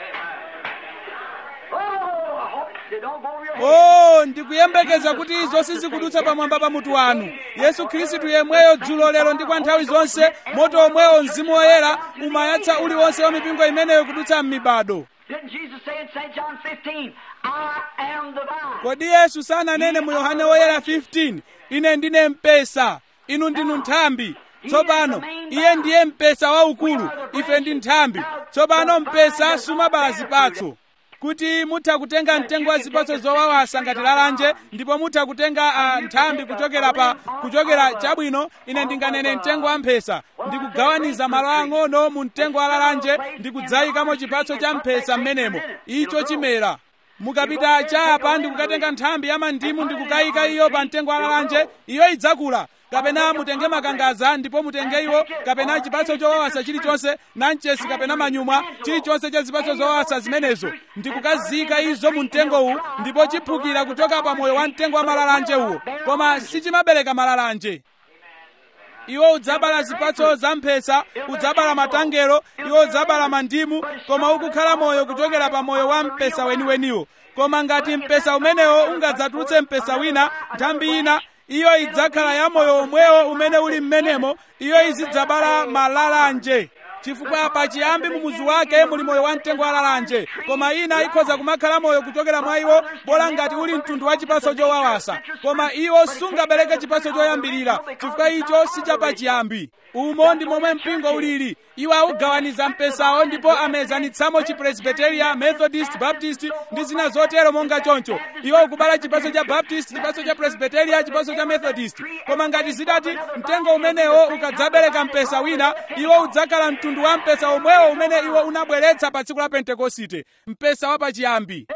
oh ndikuyembekeza kuti izo sizikudutsa pamwamba pa mutu wanu yesu khristu yemweyo dzulo lero ndi kwa nthawi zonse moto omwewo mzimu woyera umayatsa uliwonse wa mipingo imeneyo kudutsa m'mibado Didn't Jesus say in St. John 15, I am the vine? kodi yesu sananene mu yohane woyera 15 ine ndine mpesa inu ndinu nthambi tsopano iye ndiye mpesa waukulu ife ndi nthambi tsopano mpesa sumabala zipatso kuti mutha kutenga mtengo wa zipatso zowawasa ngati lalanje ndipo mutha kutenga uh, nthambi kuchokera pa kuchokera chabwino ine ndinganene mtengo wa mphesa ndikugawaniza malo ang'ono mu mtengo wa lalanje ndikudzayikamo chipatso cha mphesa m'menemo icho chimera mukapita chapa ndikukatenga nthambi ya mandimu ndikukayika iyo pa mtengo wa lalanje iyo idzakula kapena mutenge makangaza ndipo mutenge iwo kapena chipatso chowawasa chilichonse nanchesi kapena manyumwa chilichonse cha zipatso zowawasa zimenezo ndikukazika izo mu mtengowu ndipo chiphukira kuchoka pa moyo wa mtengo wa malalanje uwo koma sichimabereka malalanje iwo udzabala zipatso za mphesa udzabala matangelo iwo udzabala mandimu koma ukukhala moyo kuchokera pa moyo wa mpesa weniweniwo koma ngati mpesa umenewo ungadzatulutse mpesa wina nthambi ina iyo idzakhala ya moyo omwewo umene uli m'menemo iyo izidzabala malalanje chifukwa pachiyambi mumuzi wake muli moyo wa mtengo walalanje koma ina ikhoza kumakhala moyo kuchokera mwa iwo bola ngati uli mtundu wa chipaso chowawasa koma iwo sungabereke chipaso choyambirira chifukwa icho sichapachiyambi umo ndi momwe mpingo ulili iwo awugawaniza mpesawo ndipo amezanitsamo chipresbiteria methodist baptist ndi zina zotero monga choncho iwo ukubala chipaso cha baptist chipaso cha presbiteria chipaso cha methodist koma ngati zidati mtengo umenewo ukadzabereka mpesa wina iwo udzakhala mtundu wa mpesa omwewo umene iwo unabweretsa pa tsiku la pentekosite mpesa wapachiyambi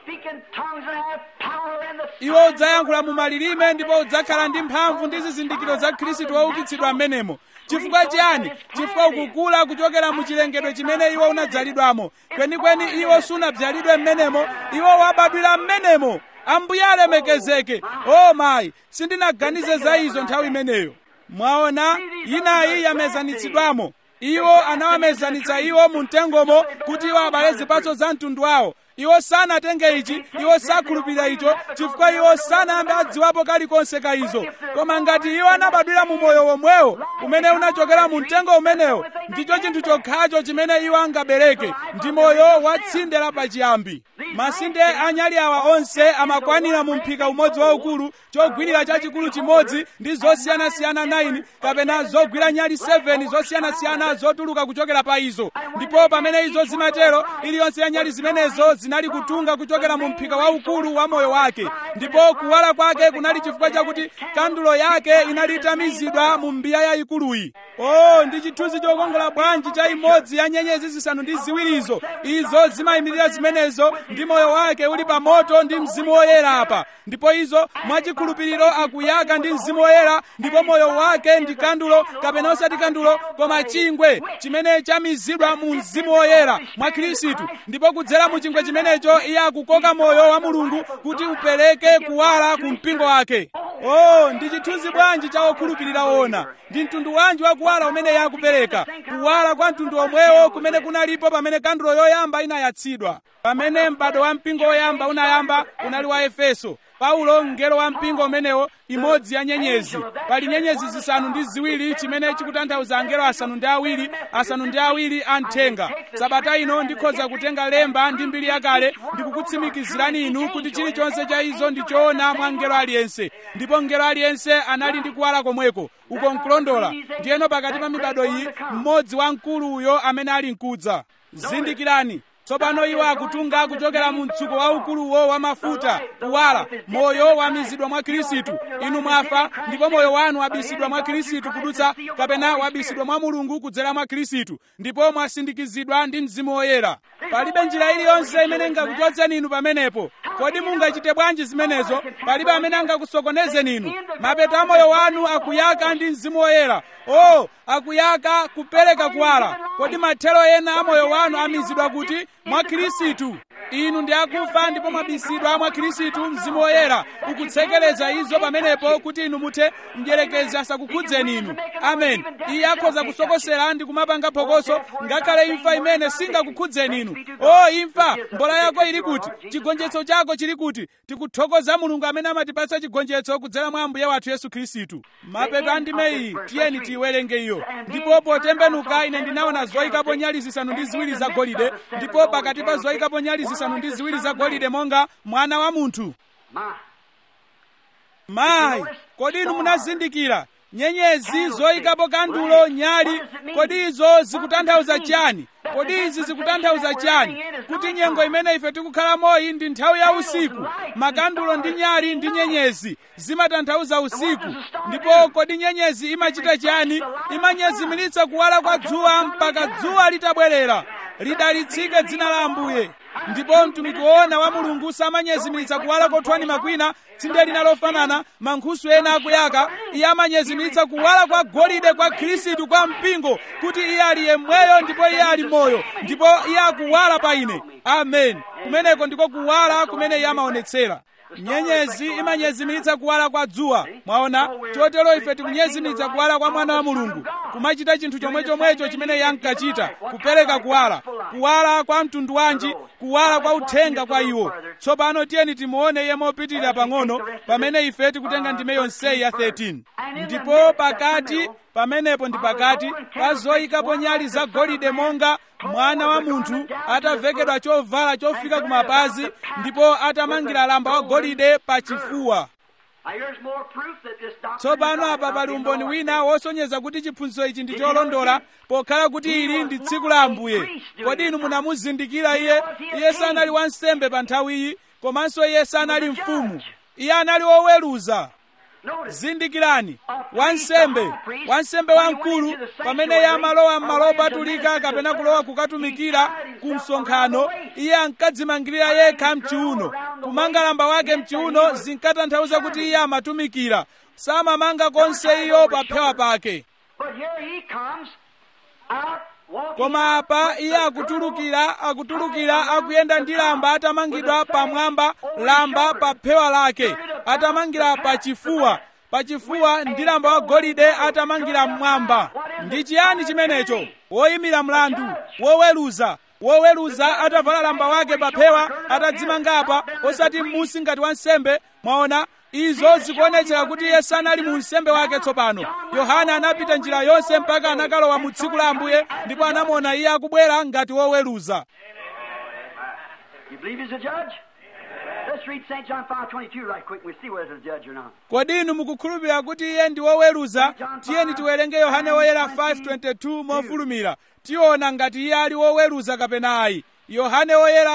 iwo udzayankhula mu malilime ndipo udzakhala ndi mphamvu ndi zizindikiro za khristu woukitsidwa m'menemo chifukwa chiyani chifukwa ukukula kuchokera mu chilengedwe chimene iwo unadzalidwamo kwenikweni iwo sunabzalidwe m'menemo iwo wabadwira m'menemo ambuye alemekezeke o mayi sindinaganize za izo nthawi imeneyo mwaona inayi yamezanitsidwamo iwo anawamezanitsa iwo mu mtengomo kuti iwo abale zipatso za mtundu wawo iwo sanatenge ichi iwo sakhulupirira icho chifukwa iwo sanayambe adziwapo kalikonse ka izo koma ngati iwo anabadwira mu moyo womwewo umene unachokera mu mtengo umenewo ndicho chinthu chokhacho chimene iwo angabereke ndi moyo wa tsinde lapachiyambi masinde anyali awa onse amakwanira mu mphika umodzi waukulu chogwirira chachikulu chimodzi ndi zosiyanasiyana 9 kapena zogwira nyali 7 zosiyanasiyana zotuluka kuchokera pa izo ndipo pamene izo zimatero iliyonse ya nyali zimenezo zinali kutunga kuchokera mu mphika waukulu wa moyo wake ndipo kuwala kwake kunali chifukwa chakuti kandulo yake inali itamizidwa mu mbiya yayikuluyi oh ndi chithunzi chokongola bwanji cha imodzi ya nyenyezi zisanu ndi ziwirizo izo zimayimirira zimenezo ndi moyo wake uli pa moto ndi mzimu woyera apa ndipo izo mwachikhulupiriro akuyaka ndi mzimu woyera ndipo moyo wake ndi kandulo kapena osati kandulo koma chingwe chimene chamizidwa mu mzimu woyera mwa khristu ndipo kudzera mu chingwe chimenecho iye akukoka moyo wa mulungu kuti upereke kuwala ku mpingo wake oh ndi chithunzi bwanji cha okhulupirira ona ndi mtundu wanji wa kuwala umene iye akupereka kuwala kwa mtundu omwewo kumene kunalipo pamene kandulo yoyamba inayatsidwa pamene m'bado wa mpingo woyamba unayamba unali wa efeso paulo mngelo wa mpingo umenewo imodzi ya nyenyezi pali nyenyezi zisanu ndi ziwiri chimene chikutanthauza angelo asanu ndi awiri asanu ndi awiri a mthenga sabata ino ndikhoza kutenga lemba ndi mbiri yakale ndikukutsimikizirani inu kuti chilichonse cha izo ndi choona mwa mngelo aliyense ndipo mngelo aliyense anali ndi kuwala komweko uko nkulondola ndiyeno pakati pa mibado iyi mmodzi wa mkulu uyo amene ali mkudza zindikirani tsopano iwo akutunga kuchokera mu mtsuko waukuluwo wa mafuta kuwala moyo wamizidwa mwa khristu inu mwafa ndipo moyo wanu wabisidwa mwa khristu kudutsa kapena wabisidwa mwa mulungu kudzera mwa khristu ndipo mwasindikizidwa ndi mzimu woyera palibe njira iliyonse imene ingakuchotseni inu pamenepo kodi mungachite bwanji zimenezo palibe amene angakusokonezeni inu mapeto a moyo wanu akuyaka ndi mzimu woyera o akuyaka kupereka kuwala kodi mathero ena a moyo wanu amizidwa kuti mwa khristu inu ndi akufa ndipo mwabisidwa mwa khristu mzimu woyera ukutsekereza izo pamenepo kuti inu muthe mdyerekezi asakukhudzeni inu amen iye akhoza kusokosera ndi kumapanga phokoso ngakhale imfa imene singakukhudzeni inu o imfa mbola yako ili kuti chigonjetso chako chili kuti tikuthokoza mulungu amene amatipatsa chigonjetso kudzera mwa ambuye wathu yesu khristu mapeto a ndime iyi tiyeni tiyiwerenge iyo ndipo potembenuka ine ndinaona zoyikapo nyali zisanu ndi ziwiri zagolide ndipo pakati pa zoyikapo nyali zisanu ndi ziwiri zagolide monga mwana wa munthu mayi kodi inu munazindikira nyenyezi zoyikapo kandulo nyali kodi izo zikutanthauza chiyani kodi izi zikutanthauza chiyani kuti nyengo imene ife tikukhalamo ndi nthawi ya usiku makandulo ndi nyali ndi nyenyezi zimatanthauza usiku ndipo kodi nyenyezi imachita chiyani imanyezimiritsa kuwala kwa dzuwa mpaka dzuwa litabwerera lidalitsike dzina la ambuye ndipo mtumiki woona wa mulungu samanyezimiritsa kuwala kothwani makwina tsinde lina lofanana mankhusu ena akuyaka iye amanyezimiritsa kuwala kwa golide kwa khristu kwa mpingo kuti iye ali yemweyo ndipo iye ali moyo ndipo iye akuwala pa ine amen kumeneko ndiko kuwala kumene iye amaonetsera nyenyezi imanyezimiritsa kuwala kwa dzuwa mwaona chotero ife tikunyezimiritsa kuwala kwa mwana wa mulungu kumachita chinthu chomwe chomwecho chimene iye ankachita kupereka kuwala kuwala kwa mtundu wanji kuwala kwa uthenga kwa iwo tsopano tiyeni timuone iye mopitirira pang'ono pamene ife tikutenga ndime yonseyi ya 13 ndipo pakati pamenepo ndi pakati pa zoyikapo nyali zagolide monga mwana wa munthu atavekedwa chovala chofika kumapazi ndipo atamangira lamba wa golide pa chifuwa tsopano apa pali umboni wina wosonyeza kuti chiphunzitso ichi ndi cholondola pokhala kuti ili ndi tsiku la ambuye kodi inu munamuzindikira iye iye sanali wansembe pa nthawiyi komanso iye sanali mfumu iye anali woweruza zindikirani wansembe wansembe wamkulu pamene iye amalowa m'malo opatulika kapena kulowa kukatumikira ku msonkhano iye ankadzimangirira yekha mchiuno kumanga lamba wake mchiuno zinkatanthauza kuti iye amatumikira samamanga konse iyo pa phewa pake koma apa iye akutulukira akutulukira akuyenda ndi lamba atamangidwa pamwamba lamba pa phewa lake atamangira pa chifuwa pachifuwa ndi lamba wa golide atamangira mmwamba ndi chiyani chimenecho woyimira mlandu woweruza woweruza atavala lamba wake pa phewa atadzimangapa osati m'musi ngati wansembe mwaona izo zikuonetsera kuti iye sanali mu nsembe wake tsopano yohana anapita njira yonse mpaka anakalowa mu tsiku la ambuye ndipo anamuona iye akubwera ngati woweruza You believe he's a judge? Let's read St. John 5.22 right quick. We'll see whether it's a judge or not. kodi inu mukukhulupirira kuti iye ndi woweruza tiyeni tiwerenge yohane woyera 5:22 mofulumira tiona ngati iye ali woweruza kapena ayi yohane woyera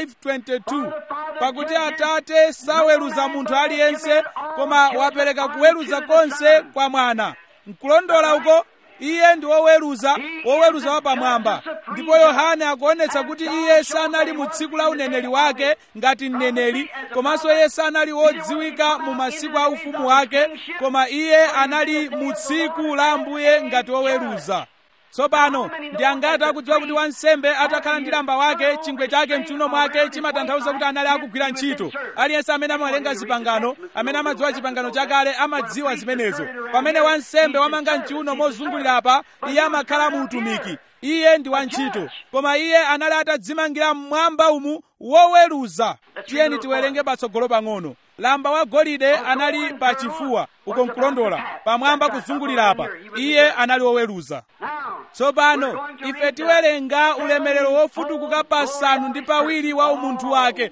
5:22 pakuti atate saweruza munthu aliyense koma wapereka kuweruza konse kwa mwana nkulondola uko iye ndi woweruza woweruza wapamwamba ndipo yohane akuonetsa kuti iye sanali mu tsiku la uneneri wake ngati mneneri komanso iye sanali wodziwika mu masiku a ufumu wake koma iye anali mu tsiku la ambuye ngati woweruza tsopano ndi angati akudziwa kuti wansembe atakhala ndi lamba wake chingwe chake mchiuno mwake chimatanthauza kuti anali akugwira ntchito aliyense amene amawerenga zipangano amene amadziwa chipangano chakale amadziwa zimenezo pamene wansembe wamanga mchiuno mozungulira apa iye amakhala mu utumiki iye ndi wantchito koma iye anali atadzimangira mmwamba umu woweruza tiyeni tiwerenge patsogolo pang'ono lamba wa golide anali pa chifuwa uko nkulondola pamwamba kuzungulira apa iye anali woweruza Now, tsopano ife tiwerenga ulemerero wofutukuka pasanu ndi pawiri wa umunthu wake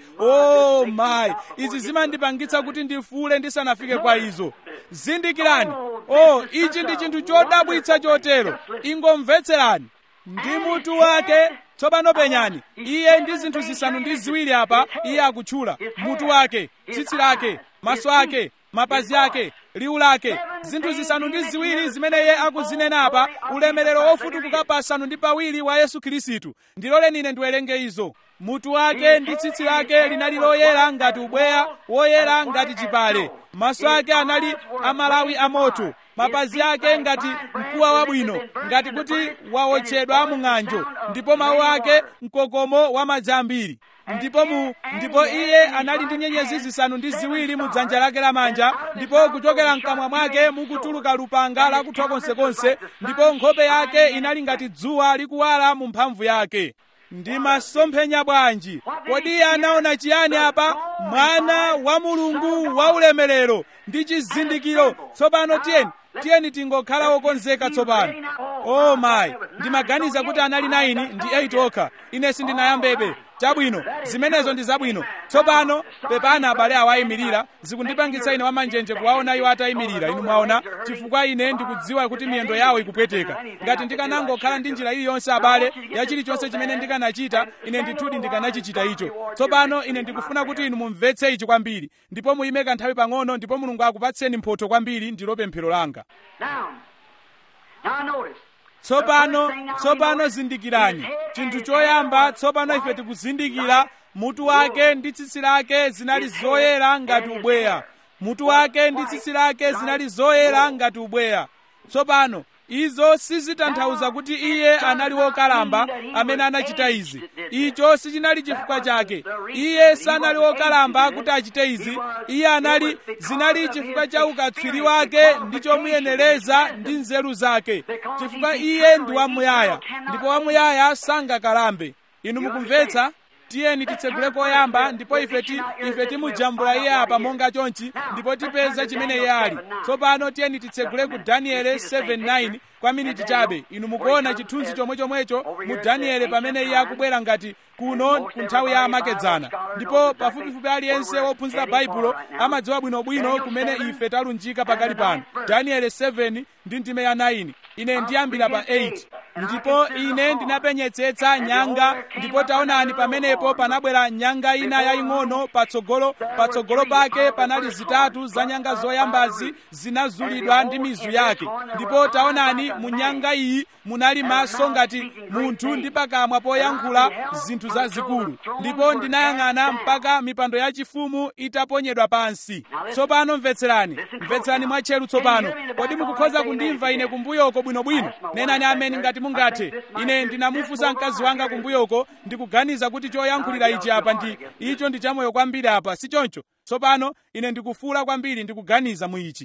o mayi izi zimandipangitsa kuti ndifule ndisanafike kwa izo zindikirani o ichi ndi chinthu chodabwitsa chotero ingomvetserani ndi mutu wake tsopano penyani iye ndi zinthu zisanu ndi ziwiri apa iye akutchula mutu wake tsitsi lake maso ake mapazi ake liwu lake zinthu zisanu ndi ziwiri zimene iye akuzinena apa ulemerero wofutukuka pasanu ndi pawiri wa yesu khristu ndiloleni ine ndiwerenge izo mutu wake ndi tsitsi lake linali loyera ngati ubweya woyera ngati chipale maso ake anali amalawi amoto mapazi ake ngati mkuwa wabwino ngati kuti wawotchedwa mu ng'anjo ndipo mawu ake mkokomo wa madzi ambiri ndipo mu ndipo iye anali ndi nyenyezi zisanu ndi ziwiri mu dzanja lake lamanja ndipo kuchokera mkamwa mwake mukutuluka lupanga lakuthwa konsekonse ndipo nkhope yake inali ngati dzuwa likuwala mu mphamvu yake ndi masomphenya bwanji kodi iye anaona chiyani apa mwana wa mulungu wa ulemerero ndi chizindikiro tsopano tiyeni tiyeni tingokhala wokonzeka tsopano o mayi ndimaganiza kuti anali 9 ndi 8 okha ine sindinayambebe chabwino zimenezo ndi zabwino tsopano pepana abale awo ayimirira zikundipangitsa ine wamanjenje kuwaona iwo atayimirira inu mwaona chifukwa ine ndikudziwa kuti miyendo yawo ikupweteka ngati ndikanangokhala ndi njira iliyonse abale ya chilichonse chimene ndikanachita ine ndithudi ndikanachichita icho tsopano ine ndikufuna kuti inu mumvetse ichi kwambiri ndipo muyime kanthawi pang'ono ndipo mulungu akupatseni mphotho kwambiri ndilo pemphero langa now, now notice. tsopano tsopano zindikirani chinthu choyamba tsopano ife tikuzindikira mutu wake ndi tsitsi lake zinali zoyera ngati ubweya mutu wake ndi tsitsi lake zinali zoyera ngati ubweya tsopano izo sizitanthauza kuti iye anali wokalamba amene anachita izi icho sichinali chifukwa chake iye sanali wokalamba kuti achite izi iye anali zinali chifukwa cha ukatswiri wake ndi chomuyenereza ndi nzeru zake chifukwa iye ndi wamuyaya ndipo wamuyaya sangakalambe inu mukumvetsa tiyeni titsegule koyamba ndipo ife ti ife timujambula iye apa monga chonchi ndipo tipeza chimene iye ali tsopano tiyeni titsegule ku daniele 7:9 kwa miniti chabe inu mukuona chithunzi chomwechomwecho mu daniele pamene iye akubwera ngati kuno ku nthawi ya amakedzana ndipo pafupifupi aliyense wophunzira baibulo amadziwa bwinobwino kumene ife talunjika pakali pano daniele 7 ndi ndime ya 9 ine ndiyambira pa 8 ndipo ine ndinapenyetsetsa nyanga ndipo taonani pamenepo panabwera nyanga ina yaying'ono patsogolo patsogolo pake panali zitatu za nyanga zoyambazi zinazulidwa ndi mizu yake ndipo taonani mu nyanga iyi munali maso ngati munthu ndi pakamwa poyankhula zinthu zazikulu ndipo ndinayang'ana mpaka mipando yachifumu itaponyedwa pansi tsopano mvetserani mvetserani mwatcheru tsopano kodi mukukhoza kundimva ine kumbuyoko bwinobwino nenani ameni ngati mungathe ine ndinamufunsa mkazi wanga kumbuyoko ndikuganiza kuti choyankhulira ichi apa ndi icho ndi chamoyo kwambiri apa si choncho tsopano ine ndikufuula kwambiri ndikuganiza mu ichi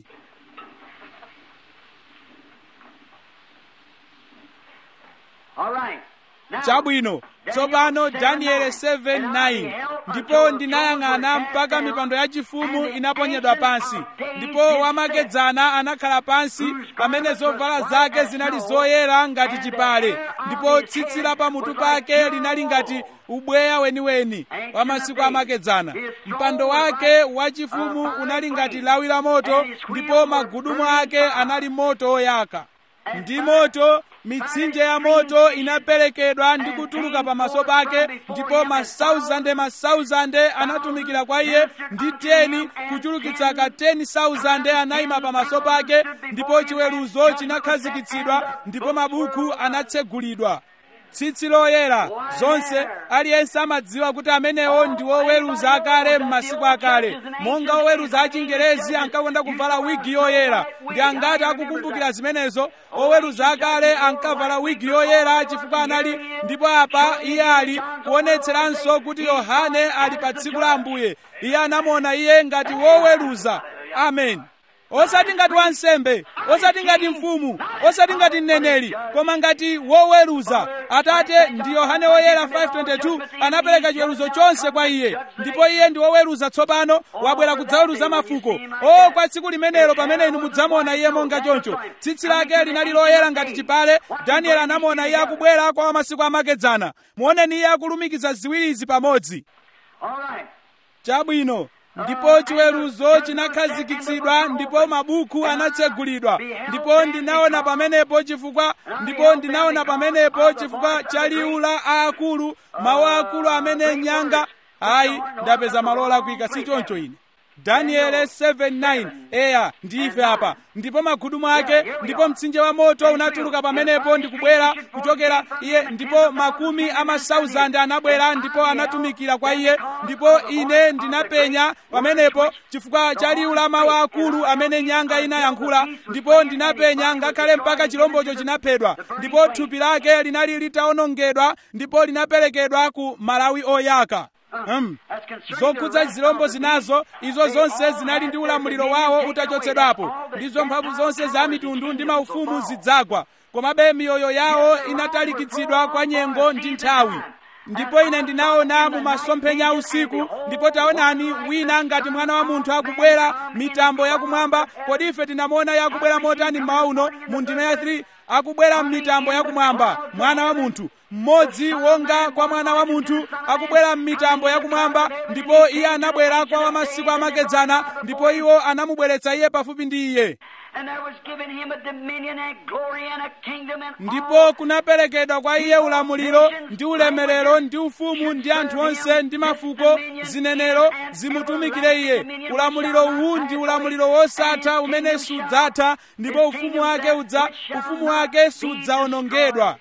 All right. Now, chabwino tsopano daniele 7:9 ndipo ndinayang'ana mpaka mipando yachifumu inaponyedwa pansi ndipo wamakedzana anakhala pansi pamene zovala zake zinali zoyera ngati chipale ndipo tsitsi la pamutu pake linali ngati ubweya weniweni wa masiku amakedzana mpando wake wachifumu unali ngati lawi la moto ndipo magudumu ake anali moto oyaka ndi moto mitsinje ya moto inaperekedwa ndi kutuluka pamaso pake ndipo masauzande masauzande anatumikira kwa iye ndi teni kuchulukitsa ka 10,000 anayima pamaso pake ndipo chiweruzo chinakhazikitsidwa ndipo mabuku anatsegulidwa tsitsi loyera zonse aliyense amadziwa kuti amenewo ndi oweruza akale m'masiku akale monga oweruza achingerezi ankakonda kuvala wigi yoyera ndi angati akukumbukira zimenezo oweruza akale ankavala wigi yoyera chifukwa anali ndipo apa iye ali kuonetseranso kuti yohane ali pa tsiku la ambuye iye anamuona iye ngati woweruza amen osati ngati wansembe osati ngati mfumu osati ngati mneneri koma ngati woweruza atate ndi yohane woyera 522 anapereka chiweruzo chonse kwa iye ndipo iye ndi woweruza tsopano wabwera kudzaweruza mafuko o kwa tsiku limenelo pamene inu mudzamuona iye monga choncho tsitsi lake linali loyera ngati chipale danieli anamuona iye akubwera kwa masiku amakedzana muoneni iye akulumikiza ziwirizi pamodzi all right. chabwino ndipo chiweruzo chinakhazikitsidwa ndipo mabuku anatsegulidwa ndipo ndinaona pamenepo chifukwa ndipo ndinaona pamenepo chifukwa cha liwu la aakulu mawu aakulu amene nyanga ayi ndapeza malola kuika si choncho ine daniele 7:9 eya ndife apa ndipo magudumu ake ndipo mtsinje wa moto unatuluka pamenepo ndikubwera kuchokera iye ndipo makumi a masauzande anabwera ndipo anatumikira kwa iye ndipo ine ndinapenya pamenepo chifukwa cha liwu la mawu akulu amene nyanga inayankhula ndipo ndinapenya ngakhale mpaka chilombocho chinaphedwa ndipo thupi lake linali litawonongedwa ndipo linaperekedwa ku malawi oyaka Hmm. zokhudza zilombo zinazo izo zonse zinali ndi ulamuliro wawo utachotsedwapo ndizo mphamvu zonse za mitundu ndi maufumu zidzagwa komabe miyoyo yawo inatalikitsidwa kwa nyengo ndi nthawi ndipo ine ndinaona mu masomphenya usiku ndipo taonani wina ngati mwana wa munthu akubwera mitambo yakumwamba kodi ife tinamuona yakubwera motani mmawa uno mu ndime ya 3 akubwera m'mitambo yakumwamba mwana wa munthu mmodzi wonga kwa mwana wa munthu akubwera m'mitambo yakumwamba ndipo iye anabwera kwa wamasiku amakedzana ndipo iwo anamubweretsa iye pafupi ndi iye And there was given him a dominion and glory and a kingdom and ndipo kunaperekedwa kwa iye ulamuliro ndi ulemerero ndi ufumu ndi anthu onse ndi mafuko zinenero zimutumikire iye ulamuliro uwu ndi ulamuliro wosatha umene sudzatha ndipo ufumu wake udza ufumu wake sudzawonongedwa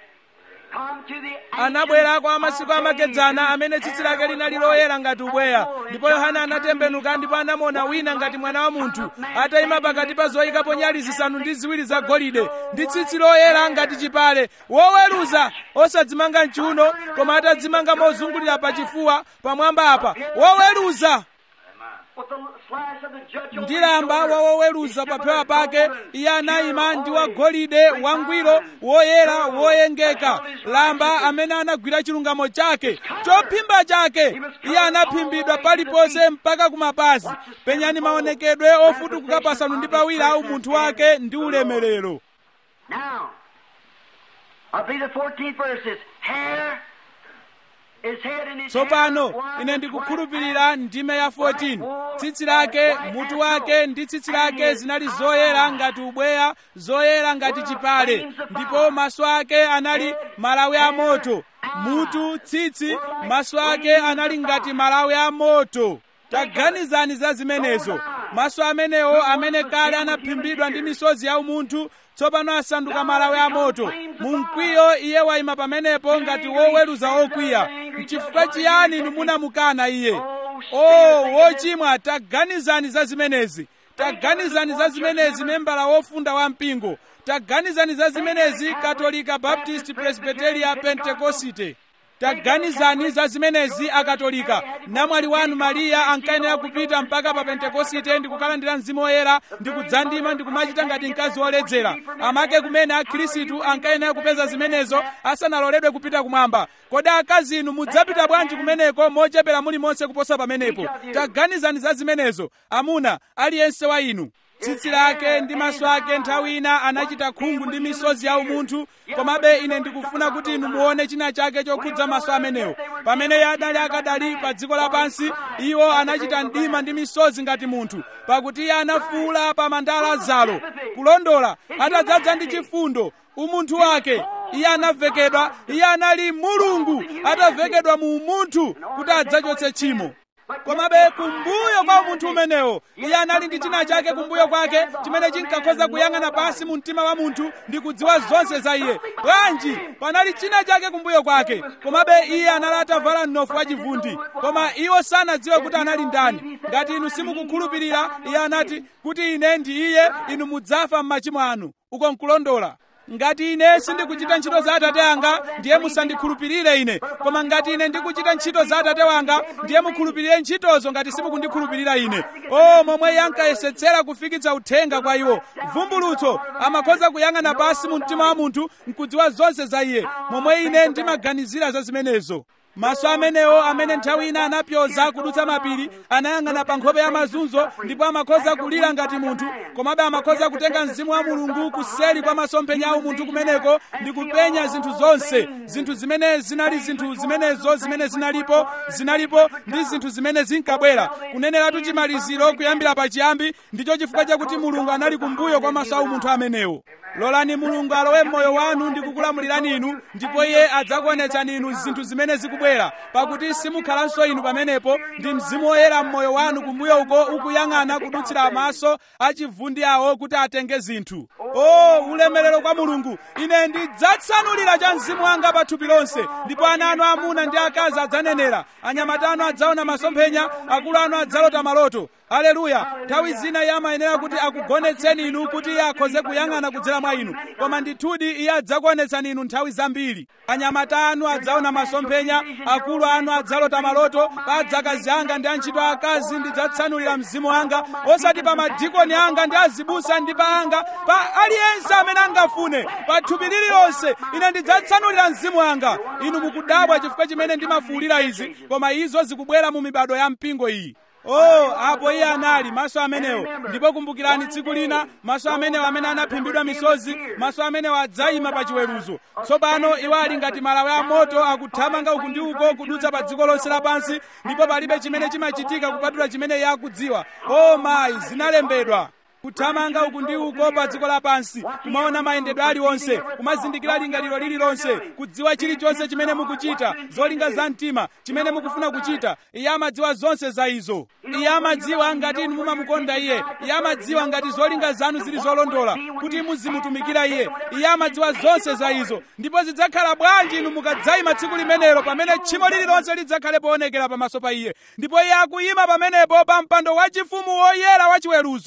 come to the anabwera kwa masiku amakedzana amene tsitsi lake linali loyera ngati ubweya ndipo yohana anatembenuka ndipo anamuona wina ngati mwana wa munthu atayima pakati pa zoyikapo nyali zisanu ndi ziwiri zagolide ndi tsitsi loyera ngati chipale woweruza osadzimanga mchiuno koma atadzimanga mozungulira pachifuwa pamwamba apa woweruza with the slash of the judge over ndi his lamba shoulder. wawoweruza papewa pake iye anayima ndi wagolide wangwiro woyera woyengeka lamba amene anagwira chilungamo chake chophimba chake iye anaphimbidwa paliponse mpaka kumapazi penyani maonekedwe ofutukuka pasanu ndi pawiri a umunthu wake ndi ulemerero Now, I believe the 14th verse is hair, his head and his tsopano hair, white ine as ndikukhulupirira ndime ya 14 tsitsi lake mutu wake ndi tsitsi lake zinali zoyera ngati ubweya zoyera ngati chipale ndipo maso ake anali malawi a moto mutu tsitsi maso ake anali ngati malawi a moto taganizani za zimenezo maso amenewo amene kale anaphimbidwa ndi misozi ya umunthu tsopano asanduka malawi a moto mu mkwiyo iye wayima pamenepo ngati woweruza okwiya mchifukwa chiyani inu munamukana iye o wochimwa taganizani za zimenezi taganizani za zimenezi membala wofunda wa mpingo taganizani za zimenezi katolika baptist presbyteria pentekosite taganizani za zimenezi akatolika namwali wanu mariya ankayenera kupita mpaka pa pentekosite ndi kukalandira mzimu woyera ndi kudzandima ndi kumachita ngati mkazi woledzera amake kumene akhristu ankayenera kupeza zimenezo asanaloledwe kupita kumwamba kodi akazi inu mudzapita bwanji kumeneko mochepera mulimonse kuposa pamenepo taganizani za zimenezo amuna aliyense wa inu tsitsi lake ndi maso ake nthawi ina anachita khungu ndi misozi ya umunthu komabe ine ndikufuna kuti inu muone china chake chokhudza maso amenewo pamene iye adali akadali pa dziko lapansi iwo anachita mdima ndi misozi ngati munthu pakuti iye anafuula pa mandala zalo kulondola atadzaza ndi chifundo umunthu wake iye anavekedwa iye anali mulungu atavekedwa mu umunthu kuti adzachotse tchimo komabe kumbuyo kwa umunthu umenewo iye anali ndi china chake kumbuyo kwake chimene chinkakhoza kuyang'ana pansi mu mtima wa munthu ndi kudziwa zonse za iye bwanji panali china chake kumbuyo kwake komabe iye anali atavala mnofu wachivundi koma iwo sanadziwe kuti anali ndani ngati inu simukukhulupirira iye anati kuti ine ndi iye inu mudzafa m'machimo anu uko nkulondola ngati ine sindikuchita ntchito za atate anga ndiye musandikhulupirire ine koma ngati ine ndikuchita ntchito za atate wanga ndiye mukhulupirire ntchitozo ngati simukundikhulupirira ine o momwe iye ankayesetsera kufikitsa uthenga kwa iwo vumbulutso amakhoza kuyang'ana pansi mu mtima wa munthu nkudziwa zonse za iye momwe ine ndimaganizira za zimenezo maso amenewo amene nthawi ina anapyoza kudutsa mapiri anayang'ana pa nkhope ya mazunzo ndipo amakhoza kulira ngati munthu komabe amakhoza kutenga mzimu wa mulungu kuseli kwa masomphenya a munthu kumeneko ndi kupenya zinthu zonse zinthu zimene zinali zinthu zimenezo zimene zinalipo zinalipo ndi zinthu zimene zinkabwera kuneneratu chimaliziro kuyambira pachiyambi ndicho chifukwa chakuti mulungu anali kumbuyo kwa maso a munthu amenewo lolani mulungu alowe mmoyo wanu ndi kukulamulirani inu ndipo iye adzakuonetsani inu zinthu zimene zikubwera pakuti simukhalanso inu pamenepo ndi mzimu woyera mmoyo wanu kumbuyo uko ukuyang'ana kudutsira maso achivundi awo kuti atenge zinthu o ulemerero kwa mulungu ine ndidzatsanulira cha mzimu wanga pa thupi lonse ndipo ana anu amuna ndi akazi adzanenera anyamata anu adzaona masomphenya akulu anu adzalota maloto aleluya nthawi zina iye amayenera kuti akugonetseni inu kuti iye akhoze kuyang'ana kudzera mwa inu koma ndithudi iye adzakuonetsani inu nthawi zambiri anyamata anu adzaona masomphenya akulu anu adzalota maloto pa adzakazi anga ndi antchito akazi ndidzatsanulira mzimu wanga osati pa madikoni anga ndi azibusa ndi pa anga pa aliyense amene angafune pa thupi lililonse ine ndidzatsanulira mzimu wanga inu mukudabwa chifukwa chimene ndimafuwulira izi koma izo zikubwera mu mibado ya mpingo iyi Oh, apo iye anali maso amenewo ndipo kumbukirani tsiku lina maso amenewo amene anaphimbidwa misozi maso amenewo adzayima pa chiweruzo tsopano iwo ali ngati malawi a moto akuthamanga uku ndi uko kudutsa pa dziko lonse lapansi ndipo palibe chimene chimachitika kupatula chimene iye akudziwa oh mayi zinalembedwa kuthamanga uku ndi uko pa dziko lapansi kumaona mayendedwe aliwonse kumazindikira lingaliro lililonse kudziwa chilichonse chimene mukuchita zolinga za mtima chimene mukufuna kuchita iye amadziwa zonse za izo iye amadziwa ngati inu mumamukonda iye iye amadziwa ngati zolinga zanu zili zolondola kuti muzimutumikira iye iye amadziwa zonse za izo ndipo zidzakhala bwanji inu mukadzayima tsiku limenelo pamene tchimo lililonse lidzakhale poonekera pamaso pa iye ndipo iye akuyima pamenepo pa mpando wachifumu woyera wachiweruzo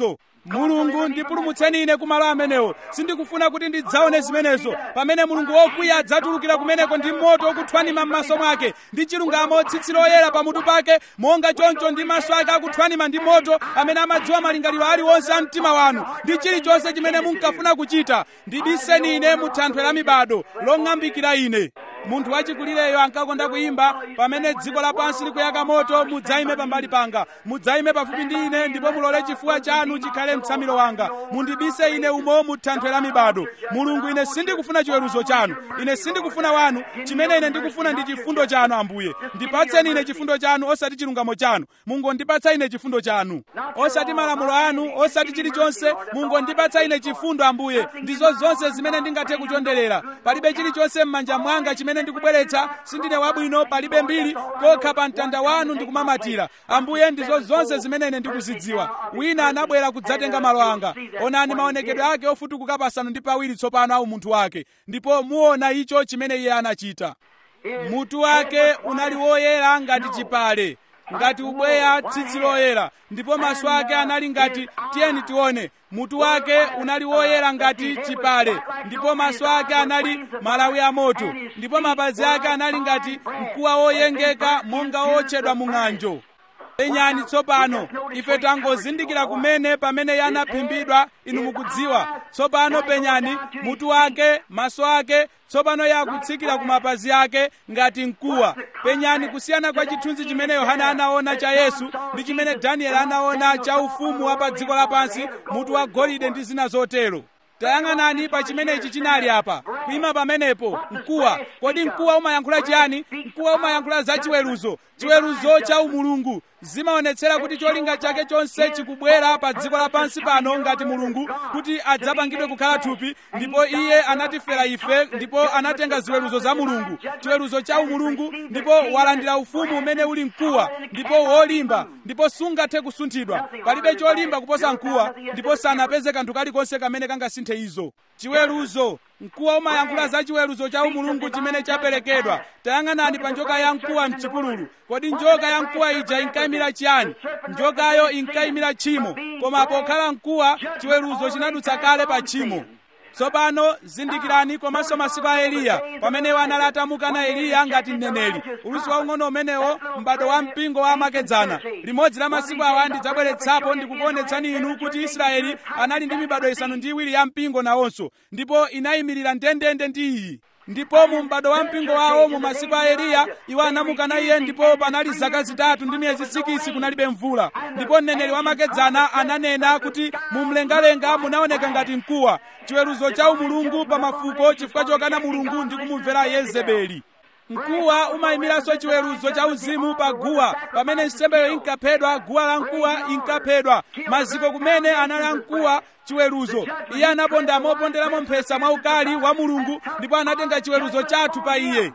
mulungu ndipulumutseni ine kumalo amenewo sindikufuna kuti ndidzaone zimenezo pamene mulungu wokwiya adzatulukira kumeneko ndi moto ukuthwanima m'maso mwake ndi chilungamo tsitsi loyera pamutu pake monga choncho ndi maso ake akuthwanima ndi moto amene amadziwa malingaliro aliwonse a mtima wanu ndi chilichonse chimene munkafuna kuchita ndibiseni ine mu thanthwe la mibado long'ambikira ine munthu wachikulireyo ankakonda kuyimba pamene dziko lapansi likuyaka moto mudzayime pambali panga mudzayime pafupi ndi ine ndipo mulole chifuwa chanu chikhale mtsamiro wanga mundibise ine umo mu thanthwe la mibado mulungu ine sindikufuna chiweruzo chanu ine sindikufuna wanu chimene ine ndikufuna ndi chifundo chanu ambuye ndipatseni ine chifundo chanu osati chilungamo chanu mungondipatsa ine chifundo chanu osati malamulo anu osati chilichonse mungondipatsa ine chifundo ambuye ndizo zonse zimene ndingathe kuchonderera palibe chilichonse m'manja mwanga chimene ndikubweretsa sindine wabwino palibe mbiri kokha pa mtanda wanu ndikumamatira ambuye ndizo zonse zimene ine ndikuzidziwa wina anabwera kudzatenga malo anga onani maonekedwe ake ofutukuka pasanu ndi pawiri tsopano au munthu wake ndipo muona icho chimene iye anachita mutu wake unali woyera ngati chipale ngati ubweya tsitsi loyera ndipo maso ake anali ngati tiyeni tione mutu wake unali woyera ngati chipale ndipo maso ake anali malawi a moto ndipo mapazi ake anali ngati mkuwa woyengeka monga wotchedwa mu ng'anjo penyani tsopano ife tangozindikira kumene pamene iye anaphimbidwa inu mukudziwa tsopano penyani mutu wake maso ake tsopano iye akutsikira ku mapazi ake ngati mkuwa penyani kusiyana kwa chithunzi chimene yohana anaona cha yesu ndi chimene danieli anaona cha ufumu wa pa dziko lapansi mutu wa golide ndi zina zotero tayang'anani pa chimene ichi chinali apa kuyima pamenepo mkuwa kodi mkuwa umayankhula chiyani mkuwa umayankhula za chiweruzo chiweruzo cha umulungu zimaonetsera kuti cholinga chake chonse chikubwera pa dziko lapansi pano ngati mulungu kuti adzapangidwe kukhala thupi ndipo iye anatifera ife ndipo anatenga ziweruzo za mulungu chiweruzo cha umulungu ndipo walandira ufumu umene uli mkuwa ndipo wolimba ndipo sungathe kusunthidwa palibe cholimba kuposa mkuwa ndipo sanapeze kanthu kalikonse kamene kangasinthe izo chiweruzo mkuwa umayankhula za chiweruzo cha umulungu chimene chaperekedwa tayang'anani pa njoka ya mkuwa mchipululu kodi njoka ya mkuwa ija inkayimira chiyani njokayo inkayimira tchimo koma pokhala mkuwa chiweruzo chinadutsa kale pa tchimo tsopano zindikirani komanso masiku a eliya pamene anali atamukana eliya ngati mneneri ulusi waung'ono umenewo m'bado wa mpingo wa amakedzana limodzi la masiku awa ndidzabweretsapo ndikukuonetsani inu kuti israeli anali ndi mibado isanu ndi iwiri ya mpingo nawonso ndipo inayimirira ndendende ndi iyi ndipo mu m'bado wa mpingo wawo mu masiku a eliya iwo anamukana iye ndipo panali zaka zitatu ndi miyezi sikisi kunalibe mvula ndipo mneneri wamakedzana ananena kuti mu mlengalenga munaoneka ngati mkuwa chiweruzo cha umulungu pa mafuko chifukwa chokana mulungu ndi kumumvera yezebeli mkuwa umayimiranso chiweruzo cha uzimu pa guwa pamene nsembeyo inkaphedwa guwa la mkuwa inkaphedwa maziko kumene anali mkuwa chiweruzo iye anaponda moponderamo mphesa mwaukali wa mulungu ndipo anatenga chiweruzo chathu pa iye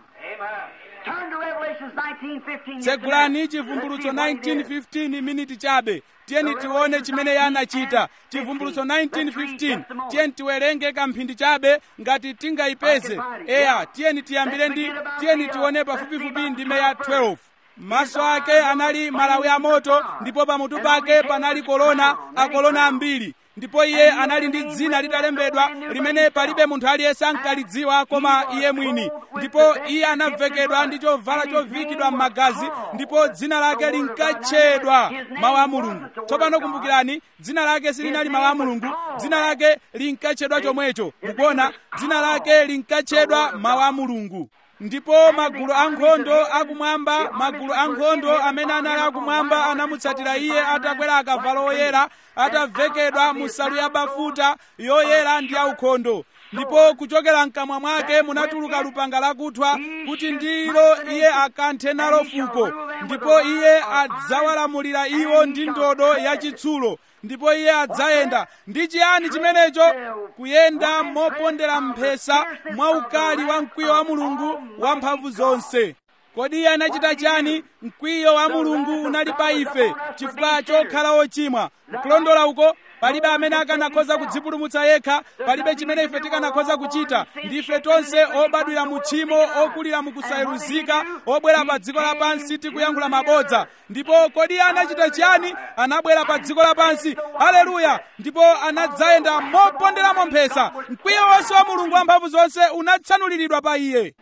tsegulani chivumbulutso 1915 miniti chabe tiyeni tione chimene iye anachita chivumbulutso 1915 tiyeni tiwerenge kamphindi chabe ngati tingayipeze eya tiyeni tiyambire ndi tiyeni tione pafupifupi ndime ya 12 maso ake anali malawi a moto ndipo pamutu pake panali kolona akolona ambiri ndipo iye anali ndi dzina litalembedwa limene palibe munthu aliyense ankalidziwa koma iye mwini ndipo iye anavekedwa ndi chovala chovikidwa m'magazi ndipo dzina lake linkatchedwa mawu a mulungu tsopano kumbukirani dzina lake silinali mawu a mulungu dzina lake linkatchedwa chomwecho mukuona dzina lake linkatchedwa mawu a mulungu ndipo magulu ankhondo akumwamba magulu ankhondo amene anali akumwamba anamutsatira iye atakwera akavalo oyera atavekedwa mu nsalu ya bafuta yoyera ndi yaukhondo ndipo kuchokera mkamwa mwake munatuluka lupanga lakuthwa kuti ndilo iye akanthe nalo fuko ndipo iye adzawalamulira iwo ndi ndodo yachitsulo ndipo iye adzayenda ndi chiyani chimenecho kuyenda mopondera mphesa mwaukali wa mkwiyo wa mulungu wamphamvu zonse kodi iye anachita chani mkwiyo wa mulungu unali pa ife chifukwa chokhala ochimwa kulondola uko palibe amene akanakhoza kudzipulumutsa yekha palibe chimene ife tikanakhoza kuchita ndife tonse obadwira mu tchimo okulira mu kusayeruzika obwera pa dziko lapansi tikuyankhula mabodza ndipo kodi iye anachita chiyani anabwera pa dziko lapansi haleluya ndipo anadzayenda moponderamo mphesa mkwiyo wonse wa mulungu wamphamvu zonse unatsanuliridwa pa iye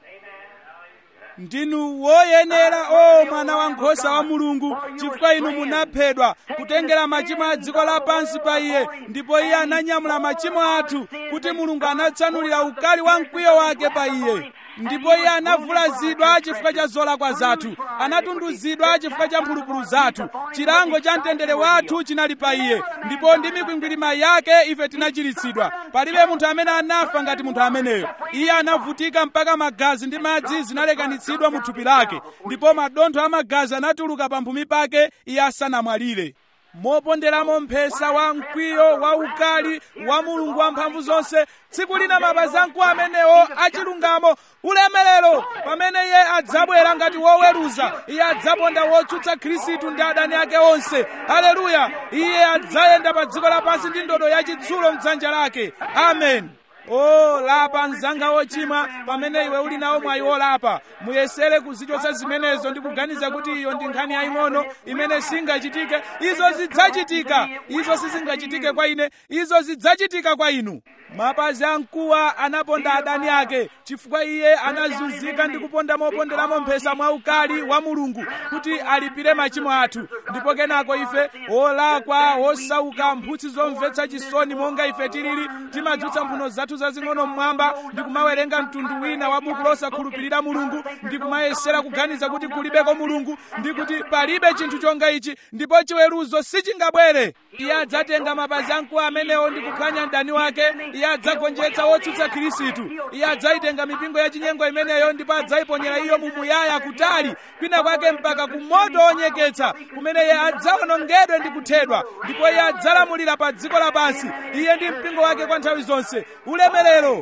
ndinu woyenera o mwana wankhosa wa mulungu chifukwa inu munaphedwa kutengera machimo a dziko lapansi pa iye ndipo iye ananyamula machimo athu kuti mulungu anatsanulira ukali wa mkwiyo wake pa iye ndipo iye anavulazidwa chifukwa cha zolakwa zathu anatunduzidwa chifukwa cha mphulupulu zathu chilango cha mtendere wathu chinali pa iye ndipo ndi mikwingwirima yake ife tinachiritsidwa palibe munthu amene anafa ngati munthu ameneyo iye anavutika mpaka magazi ndi madzi zinalekanitsidwa mu thupi lake ndipo madontho a magazi anatuluka pamphumi pake iye asanamwalire moponderamo mphesa wa mkwiyo wa ukali wa mulungu wamphamvu zonse tsiku lina mapazi amkuwa amenewo achilungamo ulemerero pamene iye adzabwera ngati woweruza iye adzaponda wotsutsa khristu ndi adani ake onse haleluya iye adzayenda pa dziko lapansi ndi ndodo yachitsulo mdzanja lake amen o lapa mzanga wochimwa pamene iwe uli nawo mwayi wolapa muyesere kuzichotsa zimenezo ndi kuganiza kuti iyo ndi nkhani yaying'ono imene singachitike izo zidzachitika izo sizingachitike kwa ine izo zidzachitika kwa inu mapazi amkuwa anaponda adani ake chifukwa iye anazunzika ndi kuponda moponderamo mphesa mwaukali wa mulungu kuti alipire machimo athu ndipo kenako ife olakwa osauka mphutsi zomvetsa chisoni monga ife tilili timadzutsa mphuno zathu zazing'ono mmwamba ndi kumawerenga mtundu wina wa buku losakhulupirira mulungu ndi kumayesera kuganiza kuti kulibeko mulungu ndi kuti palibe chinthu chonga ichi ndipo chiweruzo sichingabwere iye adzatenga mapazi amkuwa amenewo ndi kuphwanya mdani wake iye adzagonjetsa wotsutsa khristu iye adzayitenga mipingo ya chinyengo imeneyo ndipo adzayiponyera iyo mumuyaya kutali kwina kwake mpaka ku moto onyeketsa kumene iye adzawonongedwe ndi kuthedwa ndipo iye adzalamulira pa dziko lapansi iye ndi mpingo wake kwa nthawi zonse ulemerero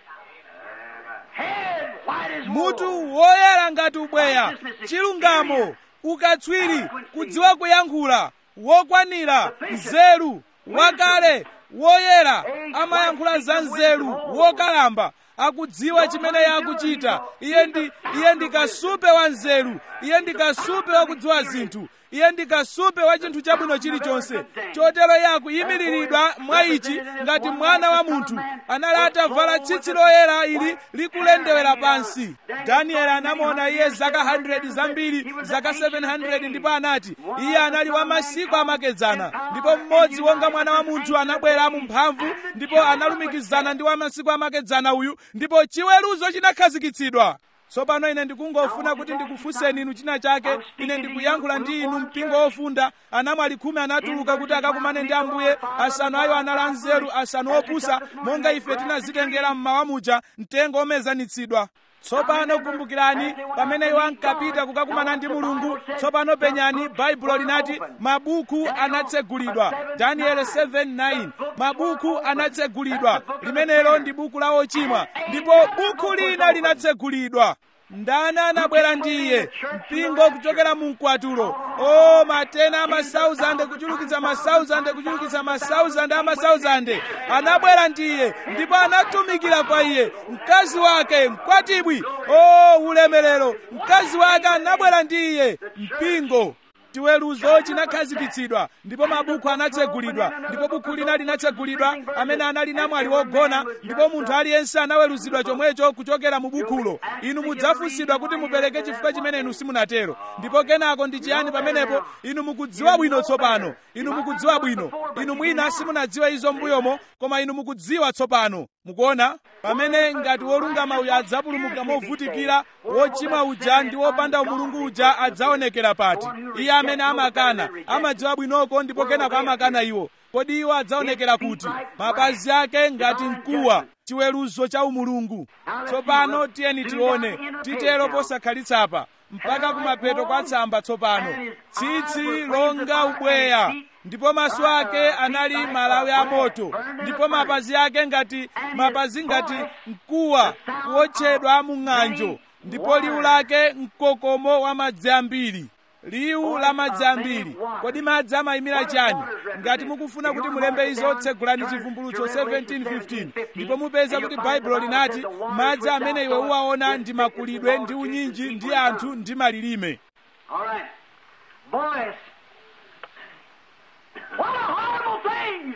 Head white as wool. mutu woyera ngati ubweya chilungamo ukatswiri kudziwa kuyankhula wokwanira nzeru wakale woyera amayankhula za nzeru wokalamba akudziwa chimene iye akuchita iye ndi iye ndi kasupe wa nzeru iye ndi kasupe wakudziwa zinthu iye ndi kasupe wa chinthu chabwino chilichonse chotero iye akuyimiriridwa mwa ichi ngati mwana wa munthu anali atavala tsitsi loyera ili likulendewera pansi danieli anamuona iye zaka 100 zambiri zaka 700 ndipo anati iye anali wa masiku amakedzana ndipo mmodzi wonga mwana wa munthu anabwera mu mphamvu ndipo analumikizana ndi wa masiku amakedzana uyu ndipo chiweruzo chinakhazikitsidwa tsopano ine ndikungofuna kuti ndikufunseni inu china chake ine ndikuyankhula ndi inu mpingo wofunda anamwali khumi anatuluka kuti akakumane ndi ambuye asanu ayo anali anzeru asanu opusa monga ife tinazitengera mmawa muja mtengo omezanitsidwa tsopano kumbukirani pamene iwo ankapita kukakumana ndi mulungu tsopano penyani baibulo linati mabuku anatsegulidwa daniel 7:9 mabuku anatsegulidwa limenelo ndi buku la ochimwa ndipo buku lina linatsegulidwa ndani anabwera ndi iye mpingo kuchokera mu mkwatulo o matena amasauzande kuchulukitsa masauzande kuchulukitsa masauzande amasauzande anabwera ndi iye ndipo anatumikira kwa iye mkazi wake mkwatibwi o ulemerero mkazi wake anabwera ndi iye mpingo chiweruzo chinakhazikitsidwa ndipo mabuku anatsegulidwa ndipo buku lina linatsegulidwa amene anali namwali wogona ndipo munthu aliyense anaweruzidwa chomwecho kuchokera mu bukulo inu mudzafunsidwa kuti mupereke chifukwa chimene inu simunatero ndipo kenako ndi chiyani pamenepo inu mukudziwa bwino tsopano inu mukudziwa bwino inu mwina simunadziwe izo mbuyomo koma inu mukudziwa tsopano mukuona pamene ngati wolungama uja adzapulumuka movutikira wochimwa uja ndi wopanda umulungu uja adzaonekera pati iye amene amakana amadziwa bwinoko ndipo kenako amakana iwo kodi iwo adzaonekera kuti mapazi ake ngati mkuwa chiweruzo cha umulungu tsopano tiyeni tione titero posakhalitsa mpaka kumapeto kwa tsamba tsopano tsitsi longa ubweya ndipo maso ake anali malawi a moto ndipo mapazi ake ngati mapazi ngati mkuwa kuotchedwa mu ng'anjo ndipo liwu lake mkokomo wa madzi ambiri liwu la madzi ambiri kodi madzi amayimira chani ngati mukufuna kuti mulembe izo tsegulani chivumbulutso 1715 ndipo mupeza kuti baibulo linati madzi amene iwe uwaona ndi makulidwe ndi unyinji ndi anthu ndi malilime All right. Voice. What a horrible thing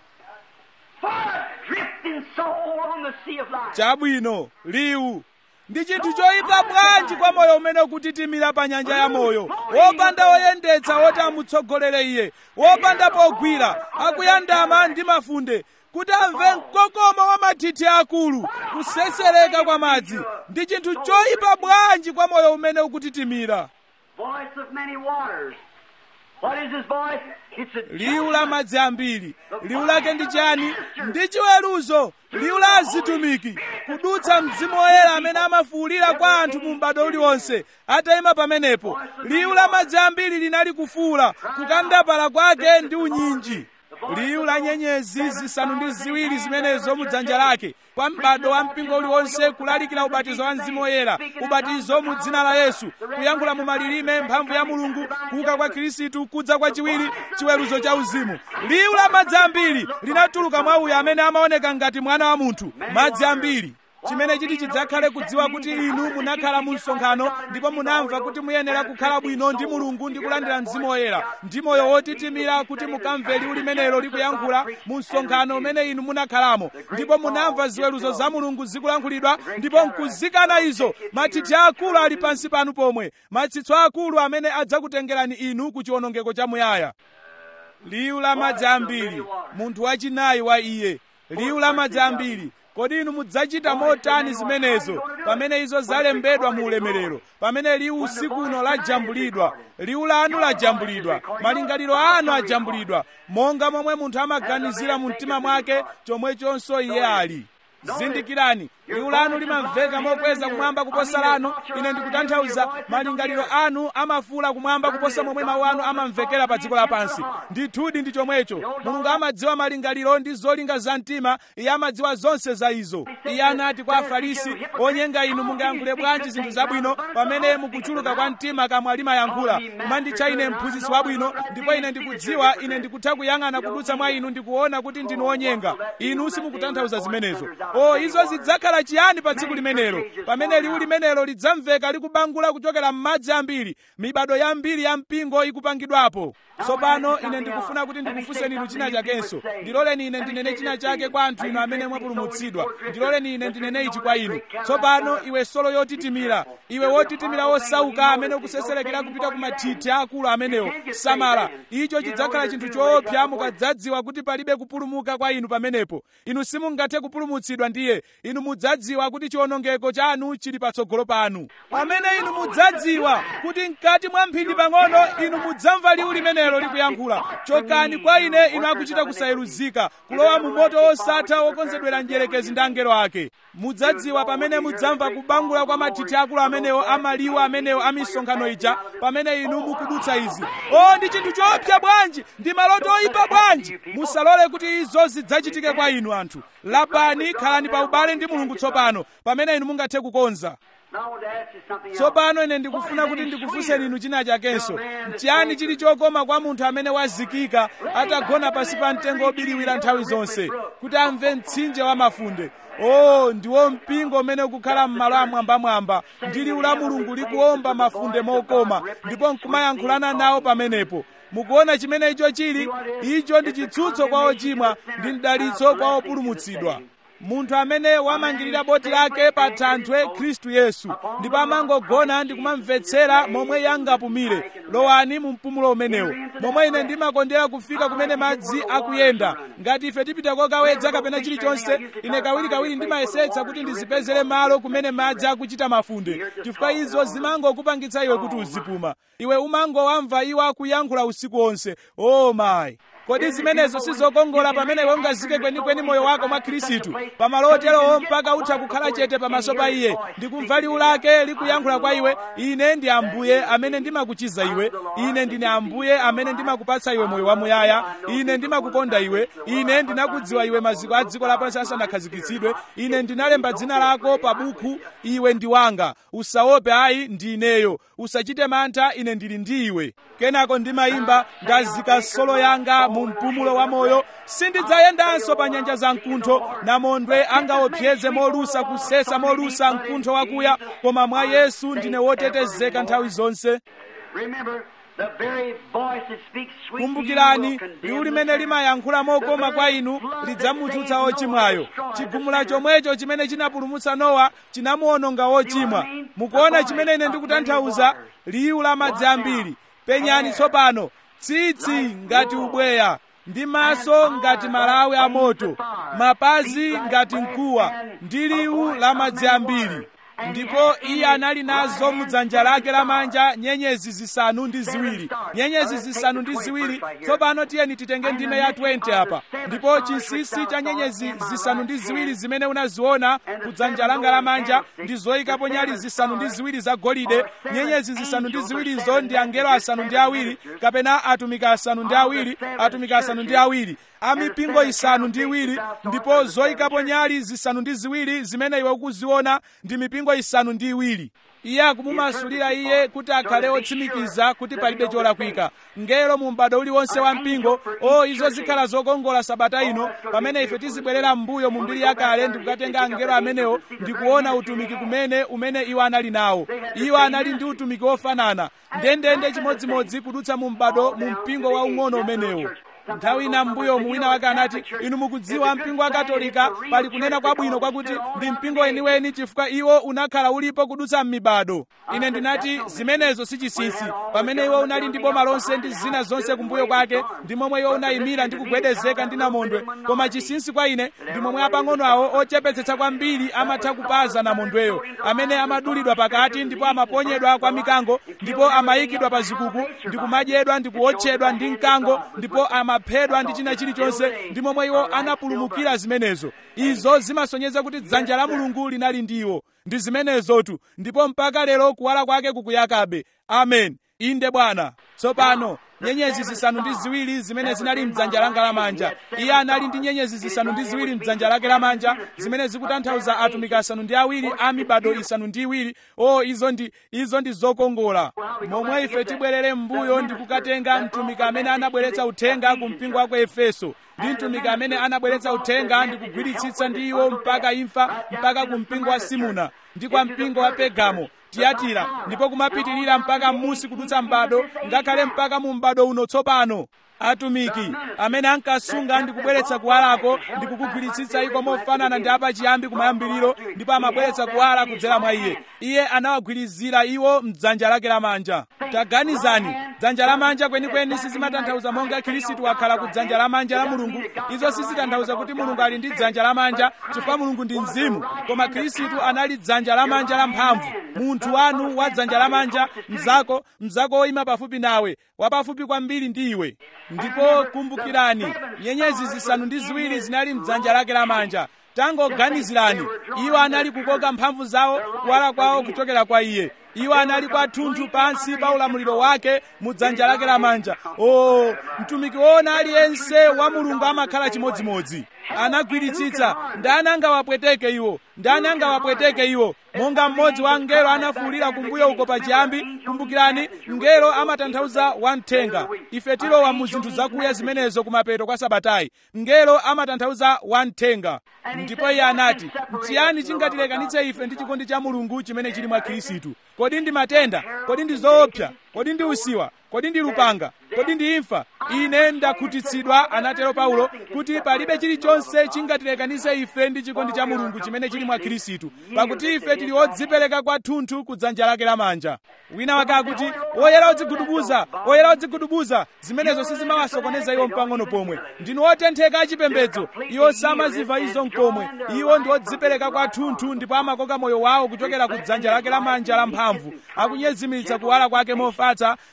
for a drifting soul on the sea of life. chabwino liwu ndi chinthu choyipa bwanji kwa moyo umene ukutitimira pa nyanja ya moyo wopanda woyendetsa woti amutsogolere iye wopanda pogwira akuyandama ndi mafunde kuti amve mkokomo wa mathithi akulu kusesereka kwa madzi ndi chinthu choyipa bwanji kwa moyo umene ukutitimira Voice of many waters. What is his voice? It's a liwu la madzi ambiri liwu lake ndi chani ndi chiweruzo liwu la azitumiki kudutsa mzimu woyera amene amafuwulira kwa anthu mu m'bado uliwonse atayima pamenepo liwu la madzi ambiri linali kufuwula kukandapala kwake ndi unyinji liwu la nyenyezi zisanu ndi ziwiri zimenezo mu dzanja lake kwa m'bado wa mpingo uliwonse kulalikira ubatizo wa mzimu woyera ubatizo mu dzina la yesu kuyankhula mu malilime mphamvu ya mulungu kuuka kwa khristu kudza kwa chiwiri chiweruzo cha uzimu liwu la madzi ambiri linatuluka mwa uyo amene amaoneka ngati mwana wa munthu madzi ambiri chimene chiti chidzakhale kudziwa kuti inu munakhala mu msonkhano ndipo munamva kuti muyenera kukhala bwino ndi mulungu ndi kulandira mzimu woyera ndi moyo wotitimira kuti mukamve liwu limenelo likuyankhula mu msonkhano umene inu munakhalamo ndipo munamva ziweruzo za mulungu zikulankhulidwa ndipo nkuzikana izo mathithi akulu ali pansi panu pomwe matsitso akulu amene adzakutengerani inu ku chiwonongeko chamuyaya liwu la madzi ambiri munthu wachinayi wa iye liwu la madzi ambiri kodi inu mudzachita motani zimenezo pamene izo zalembedwa mu ulemerero pamene liwu usiku uno lajambulidwa liwu lanu lajambulidwa malingaliro anu ajambulidwa monga momwe munthu amaganizira mu mtima mwake chomwechonso iye ali zindikirani liwu lanu limamveka mokweza kumwamba kuposa lanu ine ndikutanthauza malingaliro anu amafuula kumwamba kuposa momwe mawu anu amamvekera pa dziko lapansi ndithudi ndi chomwecho mulungu amadziwa malingaliro ndi zolinga za mtima iye amadziwa zonse za izo iye anati kwa afarisi onyenga inu mungayankhule bwanji zinthu zabwino pamene mukuchuluka kwa mtima kamwa limayankhula kumanditcha ine mphunzitsi wabwino ndipo ine ndikudziwa ine ndikutha kuyang'ana kudutsa mwa inu ndikuona kuti ndinu onyenga inu simukutanthauza zimenezo o izo zidzakhala chiyani pa tsiku limenelo pamene liwu limenelo lidzamveka likubangula kuchokera m'madzi ambiri mibado yambiri ya mpingo ikupangidwapo tsopano ine ndikufuna kuti ndikufunseni inu china chakenso ndiloleni ine ndinene china chake kwa anthu inu amene mwapulumutsidwa ndiloleni ine ndinene ichi kwa inu tsopano iwe solo yotitimira iwe wotitimira wosauka amene ukuseserekera kupita ku mathithi akulu amenewo samala icho chidzakhala chinthu choopsa mukadzadziwa kuti palibe kupulumuka kwa inu pamenepo inu simungathe kupulumutsidwa ndiye inu mudzadziwa kuti chiwonongeko chanu chili patsogolo panu pamene inu mudzadziwa kuti mkati mwa mphindi pang'ono inu mudzamva liwu limenelo likuyankhula chokani kwa ine inu akuchita kusayeruzika kulowa mu moto wosatha wokonzedwera mdierekezi ndi angelo ake mudzadziwa pamene mudzamva kubangula kwa mathithi akulu amenewo amaliwu amenewo a misonkhano ija pamene inu mukudutsa izi o ndi chinthu choopsa bwanji ndi maloto oyipa bwanji musalole kuti izo zidzachitike kwa inu anthu lapani khalani pa ubale ndi mulungu tsopano pamene inu mungathe kukonza Now I want to ask you something else. tsopano ine ndikufuna kuti ndikufunseni inu china chakenso chiyani chili chokoma kwa munthu amene wazikika atagona pasi pa mtengo obiriwira nthawi zonse kuti amve mtsinje wa mafunde o ndiwo mpingo umene ukukhala m'malo amwambamwamba ndi liwu la mulungu likuwomba mafunde mokoma ndipo nkumayankhulana nawo pamenepo mukuona chimene icho chili icho ndi chitsutso kwa ochimwa ndi mdalitso kwa opulumutsidwa munthu amene wamangirira boti lake pa thanthwe khristu yesu ndipo amangogona ndi kumamvetsera momwe yangapumire lowani mu mpumulo umenewo momwe ine ndimakondera kufika kumene madzi akuyenda ngati ife tipita kokawedza kapena chilichonse ine kawirikawiri ndimayesetsa kuti ndizipezere malo kumene madzi akuchita mafunde chifukwa izo zimangokupangitsa iwe kuti uzipuma iwe umangowamva iwo akuyankhula usiku wonse o mayi kodi zimenezo sizokongola pamene iwe ungazike kwenikweni moyo wako mwa khristu pamalo oterowo mpaka utha kukhala chete pamaso pa iye ndikumva liwu lake likuyankhula kwa iwe ine ndi ambuye amene ndimakuchiza iwe ine ndine ambuye amene ndimakupatsa iwe moyo wamuyaya ine ndimakukonda iwe ine ndinakudziwa iwe maziko a dziko lapansi asanakhazikitsidwe ine ndinalemba dzina lako pa buku iwe ndi wanga usaope ayi ndi ineyo usachite mantha ine ndili ndi iwe kenako ndimayimba ndazika solo yanga mu mpumulo wa moyo sindidzayendanso pa nyanja za mkuntho namondwe angaopseze molusa kusesa molusa mkuntho wakuya koma mwa yesu ndine wotetezeka nthawi zonse Remember, the very voice that speaks sweet to you kumbukirani will condemn liwu the limene sinner. limayankhula mokoma kwa inu lidzamutsutsa ochimwayo chigumula chomwecho chimene chinapulumutsa nowa chinamuwononga wochimwa mukuona chimene ine ndikutanthauza liwu la madzi ambiri penyani tsopano tsitsi ngati ubweya ndi maso ngati malawi a moto mapazi ngati mkuwa ndi liwu la madzi ambiri ndipo iye anali nazo mudzanja lake lamanja nyenyezi zisanu ndi ziwiri nyenyezi zisanu ndi ziwiri tsopano tiyeni titenge ndime ya 20 apa ndipo chinsinsi cha nyenyezi zisanu ndi ziwiri zimene unaziona kudzanja langa lamanja ndi zoyikapo nyali zisanu ndi ziwiri zagolide nyenyezi zisanu ndi ziwirizo ndi angelo asanu ndi awiri kapena atumiki asanu ndi awiri atumiki asanu ndi awiri amipingo isanu ndi iwiri ndipo zoyikapo nyali zisanu ndi ziwiri zimene iwe ukuziona ndi mipingo isanu ndi iwiri iye akumumasulira iye kuti akhale otsimikiza kuti palibe cholakwika ngelo mu m'bado uliwonse wa mpingo o izo zikhala zokongola sabata ino pamene ife tizibwerera m'mbuyo mu mbiri yakale ndikukatenga angelo amenewo ndikuona utumiki kumene umene iwo anali nawo iwo anali ndi utumiki wofanana ndendende chimodzimodzi kudutsa mu m'bado mu mpingo waung'ono umenewo nthawi ina mbuyo mu wina wake anati inu mukudziwa mpingo wa katolika pali kunena kwabwino kwakuti ndi mpingo weniweni chifukwa iwo unakhala ulipo kudutsa m'mibado ine ndinati zimenezo si chinsinsi pamene iwo unali ndi boma lonse ndi zina zonse kumbuyo kwake ndi momwe iwo unayimira ndi kugwedezeka ndi namondwe koma chinsinsi kwa ine ndi momwe apang'ono awo ochepetsetsa kwambiri amatha kupaza namondweyo amene amadulidwa pakati ndipo amaponyedwa kwa mikango ndipo amayikidwa pa zikuku ndi kumadyedwa ndi kuotchedwa ndi mkango ndipo amaphedwa ndi china chilichonse ndi momwe iwo anapulumukira zimenezo izo zimasonyeza kuti dzanja la mulungu linali ndi iwo ndi zimenezotu ndipo mpaka lero kuwala kwake kukuyakabe amen inde bwana tsopano nyenyezi zisanu ndi ziwiri zimene zinali mdzanja langa lamanja iye anali ndi nyenyezi zisanu ndi ziwiri mdzanja lake lamanja zimene zikutanthauza atumiki asanu ndi awiri a mibado isanu ndi iwiri o izo ndi izo ndi zokongola momwe ife tibwerere m'mbuyo ndi kukatenga mtumiki amene anabweretsa uthenga ku mpingo wa ku efeso ndi mtumiki amene anabweretsa uthenga ndi kugwiritsitsa ndi iwo mpaka imfa mpaka ku mpingo wa simuna ndi kwa mpingo wa pegamo tiyatira ndipo kumapitirira mpaka m'musi kudutsa m'bado ngakhale mpaka mu m'bado uno tsopano atumiki amene ankasunga ndi kubweretsa kuwalako ndi kukugwiritsitsa iko mofanana ndi apachiyambi kumayambiriro ndipo amabweretsa kuwala kudzera mwa iye iye anawagwirizira iwo mdzanja lake lamanja taganizani dzanja lamanja kwenikweni sizimatanthauza monga khristu wakhala ku dzanja lamanja la mulungu izo sizitanthauza kuti mulungu ali ndi dzanja lamanja chifukwa mulungu ndi mzimu koma khristu anali dzanja lamanja lamphamvu munthu wanu wa dzanja lamanja mzako mzako woyima pafupi nawe wapafupi kwambiri ndi iwe ndipo kumbukirani nyenyezi zisanu ndi ziwiri zinali mdzanja lake lamanja tangoganizirani iwo anali kukoka mphamvu zawo kuwala kwawo kuchokera kwa iye iwo anali kwathunthu pansi pa ulamuliro wake mu dzanja lake lamanja o mtumiki woona aliyense wa mulungu amakhala chimodzimodzi anagwiritsitsa ndani angawapweteke iwo ndani angawapweteke iwo monga mmodzi wa mngelo anafuwulira kumbuyo uko pachiyambi kumbukirani mngelo amatanthauza wamthenga ife tilowa mu zinthu zakuya zimenezo kumapeto kwa sabatayi mngelo amatanthauza wamthenga ndipo iye anati mchiyani chingatilekanitse ife ndi chikondi cha mulungu chimene chili mwa khristu kodi ndi matenda kodi ndi zoopsa kodi ndi usiwa kodi ndi lupanga kodi ndi imfa ine ndakhutitsidwa anatero paulo kuti palibe chilichonse chingatilekanitse ife ndi chikondi cha mulungu chimene chili mwa khristu pakuti ife tili odzipereka kwathunthu ku dzanja lake lamanja wina wake akuti oyera odzigudubuza oyera odzigudubuza zimenezo sizimawasokoneza iwo mpang'ono pomwe ndinu otentheka achipembedzo iwo samaziva izo mkomwe iwo ndi odzipereka kwathunthu ndipo amakoka moyo wawo kuchokera ku dzanja lake lamanja lamphamvu akunyezimiritsa kuwala kwake mofatsa ndi kukoma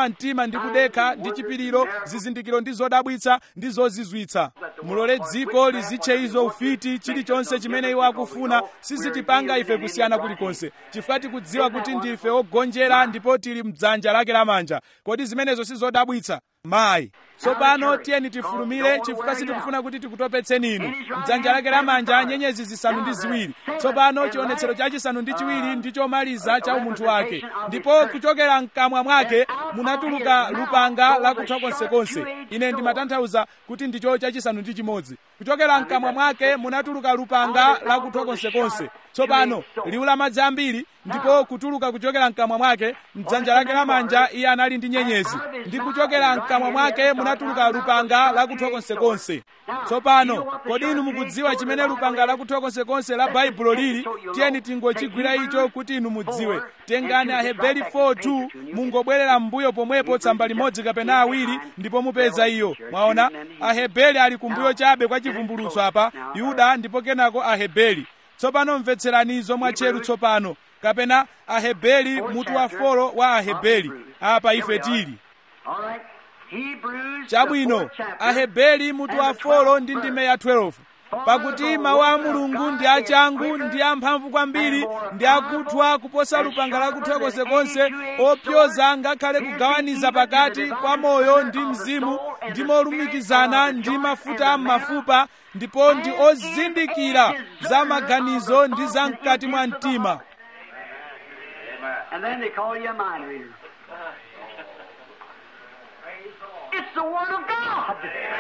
kukoma mtima ndi kudekha ndi chipiriro zizindikiro ndi zodabwitsa ndi zozizwitsa mulole dziko lizitche izo ufiti chilichonse chimene iwo akufuna sizitipanga ife kusiyana kulikonse chifukwa tikudziwa kuti ndife ogonjera ndipo tili mdzanja lake lamanja kodi zimenezo sizodabwitsa mayi tsopano tiyeni tifulumire chifukwa sitikufuna kuti tikutopetseni inu mdzanja lake lamanja nyenyezi zisanu ndi ziwiri tsopano chionetsero chachisanu ndi chiwiri ndi chomaliza cha umunthu wake ndipo kuchokera mkamwa mwake munatuluka lupanga lakuthwa konsekonse ine ndimatanthauza kuti ndicho chachisanu ndi chimodzi kuchokera mkamwa mwake munatuluka lupanga lakuthwa konsekonse tsopano liwu la madzi ambiri ndipo kutuluka kuchokera mkamwa mwake mdzanja lake lamanja iye anali ndi nyenyezi ndi kuchokera mkamwa mwake munatuluka lupanga lakuthwa konsekonse tsopano kodi inu mukudziwa chimene lupanga lakuthwa konsekonse la baibulo lili tiyeni tingochigwira icho kuti inu mudziwe tengani aheberi 4:2 mungobwerera m'mbuyo pomwepo tsamba limodzi kapena awiri ndipo mupeza iyo mwaona aheberi ali kumbuyo chabe kwa chivumbulutso apa yuda ndipo kenako aheberi tsopano mvetserani izo mwatcheru tsopano kapena aheberi mutu wa folo wa aheberi apa ife tili chabwino aheberi mutu wa folo ndi ndime ya 12 pakuti mawu a mulungu ndi achangu ndi amphamvu kwambiri ndi akuthwa kuposa lupanga lakuthwa konsekonse opyoza ngakhale kugawaniza pakati kwa moyo ndi mzimu ndi molumikizana ndi mafuta am'mafupa ndipo ndi ozindikira za maganizo ndi za mkati mwa mtima And then they call you a mind reader. It's the Word of God.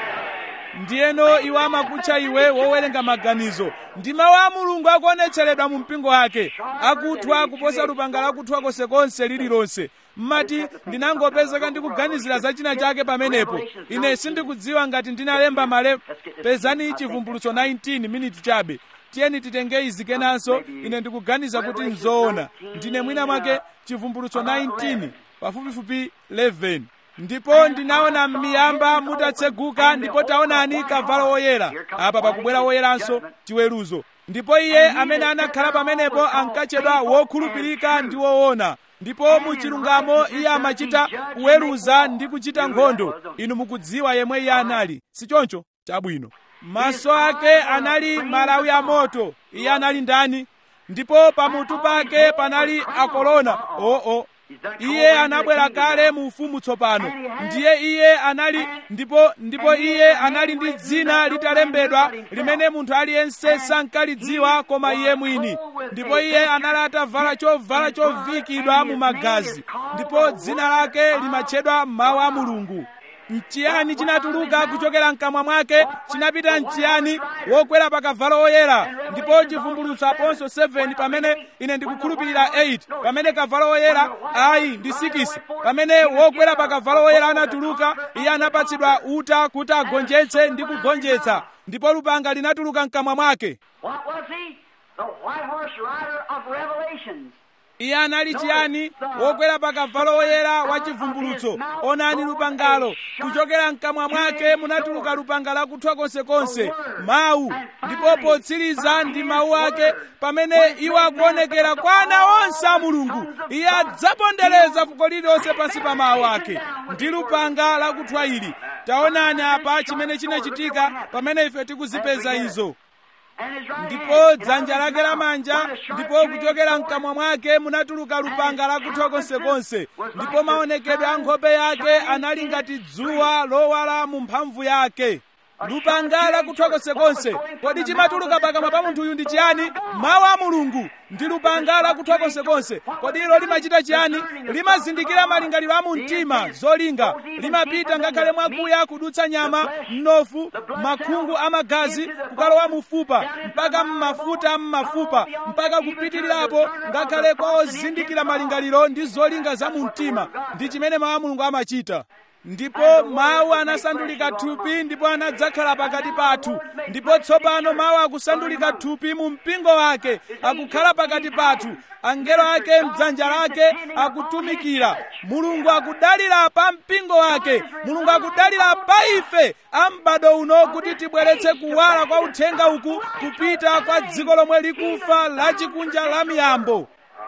ndiyeno iwo amakutcha iwe wowerenga maganizo ndi mawu a mulungu akuonetseredwa mu mpingo wake akuthwa kuposa lupanga lakuthwa konsekonse lililonse mmati ndinangopezeka ndikuganizira za china chake pamenepo ine sindikudziwa ngati ndinalemba male pezani chivumbulutso 19 miniti chabe tiyeni titenge izi kenanso ine ndikuganiza kuti nzoona ndine mwina mwake chivumbulutso 19 pafupifupi 11 ndipo ndinaona m'miyamba mutatseguka ndipo taonani kavalo woyera apa pakubwera woyeranso chiweruzo ndipo iye amene anakhala pamenepo ankatchedwa wokhulupirika ndi woona ndipo mu chilungamo iye amachita kuweruza ndi kuchita nkhondo inu mukudziwa yemwe iye anali sichoncho chabwino maso ake anali malawi a moto iye anali ndani ndipo pamutu pake panali akolona oo oh, oh. iye anabwera kale mu ufumu tsopano ndiye iye anali ndipo ndipo iye anali ndi dzina litalembedwa limene munthu aliyense sankalidziwa koma iye mwini ndipo iye anali atavala chovala chovikidwa mu magazi ndipo dzina lake limatchedwa mawu a mulungu mchiyani chinatuluka kuchokera mkamwa mwake chinapita mchiyani wokwera pa kavalo woyera ndipo chivumbulutso aponso 7 pamene ine ndikukhulupirira 8 pamene kavalo woyera ayi ndi 6 pamene wokwera pa kavalo woyera anatuluka iye anapatsidwa uta kuti agonjetse ndi kugonjetsa ndipo lupanga linatuluka mkamwa mwake What was he? The white horse rider of Revelations. iye anali chiyani wokwera pa kavalo woyera wa chivumbulutso onani lupangalo kuchokera mkamwa mwake munatuluka lupanga lakuthwa konsekonse mawu ndipo potsiriza ndi mawu ake pamene iwo akuonekera kwa ana onse a mulungu iye adzapondereza fuko lililonse pansi pa mawu ake ndi lupanga lakuthwa ili taonani apa chimene chinachitika pamene ife tikuzipeza izo And his right ndipo hand, dzanja lake lamanja ndipo kuchokera mkamwa mwake munatuluka lupanga lakuthwa konsekonse ndipo maonekedwe a nkhope yake anali ngati dzuwa lowala mu mphamvu yake lupanga lakuthwa konsekonse kodi chimatuluka pakamwa pa munthuyu ndi chiyani mawu a mulungu ndi lupanga lakuthwa konsekonse kodi ilo limachita chiyani limazindikira malingaliro a mu mtima zolinga limapita ngakhale mwakuya kudutsa nyama mnofu makhungu a magazi kukalowa mufupa mpaka mmafuta mmafupa mpaka kupitirirapo ngakhale kwa ozindikira malingaliro ndi zolinga za mu mtima ndi chimene mawu a mulungu amachita ndipo mawu anasandulika thupi ndipo anadzakhala pakati pathu ndipo tsopano mawu akusandulika thupi mu mpingo wake akukhala pakati pathu angelo ake mdzanja lake akutumikira mulungu akudalira pa mpingo wake mulungu akudalira pa ife a m'bado uno kuti tibweretse kuwala kwa uthenga uku kupita kwa dziko lomwe likufa la chikunja la miyambo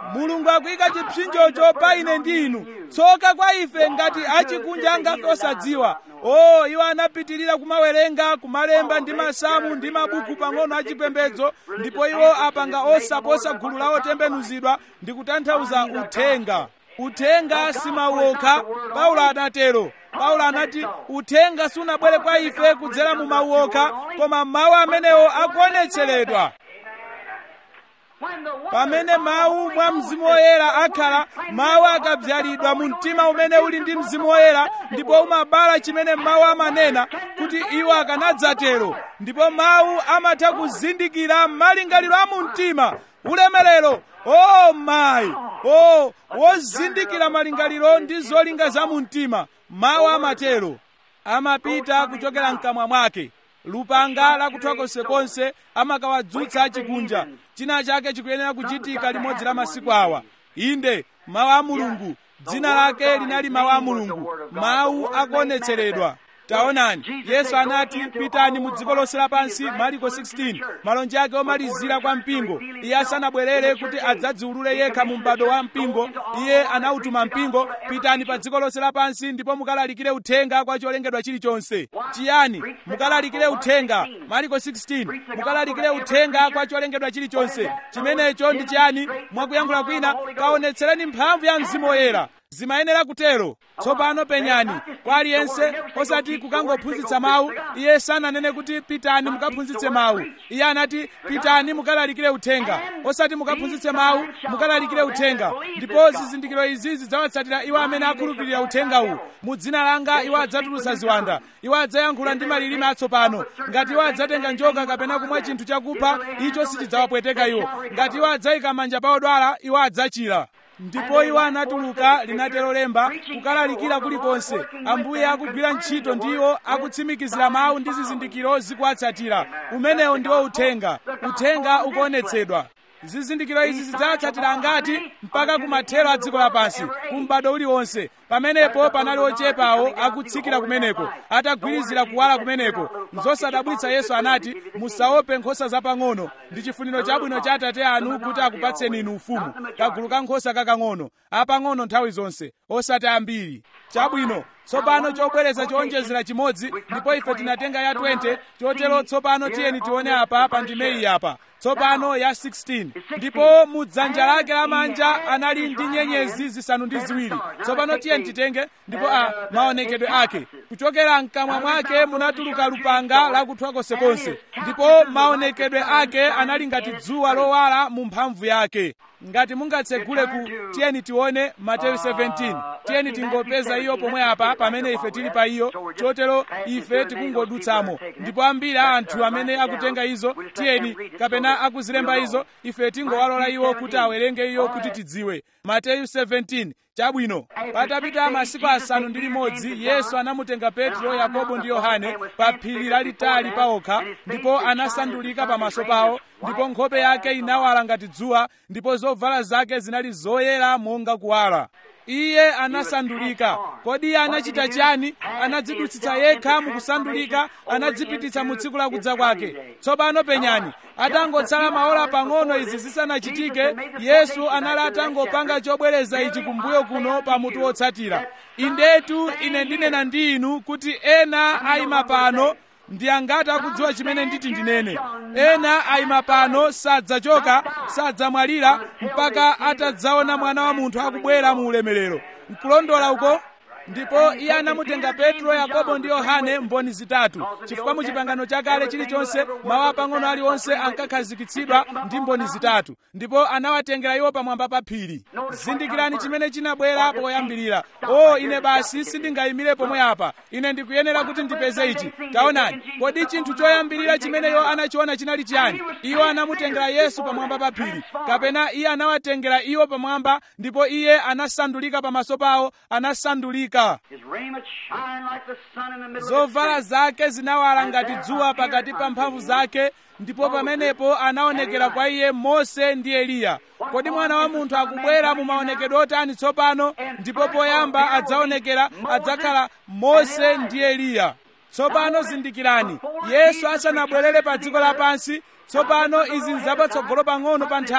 mulungu akuyika chipsinjocho pa ine ndi inu tsoka kwa ife ngati achikunja angafe osadziwa o iwo anapitirira kumawerenga kumalemba ndi masamu ndi mabuku pang'ono achipembedzo ndipo iwo apanga osaposa gulu la otembenuzidwa ndi kutanthauza uthenga uthenga simauokha paulo anatero paulo anati uthenga sunabwere kwa ife kudzera mu mauokha koma mawu amenewo akuonetseredwa pamene mawu mwa mzimu woyera akhala mawu akabzalidwa mu mtima umene uli ndi mzimu woyera ndipo umabala chimene mawu amanena kuti iwo akanadzatero ndipo mawu amatha kuzindikira malingaliro a mu mtima ulemerero o mayi o wozindikira malingaliro ndi zolinga za mu mtima mawu amatero amapita kuchokera mkamwa mwake lupanga lakuthwa konsekonse amakawadzutsa achikunja china chake chikuyenera kuchitika limodzi la masiku awa inde mawu a mulungu dzina lake linali mawu a mulungu mawu akuonetseredwa taonani yesu anati pitani mu dziko lonse lapansi mariko 16 malonje ake omalizira kwa mpingo iye asanabwerere kuti adzadziulule yekha mu m'bado wa mpingo iye anawutuma mpingo pitani pa dziko lonse lapansi ndipo mukalalikire uthenga kwa cholengedwa chilichonse chiyani mukalalikire uthenga mariko 16 mukalalikire uthenga kwa cholengedwa chilichonse chimenecho ndi chiyani mwakuyankhula kwina kaonetsereni mphamvu ya mzimu woyera zimayenera kutero tsopano penyani kwa aliyense osati kukangophunzitsa mawu iye sananene kuti pitani mukaphunzitse mawu iye anati pitani mukalalikire uthenga osati mukaphunzitse mawu mukalalikire uthenga ndipo zizindikiro izi zidzawatsatira iwo amene akhulupirira uthenga uwu mu dzina langa iwo adzatulutsa ziwanda iwo adzayankhula ndi malilime atsopano ngati iwo adzatenga njoka kapena kumwa chinthu chakupha icho sichidzawapweteka iwo ngati iwo adzayika manja pa odwala iwo adzachira ndipo iwo anatuluka linatero lemba kukalalikira kulikonse ambuye akugwira ntchito ndiwo akutsimikizira mawu ndi zizindikiro zikuwatsatira umenewo ndiwo uthenga uthenga ukuonetsedwa zizindikiro izi zidzawatsatira ngati mpaka kumathero a dziko lapansi kumbado uliwonse pamenepo panali ochepawo akutsikira kumeneko atagwirizira kuwala kumeneko nzosadabwitsa yesu anati musaope nkhosa zapang'ono ndi chifuniro chabwino cha atate anu kuti akupatseni inu ufumu kagulu ka nkhosa kakang'ono apang'ono nthawi zonse osati ambiri chabwino tsopano chobwereza chowonjezera chimodzi ndipo ife tinatenga ya 20 chotero tsopano tiyeni tione apa pa ndimeyi apa tsopano ya 16 ndipo mu dzanja lake lamanja anali ndi nyenyezi zisanu ndi ziwiri tsopano tiyeni titenge ndipo a maonekedwe ake kuchokera mkamwa mwake munatuluka lupanga lakuthwa konsekonse ndipo maonekedwe ake anali ngati dzuwa lowala mu mphamvu yake ngati mungatsegule ku tiyeni tione mateyu 17 tiyeni tingopeza iyo pomwe apa pamene ife tili pa iyo chotero ife tikungodutsamo ndipo ambiri a anthu amene akutenga izo tiyeni kapena akuzilemba izo ife tingowalola iwo kuti awerenge iyo kuti tidziwe mateyu 17 chabwino patapita masiku asanu ndi limodzi yesu anamutenga petro yakobo ndi yohane pa phiri lalitali paokha ndipo anasandulika pamaso pawo ndipo nkhope yake inawala ngati dzuwa ndipo zovala zake zinali zoyera monga kuwala iye anasandulika kodi iye anachita chiyani anadzidutsitsa yekha mukusandulika anadzipititsa mu tsiku lakudza kwake tsopano penyani atangotsala maola pang'ono izi zisanachitike yesu anali atangopanga chobwereza ichi kumbuyo kuno pa mutu wotsatira indetu ine ndinena ndi inu kuti ena ayima pano ndi angati akudziwa chimene nditi ndinene ena ayima pano sadzachoka sadzamwalira mpaka atadzaona mwana wa munthu akubwera mu ulemerero nkulondola uko ndipo iye anamutenga petro yakobo ndi yohane mboni zitatu chifukwa mu chipangano chakale chilichonse mawu apang'ono aliwonse ankakhazikitsidwa ndi mboni zitatu ndipo anawatengera iwo pamwamba pa phiri zindikirani chimene chinabwera poyambirira o ine basi sindingayimire pomwe apa ine ndikuyenera kuti ndipeze ichi taonani kodi chinthu choyambirira chimene iwo anachiona chinali chiyani iwo anamutengera yesu pamwamba pa phiri kapena iye anawatengera iwo pamwamba ndipo iye anasandulika pamaso pawo anasandulika His raiment shine like the sun in the middle of zovala the street. zake zinawala ngati dzuwa pakati pa mphamvu zake ndipo pamenepo anaonekera kwa iye mose ndi eliya kodi mwana wa munthu akubwera mu maonekedwe otani tsopano ndipo poyamba adzaonekera adzakhala mose ndi eliya tsopano zindikirani yesu asanabwerere pa dziko lapansi tsopano izi nzapatsogolo pang'ono pa nthawi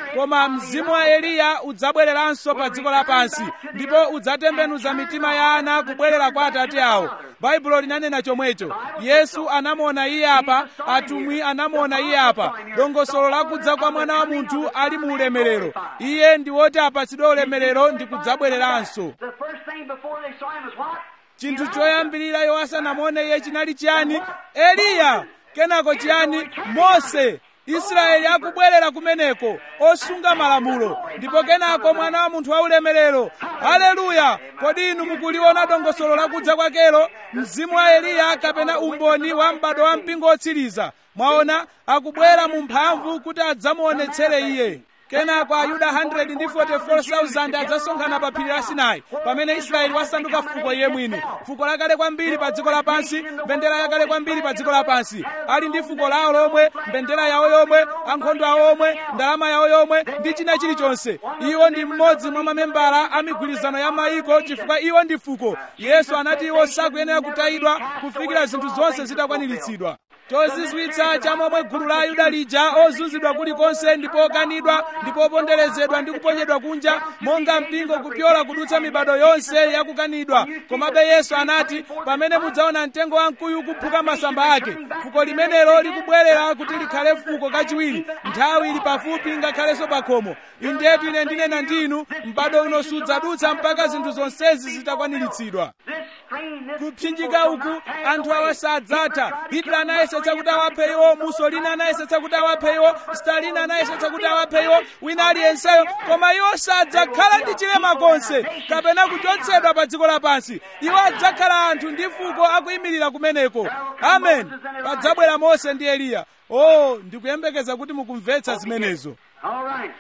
koma mzimu wa eliya udzabwereranso pa dziko lapansi ndipo udzatembenuza mitima ya ana kubwerera kwa atate awo baibulo linanena chomwecho yesu anamuona iye apa atumwi anamuona iye apa dongosolo lakudza kwa mwana wa munthu ali mu ulemerero iye ndi woti apatsidwe ulemerero ndi kudzabwereranso The first thing before they saw him was what? chinthu choyambirira iwo asanamuone iye chinali chiyani eliya kenako chiyani mose israeli akubwerera kumeneko osunga malamulo ndipo kenako mwana wa munthu waulemerero haleluya kodi inu mukuliona dongosolo lakudza kwakelo mzimu wa eliya kapena umboni wa m'bado wa mpingo otsiriza mwaona akubwera mu mphamvu kuti adzamuonetsere iye kenako ayuda 144,000 adzasonkhana pa phiri la sinai pamene israeli wasanduka fuko iye mwini fuko lakale kwambiri pa dziko lapansi mbendera yakale kwambiri pa dziko lapansi ali ndi fuko lawo lomwe mbendera yawo yomwe ankhondo awo omwe ndalama yawo yomwe ndi china chilichonse iwo ndi mmodzi mwa mamembala a migwirizano ya mayiko chifukwa iwo ndi fuko yesu anati iwo sakuyenera kutayidwa kufikira zinthu zonse zitakwaniritsidwa chozizwitsa cha momwe gulu la ayuda lija ozunzidwa kulikonse ndipo okanidwa ndipo oponderezedwa ndi kuponyedwa kunja monga mpingo kupyola kudutsa mibado yonse yakukanidwa komabe yesu anati pamene mudzaona mtengo wamkuyu kuphuka masamba ake fuko limenelo likubwerera kuti likhale fuko kachiwiri nthawi ili pafupi ngakhalenso pa khomo indetu ine ndinena ndi inu m'bado uno sudzadutsa mpaka zinthu zonsezi zitakwaniritsidwa This strain, this kupsinjika uku anthu awa sadzatha hitler anayesetsa kuti awaphe iwo mussolini anayesetsa kuti awaphe iwo stalin anayesetsa kuti awaphe iwo wina aliyenseyo koma iwo sadzakhala ndi chilema konse kapena kuchotsedwa pa dziko lapansi iwo adzakhala anthu ndi fuko akuyimirira kumeneko amen padzabwera mose ndi eliya o ndikuyembekeza kuti mukumvetsa zimenezo All right.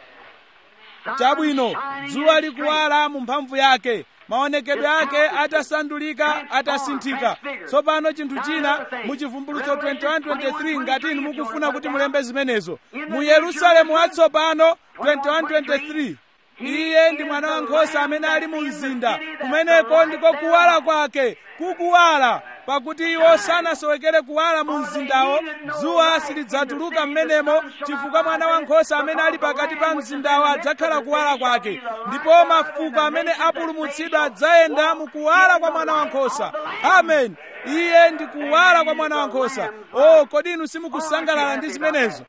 Sun chabwino shining dzuwa in likuwala mu mphamvu yake maonekedwe ake atasandulika atasinthika tsopano chinthu china mu chivumbulutso 2123 ngati inu mukufuna kuti mulembe zimenezo mu yerusalemu watsopano 2123 iye ndi mwana wankhosa amene ali mu mzinda kumeneko ndiko kuwala kwake kukuwala pakuti iwo sanasowekere kuwala mu mzindawo dzuwa silidzatuluka m'menemo chifukwa mwana wankhosa amene ali pakati pa mzindawo adzakhala kuwala kwake ndipo mafuko amene apulumutsidwa adzayenda mu kuwala kwa mwana wankhosa amen iye ndi kuwala kwa mwana wankhosa o kodi inu simukusangalala ndi zimenezo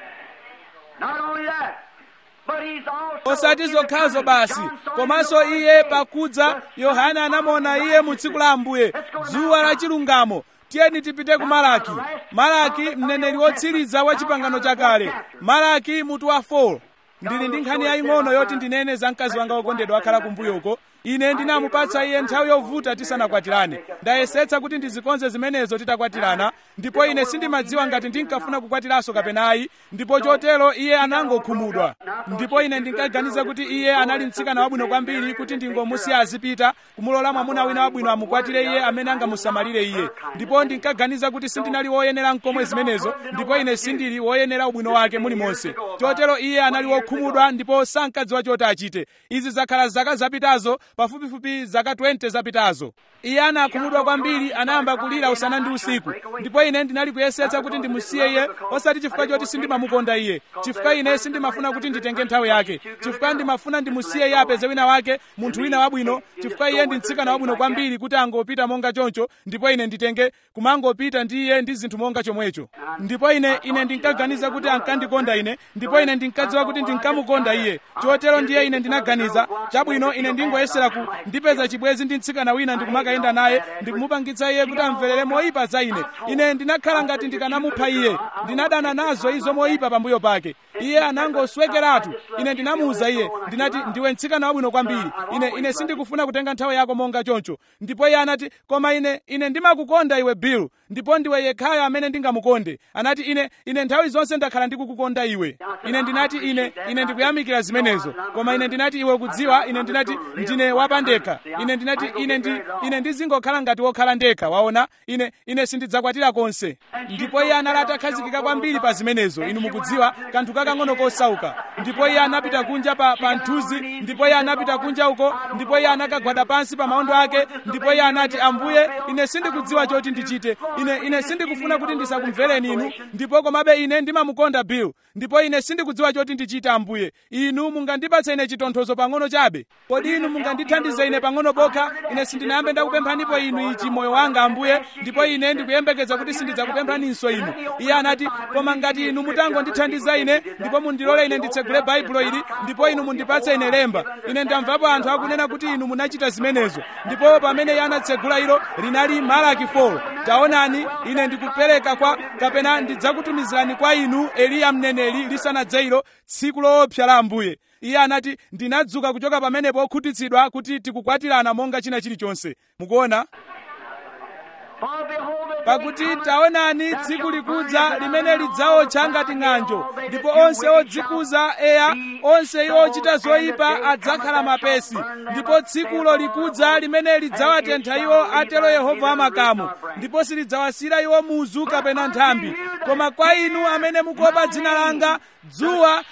Not only that, but he's also osati in the zokhazo coming. basi John saw him komanso in the iye day. pakudza yohana anamuona iye mu tsiku la ambuye dzuwa la chilungamo tiyeni tipite ku malaki malaki mneneri wotsiriza wa chipangano chakale malaki mutu wa 4 ndili ndi nkhani yaying'ono yoti ndinene za mkazi wanga wokondedwa wakhala kumbuyoko ine ndinamupatsa iye nthawi yovuta tisanakwatirane ndayesetsa kuti ndizikonze zimenezo titakwatirana ndipo ine sindimadziwa ngati ndinkafuna kukwatiranso kapenayi ndipo chotero iye anangokhumudwa ndipo ine ndinkaganiza kuti iye anali mtsikana wabwino kwambiri kuti ndingomusiya azipita kumulola mwamuna wina wabwino amukwatire iye amene angamusamalire iye ndipo ndinkaganiza kuti sindinali woyenera mkomwe zimenezo ndipo ine sindili woyenera ubwino wake mulimonse chotero iye anali wokhumudwa ndipo sankadziwa choti achite izi zakhala zaka zapitazo pafupifupi zaka 20 zapitazo iye anakhumudwa kwambiri anayamba kulira usana ndi usiku ndipo ine ndinali kuyesetsa kuti ndimusiye iye osati chifukwa choti sindimamukonda iye chifukwa ine sindimafuna kuti nditenge nthawi yake chifukwa ndimafuna ndimusiye iye apeze wina wake munthu wina wabwino chifukwa iye ndi mtsikana wabwino kwambiri kuti angopita monga choncho ndipo ine nditenge kumangopita ndi iye ndi zinthu monga chomwecho ndipo ine ine ndinkaganiza kuti ankandikonda ine ndipo ine ndinkadziwa kuti ndinkamukonda iye chotero ndiye ine ndinaganiza chabwino ine ndingoyesera ku ndipeza chibwezi ndi mtsikana wina ndikumakayenda naye ndikumupangitsa iye kuti amverere moyipa za ine ine ndinakhala ngati ndikanamupha iye ndinadana nazo izo moyipa pambuyo pake iye anangoswekeratu ine ndinamuwuza iye ndinati ndiwe mtsikana wabwino kwambiri ine ine sindikufuna kutenga nthawi yako monga choncho ndipo iye anati koma ine ine ndimakukonda iwe bill ndipo ndiwe yekhayo amene ndingamukonde anati ine ine nthawi zonse ndakhala ndikukukonda iwe ine ndinati ine ine ndikuyamikira zimenezo koma ine ndinati iwe kudziwa ine ndinati ndine wapandekha ine ndinati ine ndi ine ndizingokhala ngati wokhala ndekha waona ine ine sindidzakwatira konse ndipo iye anali atakhazikika kwambiri pa zimenezo inu mukudziwa kanthu kakang'ono kosauka ndipo iye anapita kunja pa, pa nthuzi ndipo iye anapita kunja uko ndipo iye anakagwada pansi pa maondo ake ndipo iye anati ambuye ine sindikudziwa choti ndichite ine ine sindikufuna kuti ndisakumvereni inu ndipo komabe ine ndimamukonda bill ndipo ine sindikudziwa choti ndichite ambuye inu mungandipatse ine chitonthozo pang'ono chabe kodi inu mungandithandize ine pang'ono pokha ine sindinayambe ndakupemphanipo inu ichi moyo wanga ambuye ndipo ine ndikuyembekeza kuti sindidzakupemphaninso inu iye anati koma ngati inu mutangondithandiza ine ndipo mundilole ine nditsegule baibulo ili ndipo inu mundipatse ine lemba ine ndamvapo anthu akunena kuti inu munachita zimenezo ndipo pamene iye anatsegula ilo linali malaki 4 taonani ine ndikupereka kwa kapena ndidzakutumizirani kwa inu eliya mneneri lisanadze ilo tsiku loopsa la ambuye iye anati ndinadzuka kuchoka pamenepo okhutitsidwa kuti tikukwatirana monga china chilichonse mukuona pakuti taonani tsiku likudza limene lidzaotcha ngati ng'anjo ndipo onse odzikuza eya onse iwo ochita zoyipa adzakhala mapesi ndipo tsikulo likudza limene lidzawatentha iwo atero yehova wamakamu ndipo silidzawasira iwo muzu kapena nthambi koma kwa inu amene mukuopa dzina langa dzuwa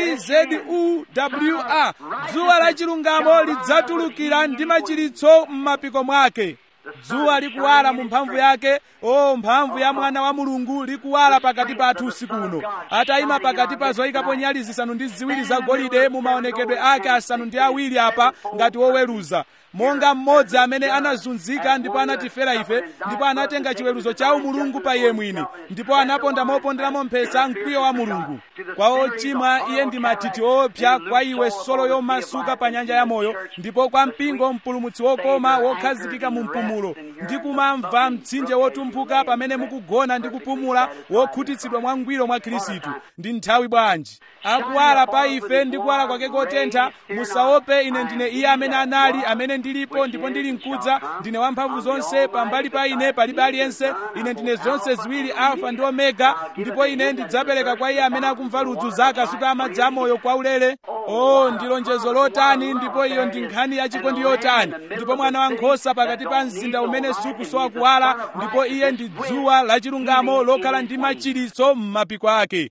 dzuwa dzuwa la chilungamo lidzatulukira ndi machiritso m'mapiko mwake dzuwa likuwala mu mphamvu yake o mphamvu ya mwana wa mulungu likuwala pakati pathu usiku uno atayima pakati pa zoyikapo nyali zisanu ndi ziwiri zagolide mu maonekedwe ake asanu ndi awiri apa ngati woweruza monga mmodzi amene anazunzika ndipo anatifera ife ndipo anatenga chiweruzo cha umulungu pa iye mwini ndipo anaponda moponderamo mphesa mkwiyo wa mulungu kwa ochimwa iye ndi mathithi oopsa kwa iwe solo yomasuka pa nyanja ya moyo ndipo kwa mpingo mpulumutsi wokoma wokhazikika mu mpumulo ndi kumamva mtsinje wotumphuka pamene mukugona ndi kupumula wokhutitsidwa mwangwiro mwa khristu ndi nthawi bwanji akuwala pa ife ndi kuwala kwake kotentha musaope ine ndine iye amene anali amene ndilipo ndipo ndili mkudza ndine wamphamvu zonse pambali pa ine palibe aliyense ine ndine zonse ziwiri alfa ndi omega ndipo ine ndidzapereka kwa iye amene akumva ludzu za akasupe amadzi amoyo kwa ulere o ndi lonjezo lotani ndipo iyo ndi nkhani yachikondi yotani ndipo mwana wankhosa pakati pa mzinda umene sukusowa kuwala ndipo iye ndi dzuwa lachilungamo lokhala ndi machiritso m'mapiko ake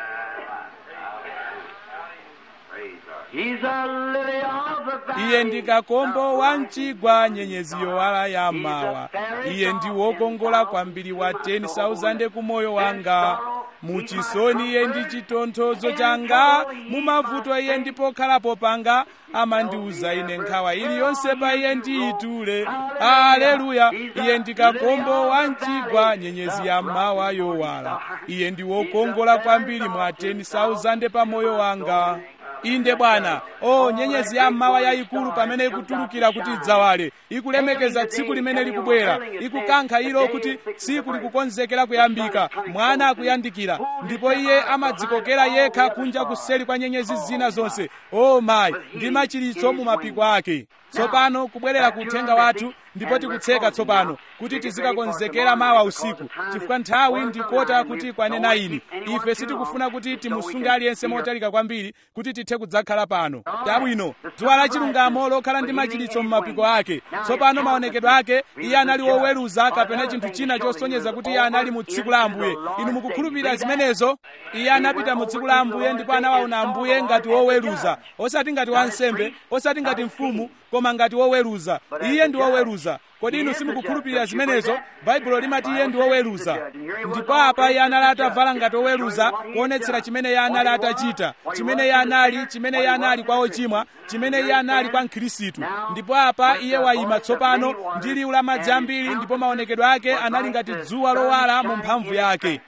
iye ndi kakombo wa mchigwa nyenyezi yowala ya mawa iye ndi wokongola kwambiri wa 10,000 ku moyo wanga muchisoni iye ndi chitonthozo changa mumavuto iye ndi pokhalapo panga amandiuza ine nkhawa iliyonse pa iye ndiyitule aleluya iye ndi kakombo wa mchigwa nyenyezi ya mawa yowala iye ndi wokongola kwambiri mwa 10,000 pa moyo wanga inde bwana o nyenyezi ya mmawa yayikulu pamene ikutulukira kuti idzawale ikulemekeza tsiku limene likubwera ikukankha ilo kuti tsiku likukonzekera kuyambika mwana akuyandikira ndipo iye amadzikokera yekha kunja kuseri kwa nyenyezi zina zonse o mayi ndi machiritso mu mapiko ake tsopano kubwerera ku uthenga wathu ndipo tikutseka tsopano kuti tizikakonzekera mawa usiku chifukwa nthawi ndikota kuti kwanena ini ife sitikufuna kuti timusunge aliyense motalika kwambiri kuti tithe kudzakhala pano tabwino dzuwa la chilungamo lokhala ndi machiritso m'mapiko ake tsopano maonekedwe ake iye anali woweruza kapena chinthu china chosonyeza kuti iye anali mu tsiku la ambuye inu mukukhulupirira zimenezo iye anapita mu tsiku la ambuye ndipo anawaona ambuye ngati woweruza osati ngati wansembe osati ngati mfumu koma ngati woweruza iye ndi woweruza kodi inu simukukhulupirira zimenezo baibulo limati iye ndi woweruza ndipo apa iye anali atavala ngati woweruza kuonetsera chimene iye anali atachita chimene iye anali chimene iye anali kwa ochimwa chimene iye anali kwa mkhristu ndipo apa iye wayima tsopano ndi liwu la madzi ambiri ndipo maonekedwe ake anali ngati dzuwa lowala mu mphamvu yake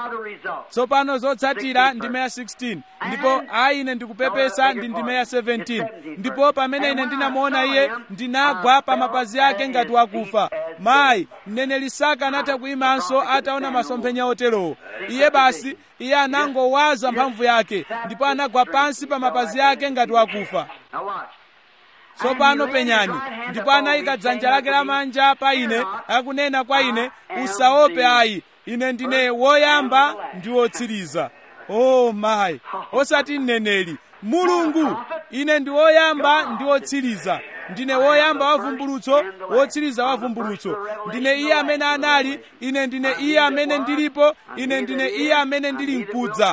tsopano zotsatira ndi meya 16 ndipo ayi ine ndikupepesa ndi ndi meya 17 ndipo pamene ine ndinamuona iye ndinagwa pa mapazi ake ngati wakufa mayi mneneri saka anatha kuyimanso ataona masomphenya oterowo iye basi iye anangowaza mphamvu yake ndipo anagwa pansi pa mapazi ake ngati wakufa tsopano penyani ndipo anayika dzanja lake lamanja pa ine akunena kwa ine usaope ayi ine ndine woyamba ndi wotsiriza oh mayi osati mneneri mulungu ine ndi woyamba ndi wotsiriza ndine woyamba wa vumbulutso wotsiriza wa vumbulutso ndine iye amene anali ine ndine iye amene ndilipo ine ndine iye amene ndili mkudza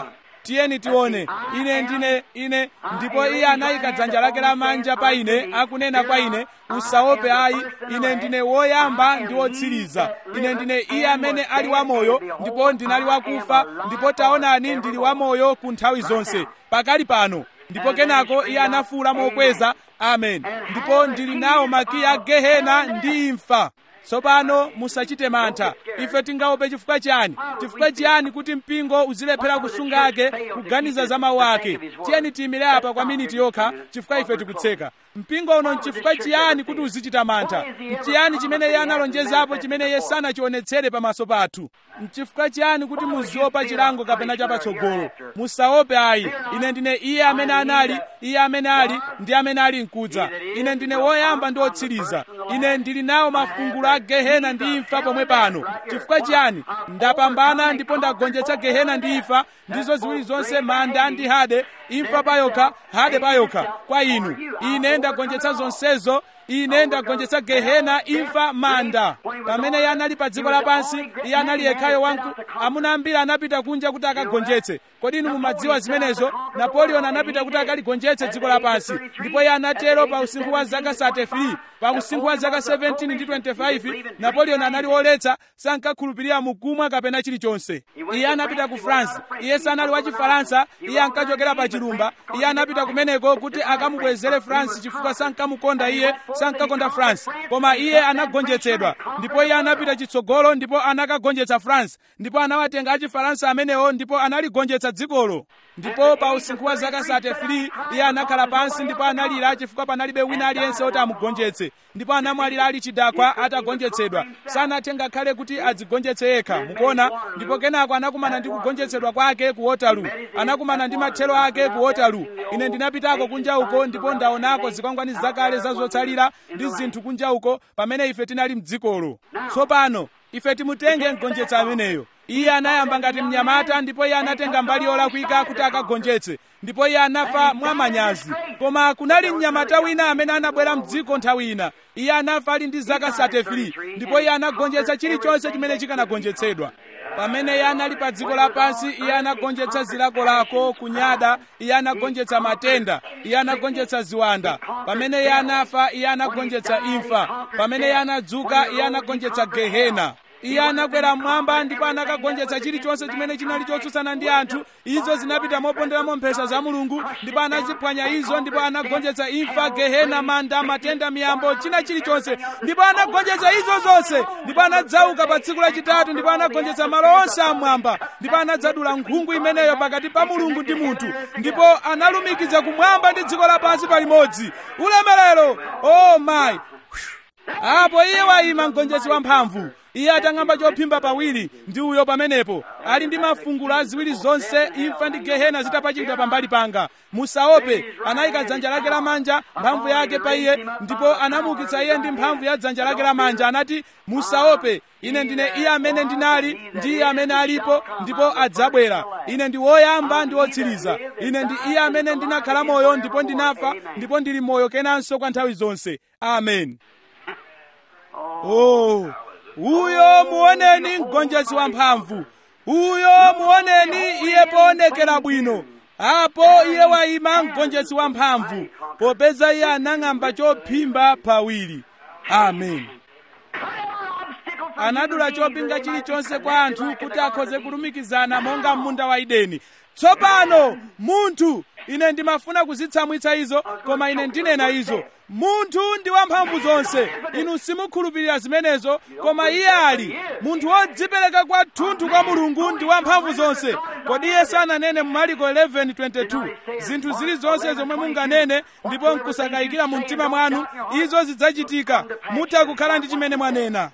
tiyeni tione ine ndine ine ndipo iye anayika dzanja lake lamanja pa ine akunena kwa ine usaope ayi ine ndine woyamba ndi wotsiriza ine ndine iye amene ali wamoyo ndipo ndinali wakufa ndipo taonani ndili wamoyo ku nthawi zonse pakali pano ndipo kenako iye anafuwula mokweza amen ndipo ndili nawo makiyi a gehena ndi imfa tsopano musachite mantha ife tingaope chifukwa chiyani chifukwa chiyani kuti mpingo uzilephera kusungake kuganiza za mawu ake tiyeni tiyimire apa kwa miniti yokha chifukwa ife tikutseka mpingo uno nchifukwa chiyani kuti uzichita mantha nchiyani chimene iye analonjezapo chimene iye sanachionetsere pamaso pathu nchifukwa chiyani kuti muziopa chilango kapena chapatsogolo musaope ayi ine ndine iye amene anali iye amene ali ndi amene ali mkudza ine ndine woyamba ndi wotsiriza ine ndili nawo mafungulo a gehena ndi imfa pomwe pano chifukwa chiyani ndapambana ndipo ndagonjetsa gehena ndi imfa ndizo ziwiri zonse manda ndi hade imfa payokha hade payokha kwa inu ine ndagonjetsa zonsezo ine ndagonjetsa gehena imfa manda pamene iye anali pa dziko lapansi iye anali yekhayo wanku amuna ambiri anapita kunja kuti akagonjetse kodi inu mumadziwa zimenezo napoleon anapita kuti akaligonjetse dziko lapansi ndipo iye anatero pa usinkhu wa zaka 33 pa usinkhu wa zaka 17 ndi 25 napoleon anali woletsa sankakhulupirira mukumwa kapena chilichonse iye anapita ku france iye sanali wa chifaransa iye ankachokera pa chilumba iye anapita kumeneko kuti akamubwezere france chifukwa sankamukonda iye sankakonda france koma iye anagonjetsedwa ndipo iye anapita chitsogolo ndipo anakagonjetsa france ndipo anawatenga achifaransa amenewo ndipo analigonjetsa dzikolo ndipo pa usinkhu wa zaka 33 iye anakhala pansi ndipo analira chifukwa panalibe wina aliyense oti amugonjetse ndipo anamwalira ali chidakwa atagonjetsedwa sanathe ngakhale kuti adzigonjetse yekha mukuona ndipo kenako anakumana ndi kugonjetsedwa kwake ku wotalu anakumana ndi mathero ake ku wotalu ine ndinapitako kunja uko ndipo ndaonako zikwangwani zakale za zotsalira ndi zinthu kunja uko pamene ife tinali mdzikolo tsopano ife timutenge mgonjetsa ameneyo iye anayamba ngati mnyamata ndipo iye anatenga mbali yolakwika kuti akagonjetse ndipo iye anafa mwamanyazi koma kunali mnyamata wina amene anabwera mdziko nthawi ina iye anafa ali ndi zaka 33 ndipo iye anagonjetsa chilichonse chimene chikanagonjetsedwa pamene iye anali pa dziko lapansi iye anagonjetsa zilakolako kunyada iye anagonjetsa matenda iye anagonjetsa ziwanda pamene iye anafa iye anagonjetsa imfa pamene iye anadzuka iye anagonjetsa gehena iye anakwera mmwamba ndipo anakagonjetsa chilichonse chimene chinali chotsutsana ndi anthu izo zinapita moponderamo mphesa za mulungu ndipo anaziphwanya izo ndipo anagonjetsa imfa gehena manda matenda miyambo china chilichonse ndipo anagonjetsa izo zonse ndipo anadzauka pa tsiku lachitatu ndipo anagonjetsa malo onse amwamba ndipo anadzadula nkhungu imeneyo pakati pa mulungu ndi munthu ndipo analumikiza kumwamba ndi dziko lapansi palimodzi ulemerero oh my apo iye wayima mgonjetsi wamphamvu iye atang'amba chophimba pawiri ndi uyo pamenepo ali ndi mafungulo aziwiri zonse imfa ndi gehena zitapachikidwa pambali panga musaope anayika dzanja lake lamanja mphamvu yake pa iye ndipo anamuukitsa iye ndi mphamvu ya dzanja lake lamanja anati musaope ine ndine iye amene ndinali ndi iye amene alipo ndipo adzabwera ine ndi woyamba ndi wotsiriza ine ndi iye amene ndinakhala moyo ndipo ndinafa ndipo ndili moyo kenanso kwa nthawi zonse amen oh uyo muoneni mgonjetsi wamphamvu uyo muoneni iye poonekera bwino apo iye wayima mgonjetsi wamphamvu popeza iye anang'amba chophimba pawiri amen anadula chopinga chilichonse kwa anthu kuti akhoze kulumikizana monga munda wa edeni tsopano munthu ine ndimafuna kuzitsamwitsa izo koma ine ndinena izo munthu ndi wamphamvu zonse inu simukhulupirira zimenezo koma iye ali munthu wodzipereka kwathunthu kwa mulungu ndi wamphamvu zonse kodi iye sananene mu mariko 11:22 zinthu zilizonse zomwe munganene ndipo nkusakayikira mu mtima mwanu izo zidzachitika mutha kukhala ndi chimene mwanena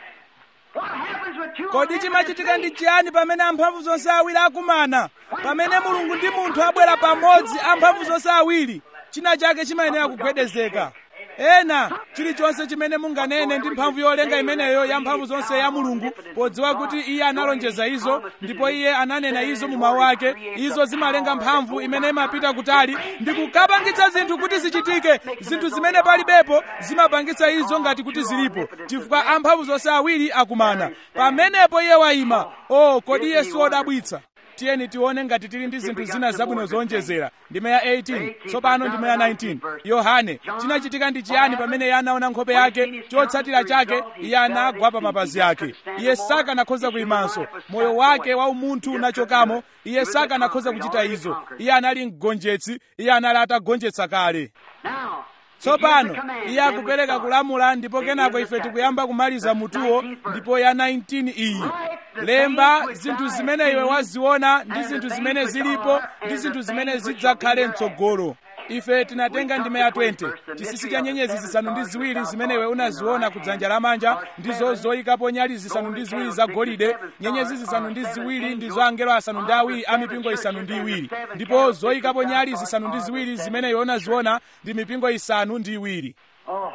kodi chimachitika ndi chiyani pamene amphamvu zonse awiri akumana pamene mulungu ndi munthu abwera pamodzi amphamvu zonse awiri china chake chimayenera kugwedezeka ena chilichonse chimene munganene ndi mphamvu yolenga imeneyo ya mphamvu zonse ya mulungu podziwa kuti iye analonjeza izo ndipo iye ananena izo mu mawu ake izo zimalenga mphamvu imene imapita kutali ndi kukapangitsa zinthu kuti zichitike zinthu zimene palibepo zimapangitsa izo ngati kuti zilipo chifukwa amphamvu zonse awiri akumana pamenepo iye wayima o oh, kodi iye siwodabwitsa tiyeni tione ngati tili ndi zinthu zina zabwino zowonjezera ndime ya 18 tsopano ndime ya 19 yohane chinachitika ndi chiyani pamene iye anaona nkhope yake chotsatira chake iye anagwa pa mapazi ake iye sakanakhoza kuyimanso moyo wake wa umunthu unachokamo iye sakanakhoza kuchita izo iye anali mgonjetsi iye anali atagonjetsa kale tsopano iye akupereka kulamula ndipo kenako ife tikuyamba kumaliza mutuwo ndipo ya 19 iyi lemba zinthu zimene iwe waziona ndi zinthu zimene zilipo ndi zinthu zimene zidzakhale mtsogolo ife tinatenga ndime ya 20 chisisi cha nyenyezi zisanu ndi ziwiri zimene iwe unaziona ku dzanja lamanja ndizo zoyikapo nyali zisanu ndi ziwiri zagolide nyenyezi zisanu ndi ziwiri ndizo angelo asanu ndi awiri a mipingo isanu ndi iwiri ndipo zoyikapo nyali zisanu ndi ziwiri zimene iwe unaziona ndi mipingo isanu ndi iwiri Oh,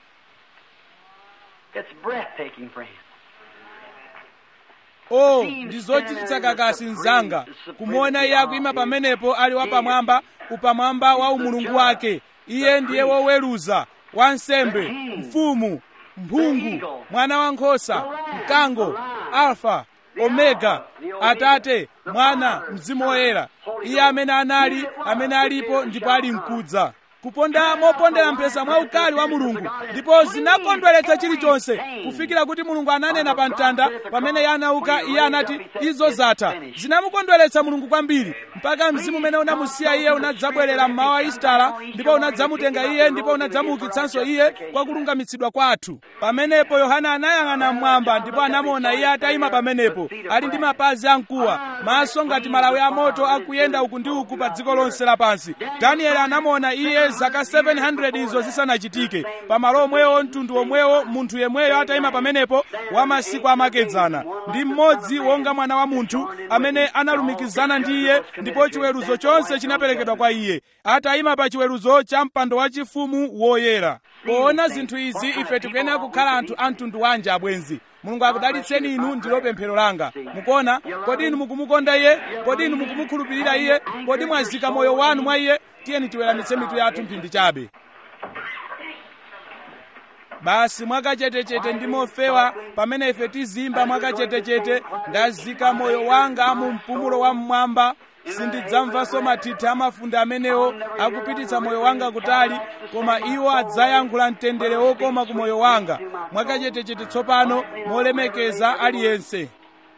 it's breathtaking, friend. o ndi zochititsa kakasi mzanga kumuona iye akuyima pamenepo ali wapamwamba upamwamba wa umulungu wake iye ndiye woweruza wansembe mfumu mphungu mwana wankhosa mkango alfa omega atate mwana mzimu woyera iye amene anali amene alipo ndipo ali mkudza kuponda mopondera mphesa mwaukali wa mulungu ndipo zinakondweretsa chilichonse kufikira kuti mulungu ananena pa mtanda pamene iye anauka iye anati izo zatha zinamukondweretsa mulungu kwambiri mpaka mzimu umene unamusiya iye unadzabwerera mmawa wa isitala ndipo unadzamutenga iye ndipo unadzamuukitsanso iye kwa kulungamitsidwa kwathu pamenepo yohana anayang'ana mmwamba ndipo anamuona iye atayima pamenepo ali ndi mapazi amkuwa maso ngati malawi amoto akuyenda uku ndi uku pa dziko lonse lapansi danieli anamuona iye zaka 700 izo zisanachitike pamalo omwewo mtundu omwewo munthu yemweyo atayima pamenepo wa masiku amakedzana ndi mmodzi wonga mwana wa munthu amene analumikizana ndi iye ndipo chiweruzo chonse chinaperekedwa kwa iye atayima pa chiweruzo cha mpando wachifumu woyera poona zinthu izi ife tikuyenera kukhala anthu a mtundu wanji abwenzi mulungu akudalitseni inu ndilo pemphero langa mukuona kodi inu mukumukonda iye kodi inu mukumukhulupirira iye kodi mwazika moyo wanu mwa iye tiyeni tiweramitse mitu yathu mphindi chabe basi mwakachetechete ndi mofewa pamene ife tizimba mwakachetechete ndazika moyo wanga mu mpumulo wa mmwamba sindidzamvanso mathithi amafunde amenewo akupititsa moyo wanga kutali koma iwo adzayankhula mtendere wokoma ku moyo wanga mwakachetechete tsopano molemekeza aliyense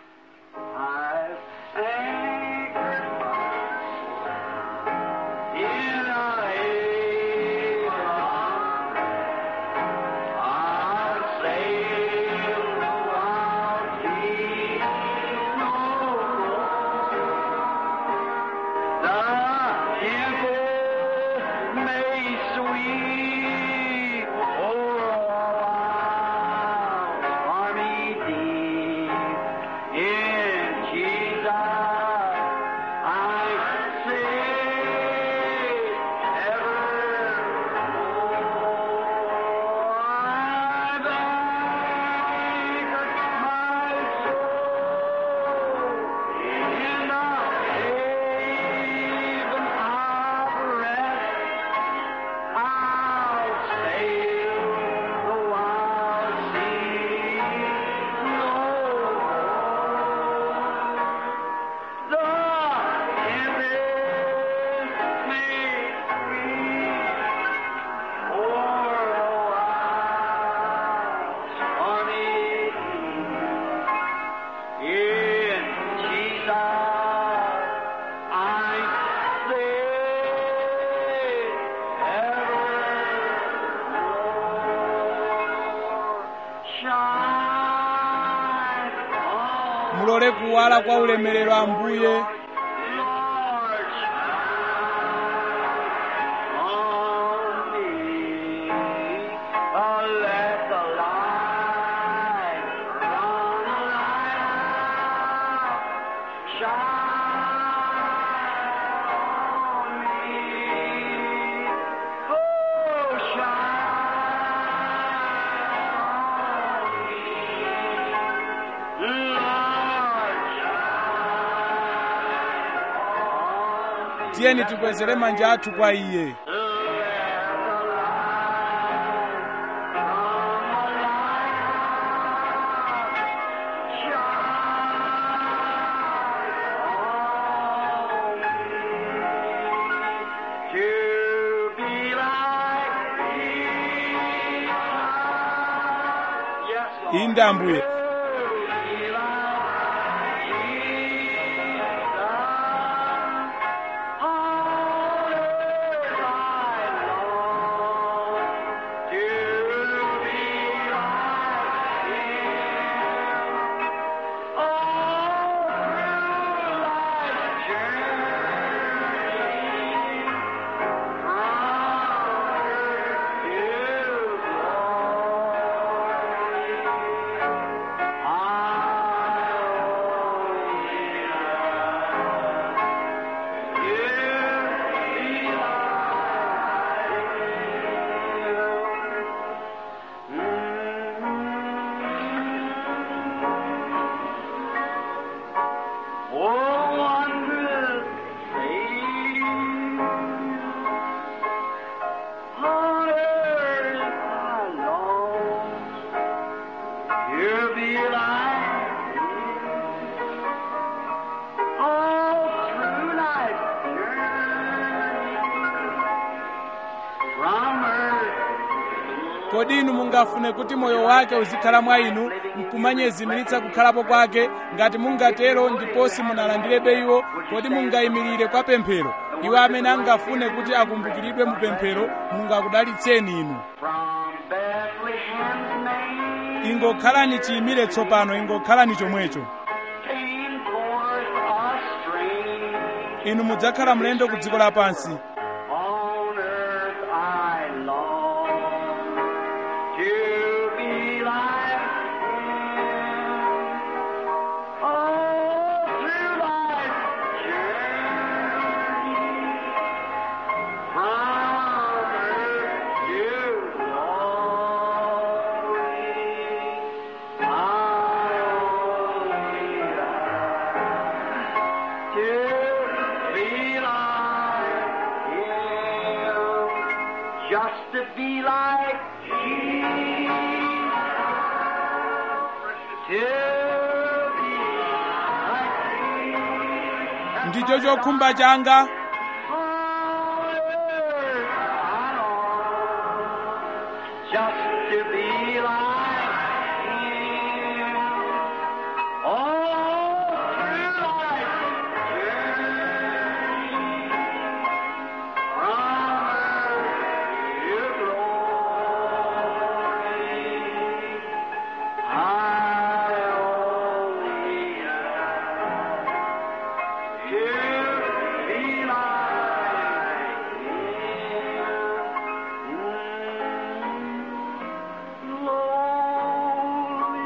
mulole kuwala kwa ulemerero ambuye tiyeni tikwezere manja athu kwa iye Shine inde ambuye Oh, wondrous Savior, on earth I long to be like you. All through life's journey, from earth kodi inu mungafune kuti moyo wake uzikhala mwa inu nkumanyezimiritsa kukhalapo kwake ngati mungatero ndiponso munalandirebe iwo kodi mungayimirire kwa pemphero iwo amene angafune kuti akumbukiridwe mu pemphero mungakudalitseni inu from Bethlehem's name. ingokhalani chiyimire tsopano ingokhalani chomwecho came forth a stranger. inu mudzakhala mlendo ku dziko lapansi On earth I long to be like Him. All through life's journey, from earth to glory, I only long to be like Him, just to be like Jesus, to be like Jesus. ndicho chokhumba changa On earth I long Just to be like Him. All through life's journey, from earth to glory, I only ask to be like Him. Lowly,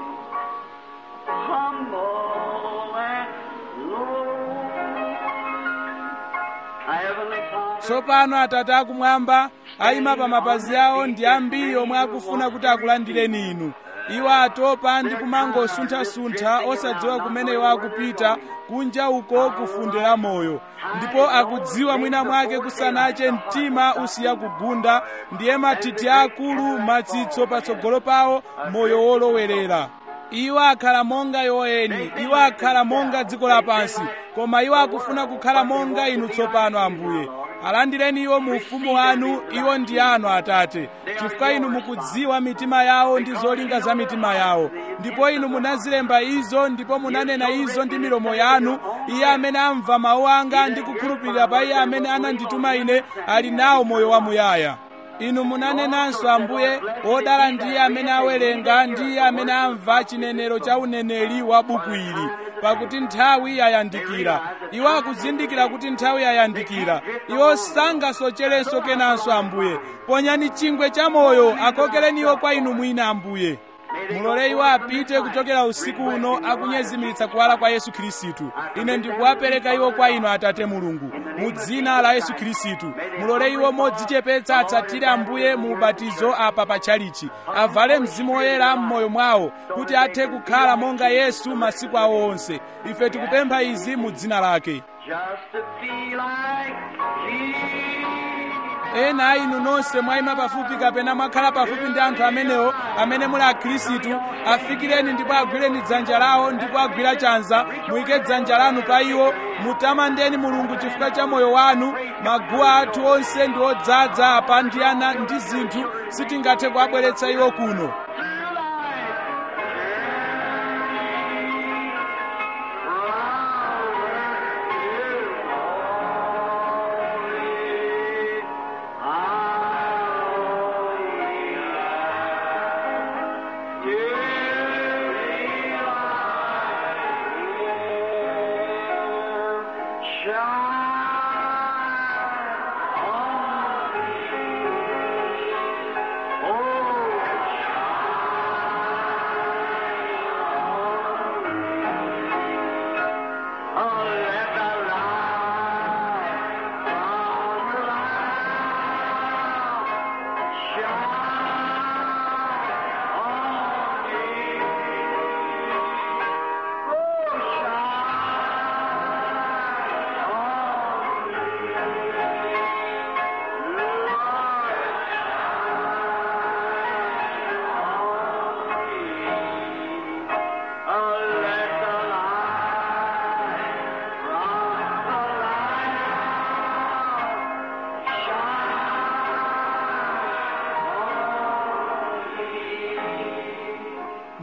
humble, and lowly. Our Heavenly Father, tsopano atate akumwamba ayima pa mapazi awo ndi ambiri omwe akufuna kuti akulandireni inu iwo atopa ndi kumangosuntha-suntha osadziwa kumene iwo akupita kunja uko kufunde la moyo ndipo akudziwa mwina mwake kusanache mtima usiya kugunda ndiye mathithi akulu matsitso patsogolo pawo moyo wolowerera iwo akhala monga yoeni iwo akhala monga dziko lapansi koma iwo akufuna kukhala monga inu tsopano ambuye alandireni iwo mu ufumu wanu iwo ndi anu atate chifukwa inu mukudziwa mitima yawo ndi zolinga za mitima yawo ndipo inu munazilemba izo ndipo munanena izo ndi milomo yanu iye amene amva mawu anga ndi kukhulupirira pa iye amene anandituma ine ali nawo moyo wamuyaya inu munanenanso ambuye wodala ndiye amene awerenga ndiye amene amva chinenero cha uneneri wa buku ili pakuti nthawi yayandikira iwo akuzindikira kuti nthawi yayandikira iwo sangasocherenso kenanso ambuye ponyani chingwe cha moyo akokereni iwo kwa inu mwina ambuye mulole iwo apite kuchokera usiku uno akunyezimiritsa kuwala kwa yesu khristu ine ndikuwapereka iwo kwa inu atate mulungu mu dzina la yesu khristu mulole iwo modzichepetsa atsatire ambuye mu ubatizo apa pa tchalichi avale mzimu woyera m'moyo mwawo kuti athe kukhala monga yesu masiku awo onse ife tikupempha izi mu dzina lake just to be like Jesus. ena a inu nonse mwayima pafupi kapena mwakhala pafupi ndi anthu amenewo amene muli akhristu afikireni ndipo agwireni dzanja lawo ndipo agwira chanza muyike dzanja lanu pa iwo mutamandeni mulungu chifukwa cha moyo wanu maguwa athu onse ndi odzaza apa ndi ana ndi zinthu sitingathe kuabweretsa iwo kuno Through life,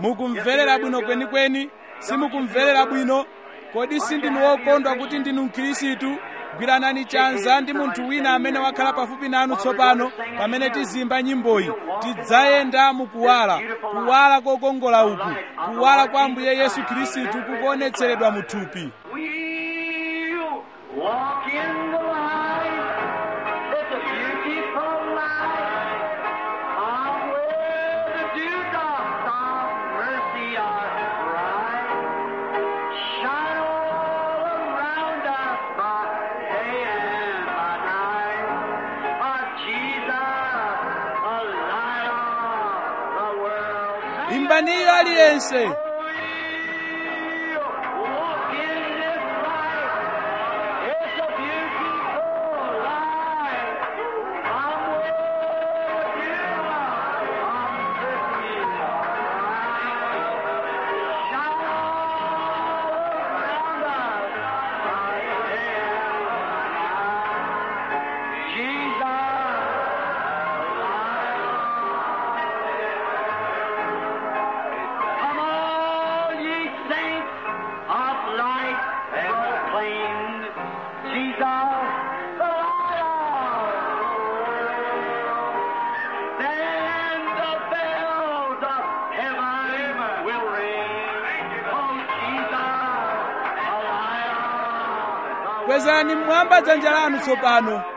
mukumverera bwino kwenikweni simukumverera bwino kodi sindinu wokondwa kuti ndinu mkhirisitu gwiranani chanza ndi munthu wina amene wakhala pafupi nanu tsopano pamene tizimba nyimboyi tidzayenda mukuwala kuwala kokongola uku kuwala kwa ambuye yesu khristu kukuonetseredwa mu thupi We'll walk in the light. It's a beautiful light. On where the dewdrops of mercy are bright. Shine all around us by day and by night. Our Jesus, a light of the world. imbaniyo aliyense Walk in this light. It's a beautiful light. I'm with you. I'm with you. Shine around us by day and night. Jesus. Come all ye saints of light proclaim Jesus the light of the world. Then the bells of heaven will ring. Oh, Jesus, the light of the kwezani mmwamba dzanja lanu tsopano world.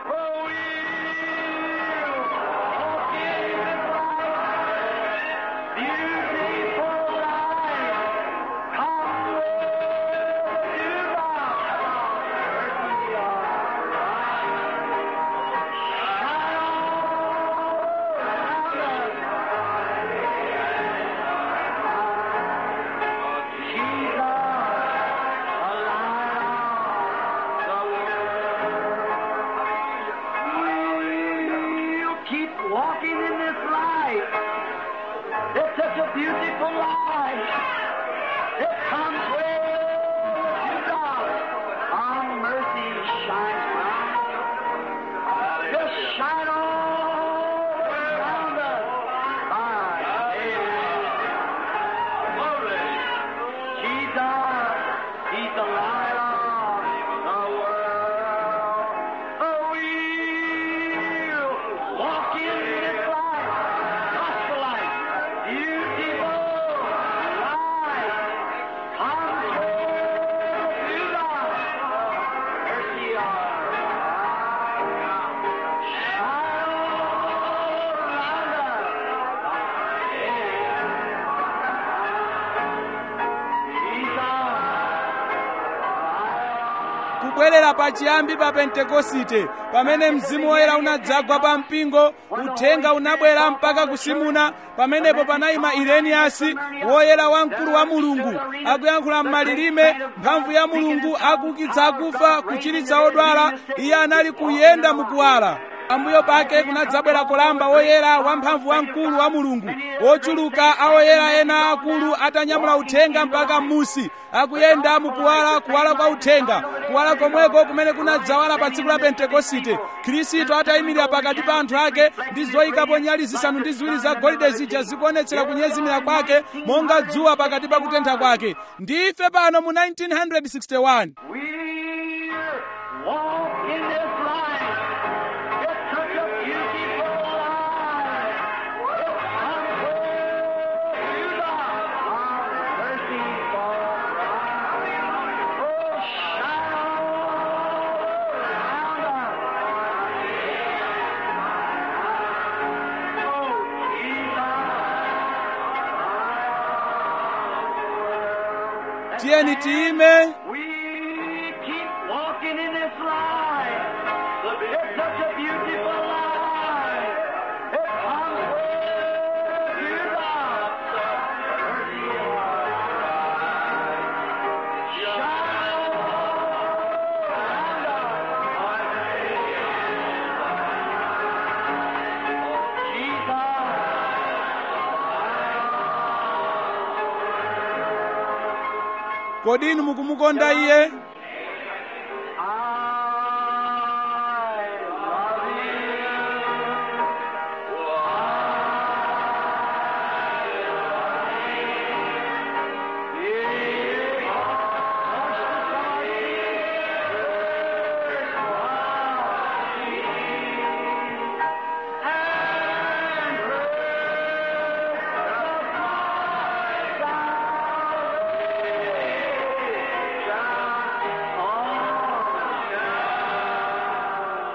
Walk in the light. Beautiful light. Come with you, Keep walking in this light. It's such a beautiful light. It comes where you God. Our mercy shines bright. Just shine all around us by day and night. Jesus, He's the light of the world. Oh, we'll walk in this light, gospel light, beautiful light. Come to God, mercy our Shine all around us. kubwerera pachiyambi pa pentekosite pamene mzimu woyera unadzagwa pa mpingo uthenga unabwera mpaka kusimuna pamenepo panayima ireniyasi woyera wamkulu wa mulungu akuyankhula m'malilime mphamvu ya mulungu akuukitsa akufa kuchiritsa odwala iye anali kuyenda mukuwala pambuyo pake kunadzabwera kolamba woyera wamphamvu wamkulu wa mulungu wochuluka awoyera ena akulu atanyamula uthenga mpaka m'musi akuyenda mukuwala kuwala kwa uthenga kuwala komweko kumene kunadzawala pa tsiku la pentekosite khristu atayimirira pakati pa anthu ake ndi zoyikapo nyali zisanu ndi ziwiri za golide zija zikuonetsera kunyezimira kwake monga dzuwa pakati pa kutentha kwake ndife pano mu 1961 We're walk in this light. It's such a beautiful light. It's unwell to God. Our mercy fall bright. Oh, shine all around us. Oh, Jesus. tiyeni tiyime We keep walking in this light. It's such a beautiful light. It comes where you God. Mercy Shine kodi inu mukumukonda iye I love you.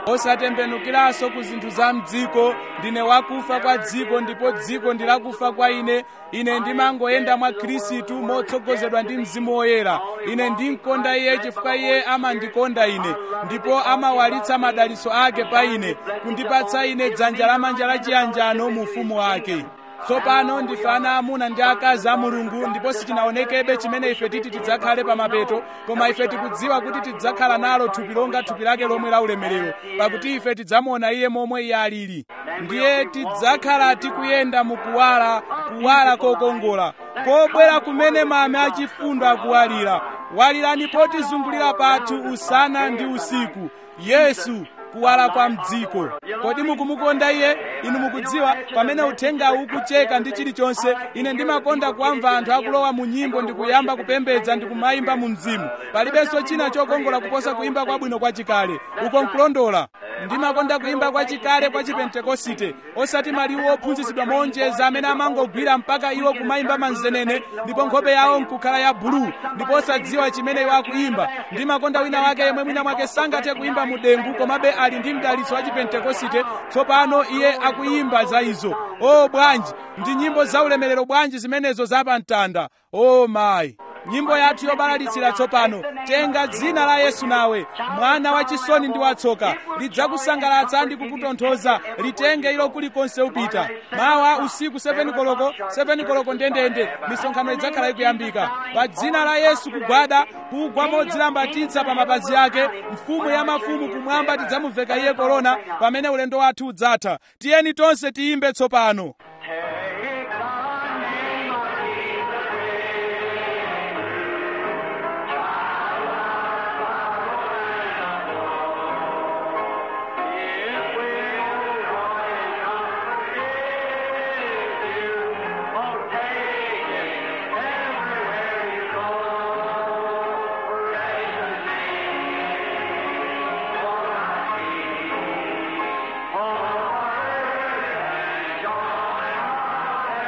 osatembenukiranso ku zinthu za mdziko ndine wakufa kwa dziko ndipo dziko ndi lakufa kwa ine ine ndimangoyenda mwa khristu motsogozedwa ndi mzimu woyera ine ndimkonda iye chifukwa iye amandikonda ine ndipo amawalitsa madalitso ake pa ine kundipatsa ine dzanja lamanja lachiyanjano mu ufumu wake tsopano ndife ana amuna ndi akazi a mulungu ndipo sichinaonekebe chimene ife titi tidzakhale pa mapeto koma ife tikudziwa kuti tidzakhala nalo thupi longa thupi lake lomwe la ulemerero pakuti ife tidzamuona iye momwe iye alili ndiye tidzakhala tikuyenda mu kuwala kuwala kokongola kobwera kumene mame achifundo akuwalira walirani potizungulira pathu usana ndi usiku yesu kuwala kwa mdziko kodi mukumukonda iye inu mukudziwa pamene uthengawu ukucheka ndi chilichonse ine ndimakonda kuwamva anthu akulowa mu nyimbo ndi kuyamba kupembedza ndi kumayimba mu mzimu palibenso china chokongola kuposa kuyimba kwabwino kwachikale uko nkulondola ndimakonda kuyimba kwachikale kwa chipentekosite osati maliwu ophunzitsidwa monjeza amene amangogwira mpaka iwo kumayimba manzenene ndipo nkhope yawo nkukhala ya buluu ndipo osadziwa chimene iwo akuyimba ndimakonda wina wake yemwe mwina mwake sangathe kuyimba mu dengu komabe ali ndi mdalitso wa chipentekosite tsopano iye akuyimba za izo o bwanji ndi nyimbo za ulemerero bwanji zimenezo zapamtanda o mayi nyimbo yathu yobalalitsira tsopano tenga dzina la yesu nawe mwana wachisoni ndi watsoka lidzakusangalatsa ndi kukutonthoza litenge ilo kulikonse upita mawa usiku 7 koloko 7 koloko ndendende misonkhano idzakhala ikuyambika pa dzina la yesu kugwada kugwa modzilambatitsa pa mapazi ake mfumu ya mafumu kumwamba tidzamuveka iye korona pamene ulendo wathu udzatha tiyeni tonse tiyimbe tsopano Take the name of Jesus. It will always comfort you. Oh, take it everywhere you go. Precious name, for my peace, for joy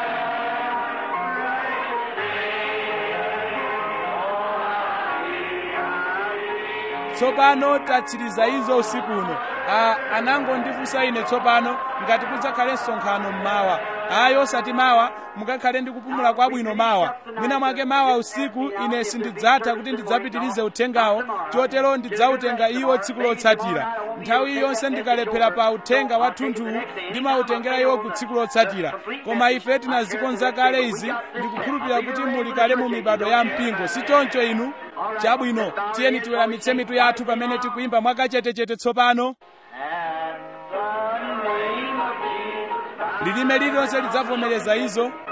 tsopano tatsiriza izo usiku uno a anangondifunsa ine tsopano ngati kudzakhale msonkhano mmawa ayi osati mawa mukakhale ndi kupumula kwabwino mawa mwina mwake mawa usiku ine sindidzatha kuti ndidzapitirize uthengawo chotero ndidzautenga iwo tsiku lotsatira nthawi yonse ndikalephera pa uthenga wa thunthuwu ndimawutengera iwo ku tsiku lotsatira koma ife tinazikonza kale izi ndikukhulupirira kuti muli kale mu mibado ya mpingo si choncho inu chabwino tiyeni tiweramitse mitu yathu pamene tikuyimba mwakachetechete tsopano At the name of Jesus Christ. lilime lililonse lidzavomereza izo